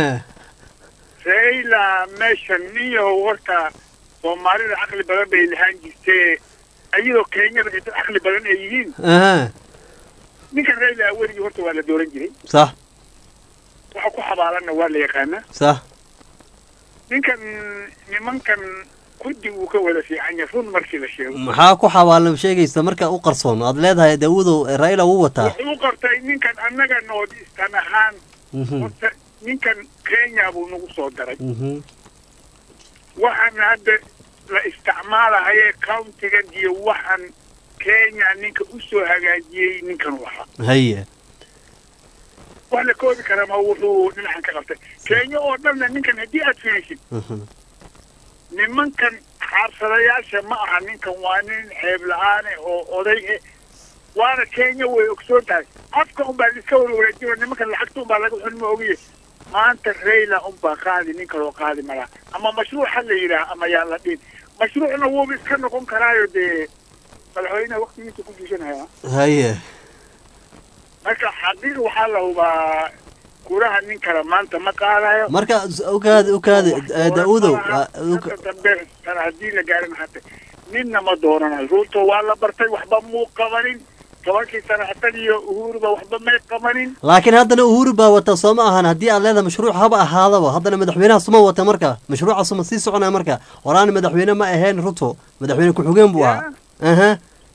Speaker 13: raila meeshan nin yahow horta soomaalida caqli badan bay lahaan jirtee iyadoo kenyada ay dad caqli badan ay yihiin
Speaker 1: aha
Speaker 13: ninkan raila weligii horta waa la dooran jiray
Speaker 1: sax
Speaker 13: waxa ku xabaalanna waa la yaqaanaa
Speaker 1: sax
Speaker 13: ninkan nimankan kuddi uu ka wada fiican yahay run markii la sheego
Speaker 1: maxaa ku xawaalan sheegaysa marka u qarsoon aad leedahay daawudow raila wuu wataa
Speaker 13: wuxuu u qortay ninkan annaga noodistan ahaan
Speaker 1: Mhm,
Speaker 13: horta ninkan kenya buu nagu soo daray
Speaker 1: mhm.
Speaker 13: waxaan hadda la isticmaalahaye countigan iyo waxaan kenya ninka usoo hagaajiyey ninkan u ahaa
Speaker 1: haye
Speaker 13: wax la koobi karaa ma wuxuu dhinacan ka qabtay kenya oo dhanna ninkan haddii aad fiirisid
Speaker 1: Mhm.
Speaker 13: nimankan xaarsadayaasha ma aha ninkan waa nin ceeb la-aane oo oday eh waana kenya way ogsoon tahay afka unbaa liska warwareejino nimankan lacagta unbaa laga xun ma ogiye maanta rayla unbaa qaadi nin kaloo qaadi malaa ama mashruuc ha la yidhaah ama yaa la dhihin mashruucna wuuba iska noqon karaayo dee madaxweynaha waktigiisa ku jiisanaya
Speaker 1: haye
Speaker 13: marka xaqiiq waxaa la hubaa kuraha nin kale maanta ma qaadayo
Speaker 1: marka ukaadi ukaadi eh, daawudow ah, uka-
Speaker 13: Hadda dambe sana haddii la gaarin hata ninna ma dooranayo ruuto waa la bartay waxba muu qabanin tobankii sana hatan iyo uhuruba waxba may qabanin
Speaker 1: laakiin haddana uhuru baa wata soo ma ahan haddii aad leedahay mashruuc haba ahaadaba haddana madaxweynaha suma wata marka mashruucaas ma sii soconaya marka horaan madaxweyne ma ahayn ruto madaxweyne ku-xigeen buu ahaa aha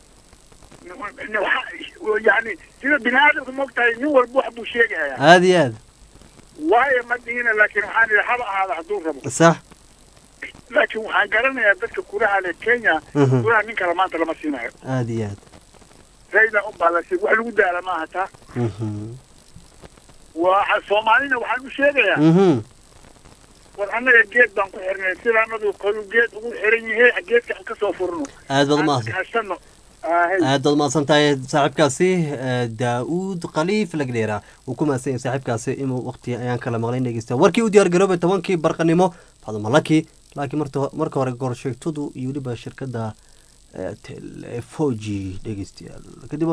Speaker 13: Waxa- yani sida bini aadamka mogtahay nin walba wax buu sheegaya
Speaker 1: aad iyo aad
Speaker 13: waayo ma dhihina laakiin waxaan idhi haba ahaada hadduu rabo
Speaker 1: sax
Speaker 13: laakiin waxaan garanayaa dadka kuraha le kenya
Speaker 1: Mhm.
Speaker 13: kuraha nin kale maanta lama siinayo
Speaker 1: aad iyo aad
Speaker 13: rayla unbaa la siin wax lagu daala maaha taa
Speaker 1: Mhm.
Speaker 13: waa soomaalina waxaan u sheegayaa
Speaker 1: Mhm.
Speaker 13: war annaga geed baan ku xirnay sidaanadu kalu geed ugu xiran yahay geedka aan kasoo furno
Speaker 1: aad baad umahadsan
Speaker 13: kaashano
Speaker 1: aad baad mahadsan tahay saaxiibkaasi eh, daa-uud khaliif lagdheera uu ku mahadsan yahay saaxiibkaasi inuu waqti ayaan kala maqlayn dhegeysta warkii u diyaar garoobay tobankii barqanimo fadmalaki laakiin marta marka hore gorsheegtadu iyo weliba shirkadda eh, telefoji dhegeystayaal kadib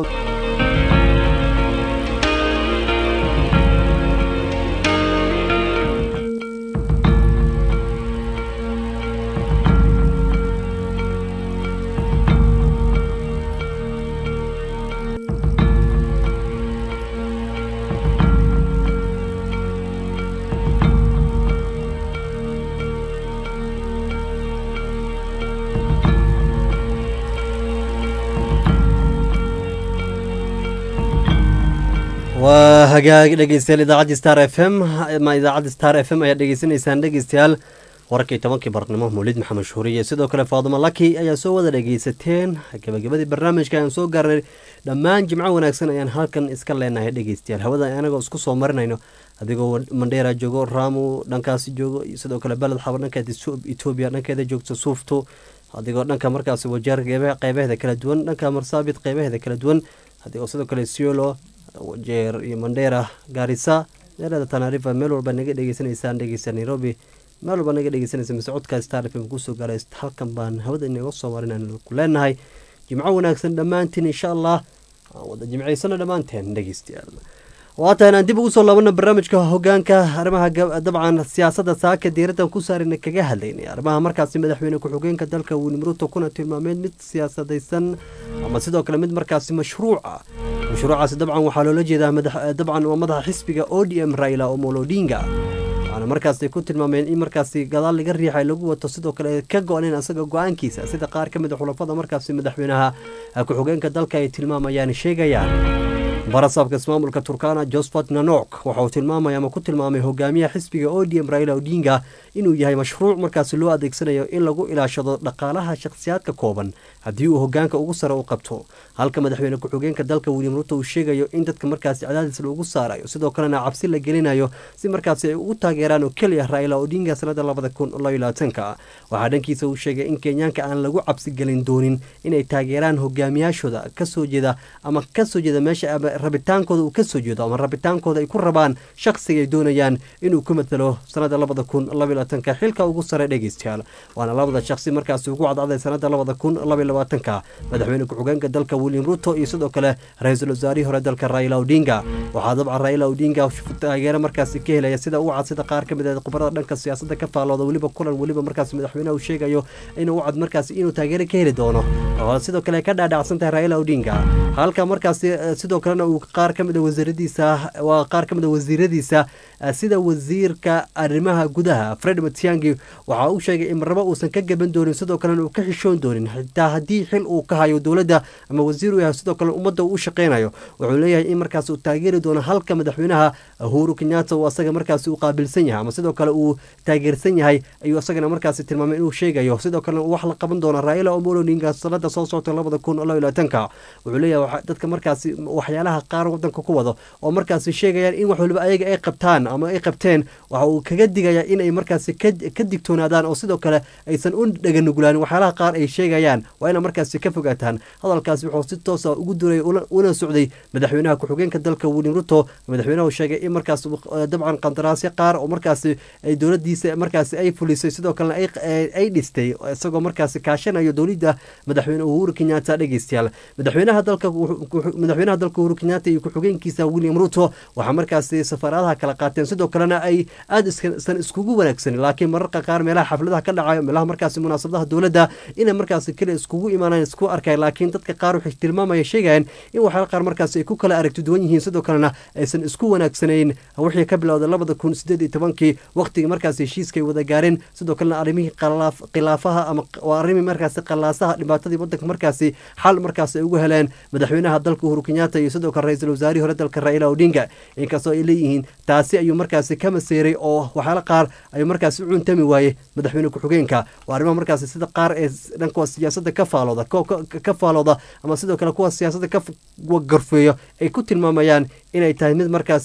Speaker 1: waa hagaag dhegeystayaal idaacadda star f m ama idaacadda star f m ayaad dhegeysanaysaan dhegeystayaal wararkii tobankii barnimo mawlid maxamed shuuriye sidoo kale faaduma laki ayaa soo wada dhegeysateen gabagabadii barnaamijka ayaan soo gaarnay dhammaan jimco wanaagsan ayaan halkan iska leenahay dhegeystayaal hawada anagoo isku soo marinayno adigoo mandheera joogo raamu dhankaasi joogo iyo sidoo kale beled xaba dhankeeda etoobiya dhankeeda joogto suufto adigoo dhanka markaasi wajeer qeybe- qeybaheeda kala duwan dhanka marsaabit qeybaheeda kala duwan adigoo sidoo kale siolo wajeer iyo mandheera gaarisa meelada tanarifa meel walba naga dhegeysanaysaan dhegeysta nairobi meel walba naga dhegeysanaysa mise codka star f m kusoo gaaray halkan baan hawada inaga soo marin aan ku leenahay jimco wanaagsan dhammaantiin insha allah aan wada jimcaysano dhammaanteen dhegeystayaal waatan aan dib ugu soo laabana barnaamijka hogaanka arrimaha gab- dabcan siyaasadda saaka diiraddan ku saarina kaga hadlaynay arrimaha markaasi madaxweyne ku-xigeenka dalka william ruto kuna tilmaameed mid siyaasadaysan ama sidoo kale mid markaasi mashruuca mashruucaasi dabcan waxaa loola jeedaa madax- dabcan waa madaxa xisbiga o d m raila omolo odinga waxaana markaasi ku tilmaameen in markaasi gadaal laga riixay lagu wato sidoo kale ka go-neen asaga go-aankiisa sida qaar ka mid a xulafada markaasi madaxweynaha ku-xigeenka dalka ay tilmaamayaan sheegayaan barasaabka ismaamulka turkana josephat nanok waxa uu tilmaamaya ama ku tilmaamay hogaamiyaha xisbiga odm raila odinga inuu yahay mashruuc markaasi loo adeegsanayo in lagu ilaashado dhaqaalaha shakhsiyaadka kooban haddii uu hogaanka ugu sare u qabto halka madaxweyne ku-xigeenka dalka william ruto uu sheegayo in dadka markaasi cadaadis lagu saarayo sidoo kalena cabsi la gelinayo si markaasi ay ugu taageeraan oo keliya raila odinga sanada labada kun labaatanka waxaa dhankiisa uu sheegay in kenyaanka aan lagu cabsi gelin doonin inay taageeraan hogaamiyaashooda kasoo jeeda ama kasoo jeeda meesha ama rabitaankooda uu kasoo jeedo ama rabitaankooda ay ku rabaan shakhsiga ay doonayaan inuu ku matalo sanada labada kun labaatanka xilka ugu sare dhegeystayaal waana labada shakhsi markaasi ugu cadcaday sanada labada kun labaatanka madaxweyne ku-xigeenka dalka william ruto iyo sidoo kale ra-iisul wasaarihii hore dalka raila odinga waxaa dabcan raila odinga taageero markaasi ka helaya sida u cad sida qaar ka mid ah khubarada dhanka siyaasadda ka faalooda weliba kulan weliba markaasi madaxweynaha uu sheegayo inuu u cad markaasi inuu taageero ka heli doono oo sidoo kale ka dhaadhacsan tahay raila odinga halka markaasi eh, sidoo kalena uu qaar ka mid a wasiiradiisa waa qaar ka mid a wasiiradiisa eh, sida wasiirka arrimaha gudaha fred matiangi waxa uu sheegay in marnabo uusan ka gaban doonin sidoo kalena uu ka xishoon doonin xitaa haddii xil uu ka hayo dowladda ama wasiir uu yahay sidoo kale ummadda uu u shaqeynayo wuxuu leeyahay in markaas uu taageeri doono halka madaxweynaha uhuru kenyatta uu asaga markaasi u qaabilsan yahay ama sidoo kale uu taageersan yahay ayuu asagana markaasi tilmaamay inuu sheegayo sidoo kalena uu wax la qaban doono raila omolo odinga sanada soo socota labada kun labaatanka wuxuu leeyahay waxa- dadka markaasi waxyaalaha qaar wadanka ku wado oo markaasi sheegayaan in wax waliba ayaga ay qabtaan ama ay qabteen waxa uu kaga digaya inay markaasi ka ka digtoonaadaan oo sidoo kale aysan u dhaganugulaanin waxyaalaha qaar ay sheegayaan waa ina markaasi ka fogaataan hadalkaasi wuxuu si toosa ugu duray una- una socday madaxweynaha ku-xigeenka dalka william ruto madaxweynaha uu sheegay in markaas eh, dabcan qandaraasyo qaar oo markaasi ay dowladiisa markaasi ay fulisay sidoo kalena ay eh, ay dhistay isagoo markaasi kaashanayo dowladda madaxweyne uhuru kenyatta dhegeystayaal madaxweynaha dalka wuxuu- wuxuu- madaxweynaha dalka uhuru kenyatta iyo ku-xigeenkiisa william ruto waxaa markaasi safaaradaha kala qaateen sidoo kalena ay aada isan iskugu wanaagsanin laakiin mararka qaar meelaha xafladaha ka dhacayo meelaha markaasi munaasabadaha dowladda inay markaasi kale iskugu imaanaan isku arkayan laakiin dadka qaar waxay tilmaamaya sheegayaan in waxyaala qaar markaasi ay ku kala aragti duwan yihiin sidoo kalena aysan isku wanaagsanayn wixii ka bilowday labada kun sideed iyo tobankii waqtigii markaasi heshiiska ay wada gaareen sidoo kalena arrimihii khilaaf- khilaafaha ama waa arrimii markaasi qalaasaha dhibaatadii wadanka markaasi xal markaasi ay ugu heleen madaxweynaha dalka uhuru kenyatta iyo sidoo kale ra-iisul wasaarihii hore dalka raila odinga inkastoo ay leeyihiin taasi ayuu markaasi ka maseeray oo waxyaala qaar ayuu markaasi u cuntami waayey madaxweyne ku-xigeenka waa arrimaha markaasi sida qaar ee dhanka siyaasadda ka faalooda ko- ko- ka faalooda ama sidoo kale kuwa siyaasadda ka f- wa- garfeeyo ay ku tilmaamayaan inay tahay mid markaasi ay u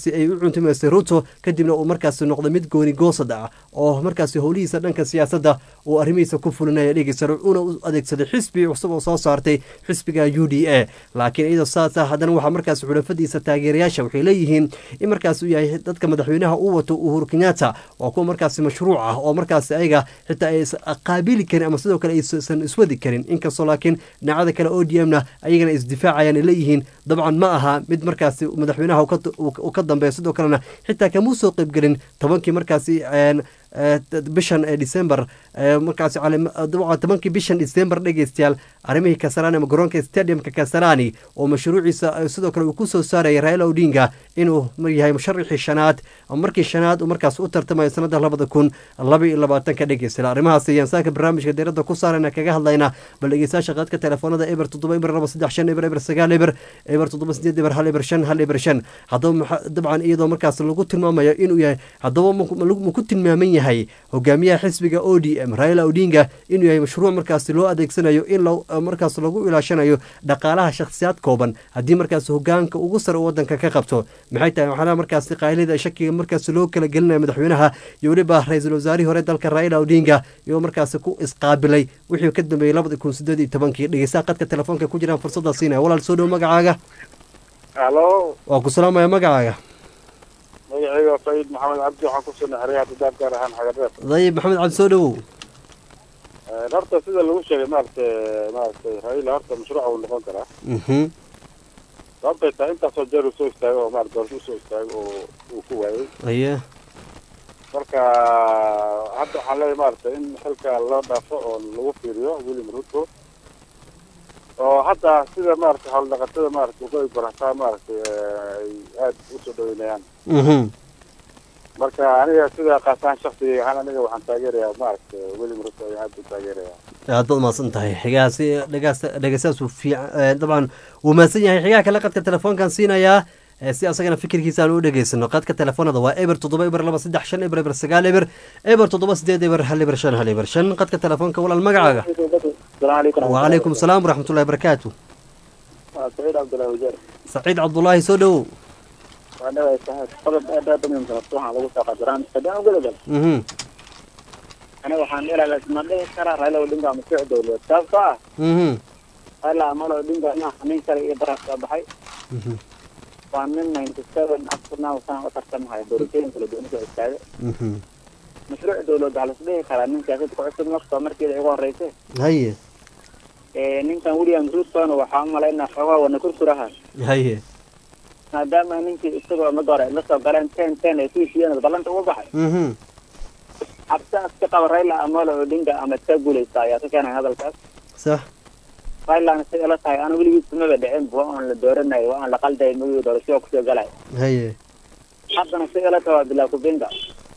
Speaker 1: cuntumaystay ruto kadibna uu markaasi noqday mid gooni goosad ah oo markaasi howlihiisa dhanka siyaasadda uu arrimihiisa ku fulinaya dhegeysta una u adeegsaday xisbi cusub oo soo saartay xisbiga u d a laakiin iyadoo saasa haddana waxaa markaasi xulafadiisa taageerayaasha waxay leeyihiin in markaas uu yahay dadka madaxweynaha uu wato uhuru kenyatta waa kuwa markaasi mashruuc ah oo markaasi ayaga xitaa ay qaabili karin ama sidoo kale aysan iswadi karin inkastoo laakiin dhinacada kale o d m na ayagana isdifaacayaan ay leeyihiin dabcan ma aha mid markaasi madaxweynaha uu ka dambeeya sidoo kalena xitaa kamuu soo qeybgelin tobankii markaasi bishan december markaasi tobankii bishan december dhegeystayaal arrimihii kasarani ama garoonka stadiumka kasarani oo mashruuciisa sidoo kale uu ku soo saarayay raila odinga inuu yahay musharaxii shanaad markii shanaad uu markaas u tartamayo sanada labada kun laba iyo labaatanka dhegeystayaal arrimahaas ayaan saaka barnaamijka diiradda ku saarayna kaga hadlayna bal dhegeystayaasha qaadka telefoonada eber toddoba eber laba saddex shan eber eber sagaal eber eber toddoba sideed eber hal eber shan hal eber shan haddaba dabcan iyadoo markaas lagu tilmaamayo inuu yahay haddaba ma ku tilmaaman yahay hogaamiyaha xisbiga o d m raila odinga inuu yahay mashruuc markaasi loo adeegsanayo in markaas lagu ilaashanayo dhaqaalaha shakhsiyaad kooban haddii markaas hogaanka ugu sare wadanka ka qabto maxay tahay waxaana markaasi qaylida shakiga markaas loo kala gelinaya madaxweynaha iyo weliba ra-iisul wasaarihii hore dalka raila odinga iyoo markaasi ku isqaabilay wixii ka dambeeyey labada kun sideed iyo tobankii dhegeystaha qadka telefoonka ku jiraan fursadda siinaya walaal soo dhow magacaaga
Speaker 15: halo
Speaker 1: waa ku salaamaya magacaaga
Speaker 15: magacayga sayid maxamed cabdi waxaan kusugnay xeryaha dadaab gaar ahaan xagareer
Speaker 1: dayib maxamed cabdi soo dhowow
Speaker 15: horta sida lagu sheegay maaragtay maaragtay raila horta mashruuca uu noqon karaa sababtay tahay intaasoo jeer uu soo istaago oo maarata doorasho usoo istaago oo uu ku waayey
Speaker 1: aye
Speaker 15: marka hadda waxaan leeyahay maaragtay in xilka loo dhaafo oo lagu fiiriyo william ruto oo hadda sida maaragtay howldhaqatada maaragtay uga barataa maaragtay ay aada usoo dhaweynayaan marka aniga sida qaasaan shaksiga ahaan aniga waxaan taageerayaa maaragtay william ruto ayaan aada u taageerayaa
Speaker 1: aad baad mahadsan tahay xigaasi dhegaas dhegeystaas uu fiican dabcan wuu mahadsan yahay xigaha kale qadka telefoonkan siinayaa si asagana fikirkiisa aan u dhegeysano qadka telefoonada waa eber toddoba eber laba saddex shan eber eber sagaal eber eber toddoba sideed eber hal eber shan hal eber shan qadka telefoonka walaal magacaaga wacalaykum asalaam waraxmatullahi barakaatu
Speaker 16: saciid cabdullahi wajeer
Speaker 1: saciid cabdullaahi soo dhowow
Speaker 16: waa dhawaay saaxiib qodob aad aad u muhiimsan horta waxaan lagu soo qadiraan haddaan ugudagal aniga waxaan ilaa ma dhihi karaa raila odinga masuuc dowladeed sababtoo ah raila amalo odinga inaa nin kale iyo baraas soo baxay waa nin ninety seven afternow sana u tartamahayo doorashooyin kala duwan soo istaagay mashruuc dowladeed waxaa lasdhihi karaa nin siyaasadda ku cusub markastoo markeeda igu horreysay
Speaker 1: haye
Speaker 16: ninkan william rutona waxaa u malaynaa xoogaa wana kursuraha
Speaker 1: haye
Speaker 16: maadaama ninkii isagoo mid hore la soo galeen ten ten ay ku heshiiyeen ballanta uga baxay cabsiaas ka qaba raila amolo odinga ama ka guuleysta ayaa ka keenay hadalkaas
Speaker 1: sax
Speaker 16: railana say ila tahay ana weligiis kumaba dhicin waa aan la dooranayo waa aan la qalday magii doorashada kusoo galay
Speaker 1: haye
Speaker 16: haddana say ila tahay waa bilaa kubinga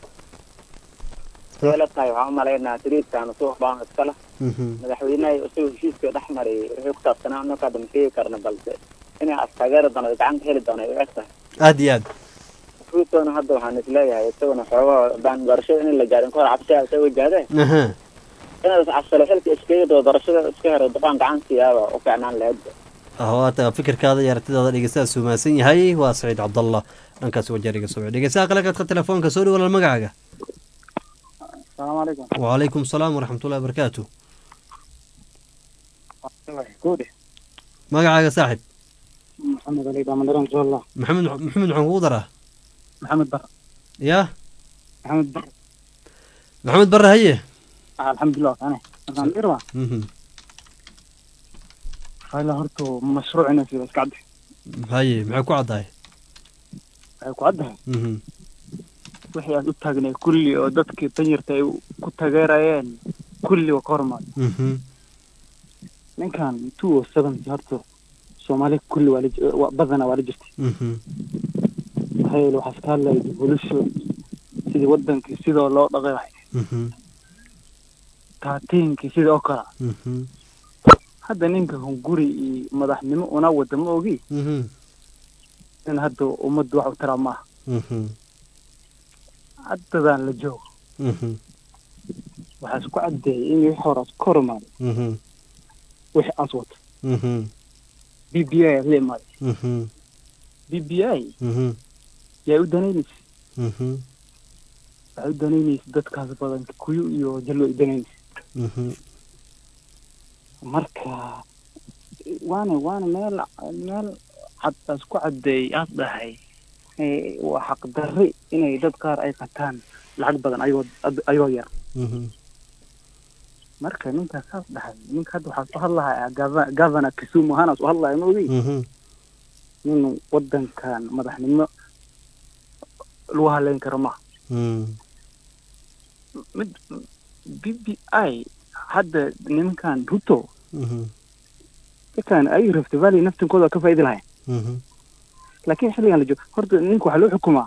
Speaker 16: say ila tahay waxaan umalaynaa tiriidkan suuq baan iskala madaxweynaha isagoo heshiiska dhex maray wixii ku saabsanaa anaka hadda ma sheegi karna balse inay astaageeri doono gacan ka heli doono ay u eg tahay
Speaker 1: aada iyo aad
Speaker 16: rutona hadda waxaan isleeyahay isaguna xoogaa baan doorashada in la gaarin kahor cabsiyaa isa wajahdee inaad cabsalo xilka iskeegado doorashada iska hero dabaan gacan siiyaaba u fiicnaan lahayd
Speaker 1: waata fikirkaada iyo aragtidaada dhegeystaha suumaasan yahay waa saciid cabdallah dhankaasi wajeeriga soo dhegeystaha kale qadka telefoonka soo dhawala magacaaga
Speaker 16: asalaamu calaykum
Speaker 1: wacalaykum salaam waraxmatullahi wabarakaatu magacaaga saaxib
Speaker 16: maxamed ali baamadaran inshallah
Speaker 1: maxamed maxamed waxaan kugu daraa
Speaker 16: maxamed bar
Speaker 1: ya
Speaker 16: maxamed bar
Speaker 1: maxamed barre haye
Speaker 16: alxamdulilah kane markaan dirwa raila horta mashruuc inay sida iska cadde
Speaker 1: haye maxay ku caddahay
Speaker 16: waxay ku caddahay wixii aad u taagnay kulli oo dadkii danyarta ay ku tageerayeen kulli waa ka hormaad ninkan two o seventy horta soomaali kulli waa la badana waa la jirtay maxaa yeele waxaa iska hadlaya bulisho sidii wadankii sidoo loo dhaqay lahay taatiinkii sidii oo kala hadda ninka hunguri iyo madaxnimo una wada ma ogi in hadda ummaddu wax u taraa maaha haddadaan la joogo waxaa isku caddeeyay in wixii horaas ka hormaaday wixii aas wato b b i aad la imaaday b b i
Speaker 17: yaa u danaynaysa
Speaker 1: Mhm.
Speaker 17: waxay u danaynaysa dadkaas badan kuyu iyo jallo u danaynaysa
Speaker 1: Mhm.
Speaker 17: marka waana waana meel meel cad aas ku caddeey aad dhahay eh, waa xaqdarri inay dad qaar ay qataan lacag badan ayagoo ayagoo yar
Speaker 1: Mhm.
Speaker 17: marka ninkaas saas dhahay ninka hadda waxaa soo hadlahaa gava- governor kisumu ahaan soo hadlaya ma ogi
Speaker 1: Mhm.
Speaker 17: nin wadankan madaxnimo lagu haleyn karo maha
Speaker 1: Mm.
Speaker 17: mid b b i hadda nimankan ruto
Speaker 1: Mhm.
Speaker 17: dadkan ay rafta valley naftinkooda waa ka faa'iidi lahayn
Speaker 1: Mhm.
Speaker 17: laakiin xilligan la joogo horta ninka waxaa loo xukumaa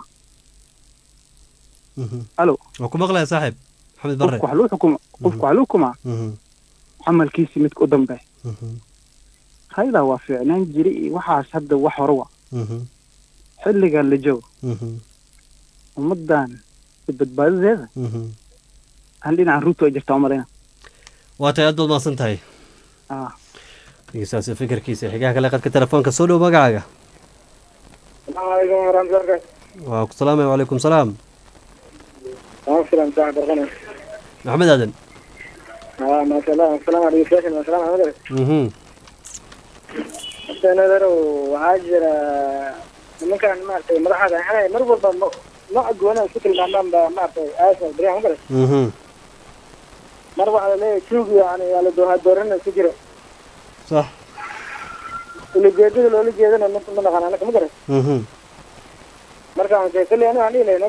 Speaker 1: Mhm.
Speaker 17: alo
Speaker 1: waa ku maqlaya saaxiib maxamed barre
Speaker 17: qofka waxaa loo xukuma qofka waxaa loo xukumaa
Speaker 1: Mhm.
Speaker 17: camalkiisi midka u dambe
Speaker 1: Mhm.
Speaker 17: hayda waa fiicnaan jiray iyo waxaas hadda wax hore wa
Speaker 1: Mhm.
Speaker 17: xilligan la joogo
Speaker 1: Mhm.
Speaker 17: ummadan badbaadadeeda
Speaker 1: Mhm.
Speaker 17: aan dhinacan ruto ay jirtaa umalayna
Speaker 1: waa tahay aad baad mahadsan tahay
Speaker 17: ah
Speaker 1: dhegeystaasi fikirkiisa xigaha kale qadka telefoonka soo dhow magacaaga
Speaker 16: السلام عليكم ورحمة الله وبركاته.
Speaker 1: waa ku salaamaya wacalaykum salaam
Speaker 16: ما في سلام صاحب الغنى.
Speaker 1: maxamed aadan
Speaker 16: آه ما شاء الله السلام عليكم فاشل ما شاء الله ما أدري.
Speaker 1: Mhm.
Speaker 16: حتى نظر وعاجر من كان ما أعرف ما راح أنا مربوط ما ما أقول أنا شكل ما ما ما أعرف آسف بريء ما أدري.
Speaker 1: Mhm.
Speaker 16: مرة على ليه شوف يعني على دور دورنا سجرة
Speaker 1: صح
Speaker 16: اللي جيدين اللي جيدين أنا من أنا أنا كم أدري.
Speaker 1: Mhm.
Speaker 16: مرة أنا كل أنا عليه لأن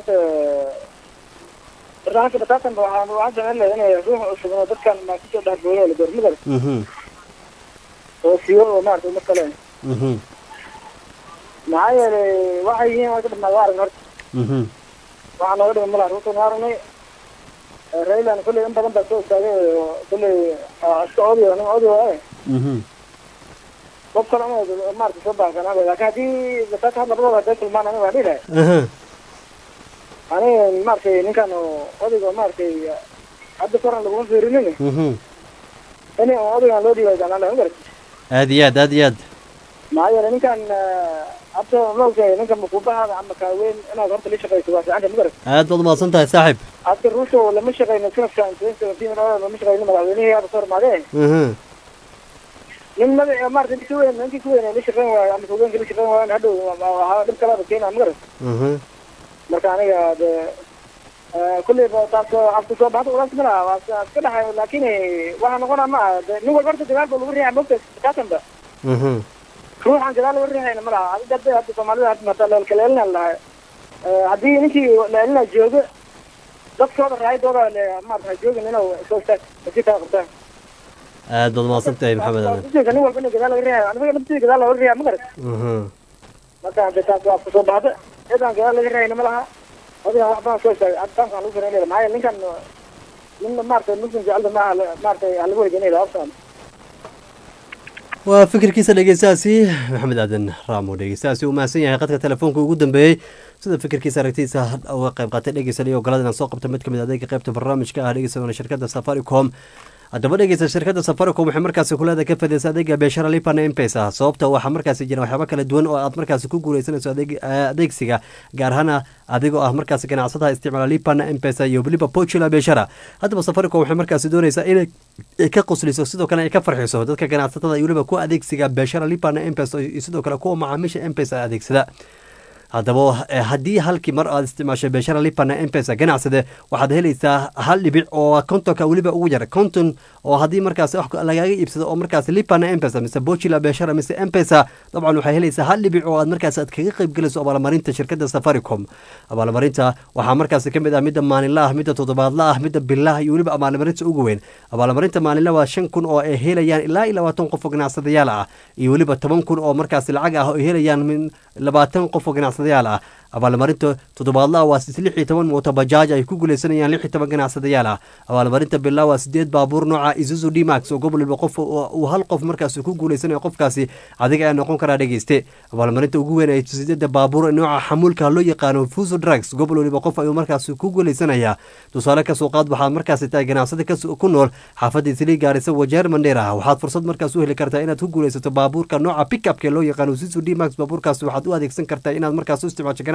Speaker 16: barnaamijka batatan waxaan waxaan jecel lahay inay ruuxa cusub oo dadkan ma kusoo dhex gooyo la door midar
Speaker 1: Mhm.
Speaker 16: oo siiyo oo maaragtay mid kale
Speaker 1: Mhm.
Speaker 16: maxaa yeelay waxay yihiin waa ka dhammaa waa aragn horta
Speaker 1: Mhm.
Speaker 16: waxaa nooga dhiman malaha ruutan waa aragnay raylan kolley in badan baa soo istaagay oo kolley ah, iska odayo nin odayo eh
Speaker 1: Mhm.
Speaker 16: qof kale ma maaragtay soo baahsanaa laakiin haddii batatan labadooda hadday kulmaan aniga waa dhihi lahay
Speaker 1: Aha.
Speaker 16: aniga maaragtay ninkan oo odayga maaragtay hadda koran laguma fiirinin
Speaker 1: Mhm.
Speaker 16: in odaygan loo dhiibay jeclaan lahay ma garat
Speaker 1: aad iyo aad aad iyo aad
Speaker 16: maxaa yeelay ninkan hadda maogtahay ninkan makuubahaada ama kaaweyn inaad horta la shaqayso waa fiicanta ma garat
Speaker 1: aad baad umahadsan tahay saaxiib
Speaker 16: hadda ruuto lama shaqayno sanadkan lama shaqayno madaxweynihii hadda soo hormaadee
Speaker 1: Mhm.
Speaker 16: nin madax maarata ninki weyn ninkii ku weyn la shaqayn waayo ama hogeenka la shaqayn waayo hadhow waxaa dhib kalaba keenaa ma garat
Speaker 1: Mhm.
Speaker 16: marka aniga de kulley ba taas afku soo baxda ulaas malaha waa iska iska dhaxay laakiin waxaa noqonaa ma aha de nin walba horta dagaal ba lagu riixaa mogta kaasanba
Speaker 1: Mhm.
Speaker 16: ruuxan gadaal laga riixayna ma laha adiga hadda hadda soomaalida hadda mata leelkaleelina lahay haddii ninkii leelina joogo dadkooda raayadooda le maarata ha joogin inuu soo istaag si kaa qabtaan
Speaker 1: aad baad umahadsan tahay maxamed aadan
Speaker 16: ujeedka nin walba ina gadaal laga riixayo aniga naftii gadaal laga riixaa ma garat
Speaker 1: Mhm.
Speaker 16: marka hadda taas waa kusoo baxda cidaan gadaal laga riixayna ma laha adigan wax badan soo istaagay adtaankaan lagu firan maxaa yeele ninkan nin maarata muslim jecelda maaha maarata halagu weydiinayda aftaan
Speaker 1: waa fikirkiisa dhegeystaasi maxamed aadan raamo dhegeystaasi uu mahadsan yahay qadka telefoonka ugu dambeeyey sida fikirkiisa aragtiisa uga qayb qaatay dhegeysan iyo ogolada inaan soo qabta mid kamid adeega qaybta barnaamijka ah dhegeysan shirkada safaricom haddaba dhegeysta shirkada safaricom waxay markaasi kuleeda ka fadeysa adeega beeshara lipana mpesa sababta waxaa markaasi jira waxyaaba kala duwan oo aad markaasi ku guuleysanayso adeeg- eh, adeegsiga gaar ahaan adigoo ah markaasi ganacsadaha isticmaala lipana mpesa iyo weliba pochula beeshara haddaba safaricom waxay markaasi dooneysaa inay ay ka qusliso sidoo kale ay ka farxiso dadka ganacsatada iyo weliba kuwa adeegsiga beeshara lipana mpesa iyo sidoo kale kuwa macaamiisha mpesa adeegsada haddaba eh, haddii halkii mar aad isticmaashay beeshara lipana mpesa ganacsade waxaad helaysaa hal dhibic oo kontonka weliba ugu yar konton oo haddii markaas wax lagaaga iibsado oo markaas lipana mpesa mise bochila beeshara mise mpesa dabcan waxay helaysaa hal dhibic oo aad markaas aad kaga qayb gelayso abaalmarinta shirkada safaricom abaalmarinta waxaa markaas ka mid ah midda maalinla ah midda toddobaadla ah midda bilah iyo weliba abaalmarinta ugu weyn abaalmarinta maalinla waa shan kun oo ay helayaan ilaa iyo labaatan qof oo ganacsadayaal ah iyo weliba toban kun oo markaas lacag ah oo ay helayaan min labaatan qof oo ganacsadayaal ah abaalmarinta toddobaadlaha waa lix iyo toban mooto bajaaj ay ku guuleysanayaan lix iyo toban ganacsadayaal ah abaalmarinta bilaa waa sideed baabuur nooca isuzu dmax oo gobol waliba qof uu hal qof markaas ku guuleysanayo qofkaasi adiga ayaa noqon karaa dhegeyste abaalmarinta ugu weyn ay sideeda baabuur nooca xamuulka loo yaqaano fuso drugs gobol waliba qof ayuu markaas ku guuleysanayaa tusaale kasoo qaad waxaad markaasi tahay ganacsada kas- ku nool xaafadda isli gaarisa wajeer mandheera waxaad fursad markaas u heli kartaa inaad ku guuleysato baabuurka nooca pickupka loo yaqaano isuzu dmax baabuurkaas waxaad u adeegsan kartaa inaad markaas u isticmaasho ganacsi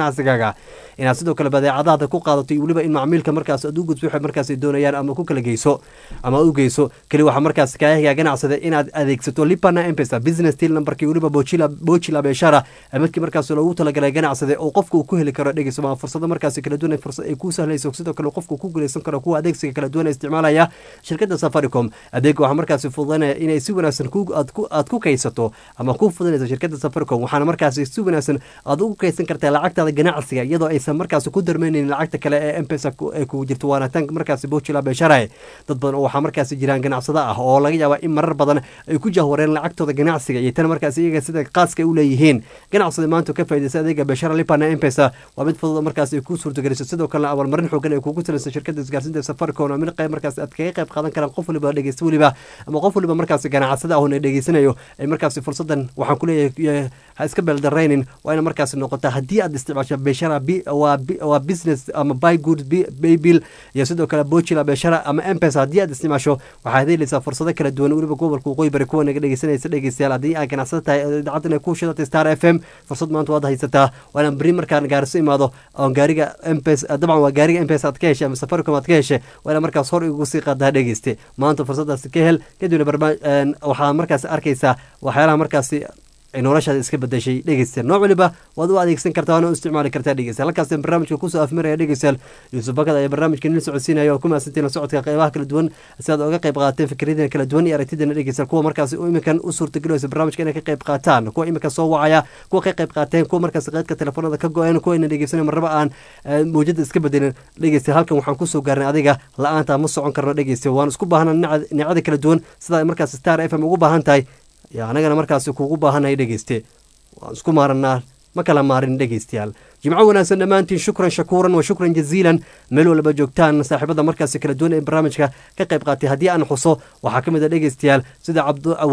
Speaker 1: ganacsigaaga inaad sidoo kale badeecadaada ku qaadato iyo weliba in macmiilka markaas aad u gudso waxay markaas doonayaan ama ku kala geyso ama u geyso keli waxaa markaas kaayahiga ganacsada inaad adeegsato lipana empesa business til numberkii weliba bochila bochila beeshara midkii markaas loogu talagalay ganacsade oo qofka uu ku heli karo dhegeyso waa fursado markaas kala duwan fursad ay ku sahlayso sidoo kale qofka ku guuleysan karo kuwa adeegsiga kala duwan ee isticmaalaya shirkadda safaricom adeega waxaa markaas fududanaya inay si wanaagsan aad ku kaysato ama ku fudanayso shirkadda safaricom waxaana markaas si wanaagsan aad ugu kaydsan kartaa lacagtaada ganacsiga iyadoo aysan markaas ku darmeynin lacagta kale ee mpesa ee kugu jirto waana tan markaas bochila beeshara dad badan oo waxaa markaas jiraan ganacsada ah oo laga yaaba in marar badan ay ku jahwareen lacagtooda ganacsiga iyo tan markaas iyaga sida qaaska u leeyihiin ganacsada maanta ka faaideysa adeega beeshara lipana empesa waa mid fudud markaas ay ku suurtageliso sidoo kalena abaalmarin xoogan ay kugu salaysa shirkadda isgaarsiinta safaricom mid qayb markaas aad kaga qayb qaadan karaan qof waliba dhegeysta weliba ama qof waliba markaas ganacsada ahuna dhegeysanayo ay markaas fursadan waxaan kuleeyahay ha iska beeldaraynin waa ina markaas noqota haddii aad isticmaasho beeshara waa business ama buy good baybill iyo sidoo kale bochila beeshara ama empesa haddii aad isticmaasho waxaad helaysaa fursado kala duwan weliba gobolka waqooyi bari kuwa naga dhegeysanaysa dhegeystayaal haddii aad ganacsada tahay idaacadda inay ku shidatay star f m fursad maanta waad haysataa waana beri markaan gaariso imaado oon gaariga mpes dabcan waa gaariga mpes aad ka heshay ama safaricom aad ka heshay waa ina markaas hor igugu sii qaadaa dhegeyste maanta fursadaasi ka hel kadibna barnaamij waxaa markaas arkaysaa waxyaalaha markaasi noloshaada iska bedeshay dhegeystayaal nooc waliba waad u adeegsan kartaa waana u isticmaali kartaa dhegeystayaal halkaas barnaamijka kusoo afmiraya dhegeystayaal yuusuf bakad ayaa barnaamijka nila socodsiinaya oo ku mahadsantiin la socodka qeybaha kala duwan si aad oga qayb qaateen fikradiina kala duwan iyo aragtidana dhegeystayaal kuwa markaasi iminkan u suurtagelaysa barnaamijka inay ka qayb qaataan kuwa iminka soo wacaya kuwa ka qayb qaateen kuwa markaasi qeydka telefoonada ka go-een kuwa ina dhegeysanay marraba aan mawjada iska bedelin dhegeystayaal halkan waxaan kusoo gaarnay adiga la-aanta ma socon karno dhegeystayaal waan isku baahana nicada kala duwan sida markaasi star f m ugu baahan tahay yo anagana markaasi kuugu baahanay dhegeyste waan isku maaranaa ma kala maarin dhegeystayaal jimco wanaagsan dhammaantiin shukran shakuuran wa shukran jaziilan meel walba joogtaan saaxiibada markaasi kala duwan ee barnaamijka ka qayb qaatay haddii aan xuso waxaa ka mid a dhegeystayaal sida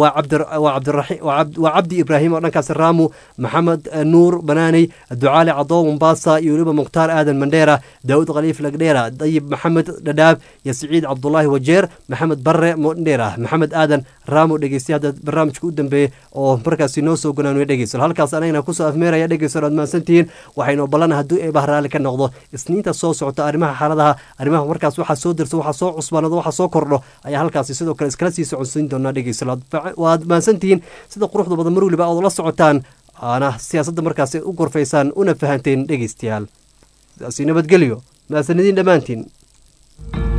Speaker 1: waa cabdi ibraahim oo dhankaasi raamu maxamed nuur banaaney ducaali cadoo mombasa iyo weliba mukhtaar aadan mandheera daawud khaliif lagdheera dayib maxamed dhadhaab iyo siciid cabdulaahi wajeer maxamed barre mondheera maxamed aadan raamu dhegeystay hadda barnaamijka u dambeeyey oo markaasi noo soo gonaanay dhegeysto halkaas anagana kusoo afmeeraya dhegeysto aad mahadsantihiin waxaynu ballan haddii eebah raalli ka noqdo isniinta soo socota arrimaha xaaladaha arrimaha markaas waxaa soo dirso waxaa soo cusbaanado waxaa soo kordho ayaa halkaasi sidoo kale iskala sii soconsiin doonaa dhegeysto waad mahadsantihiin sida quruxda badan mar weliba ood la socotaan aana siyaasadda markaasi u gorfaysaan una fahanteen dhegeystayaal sidaasi nabadgelyo mahadsanadiin dhammaantiin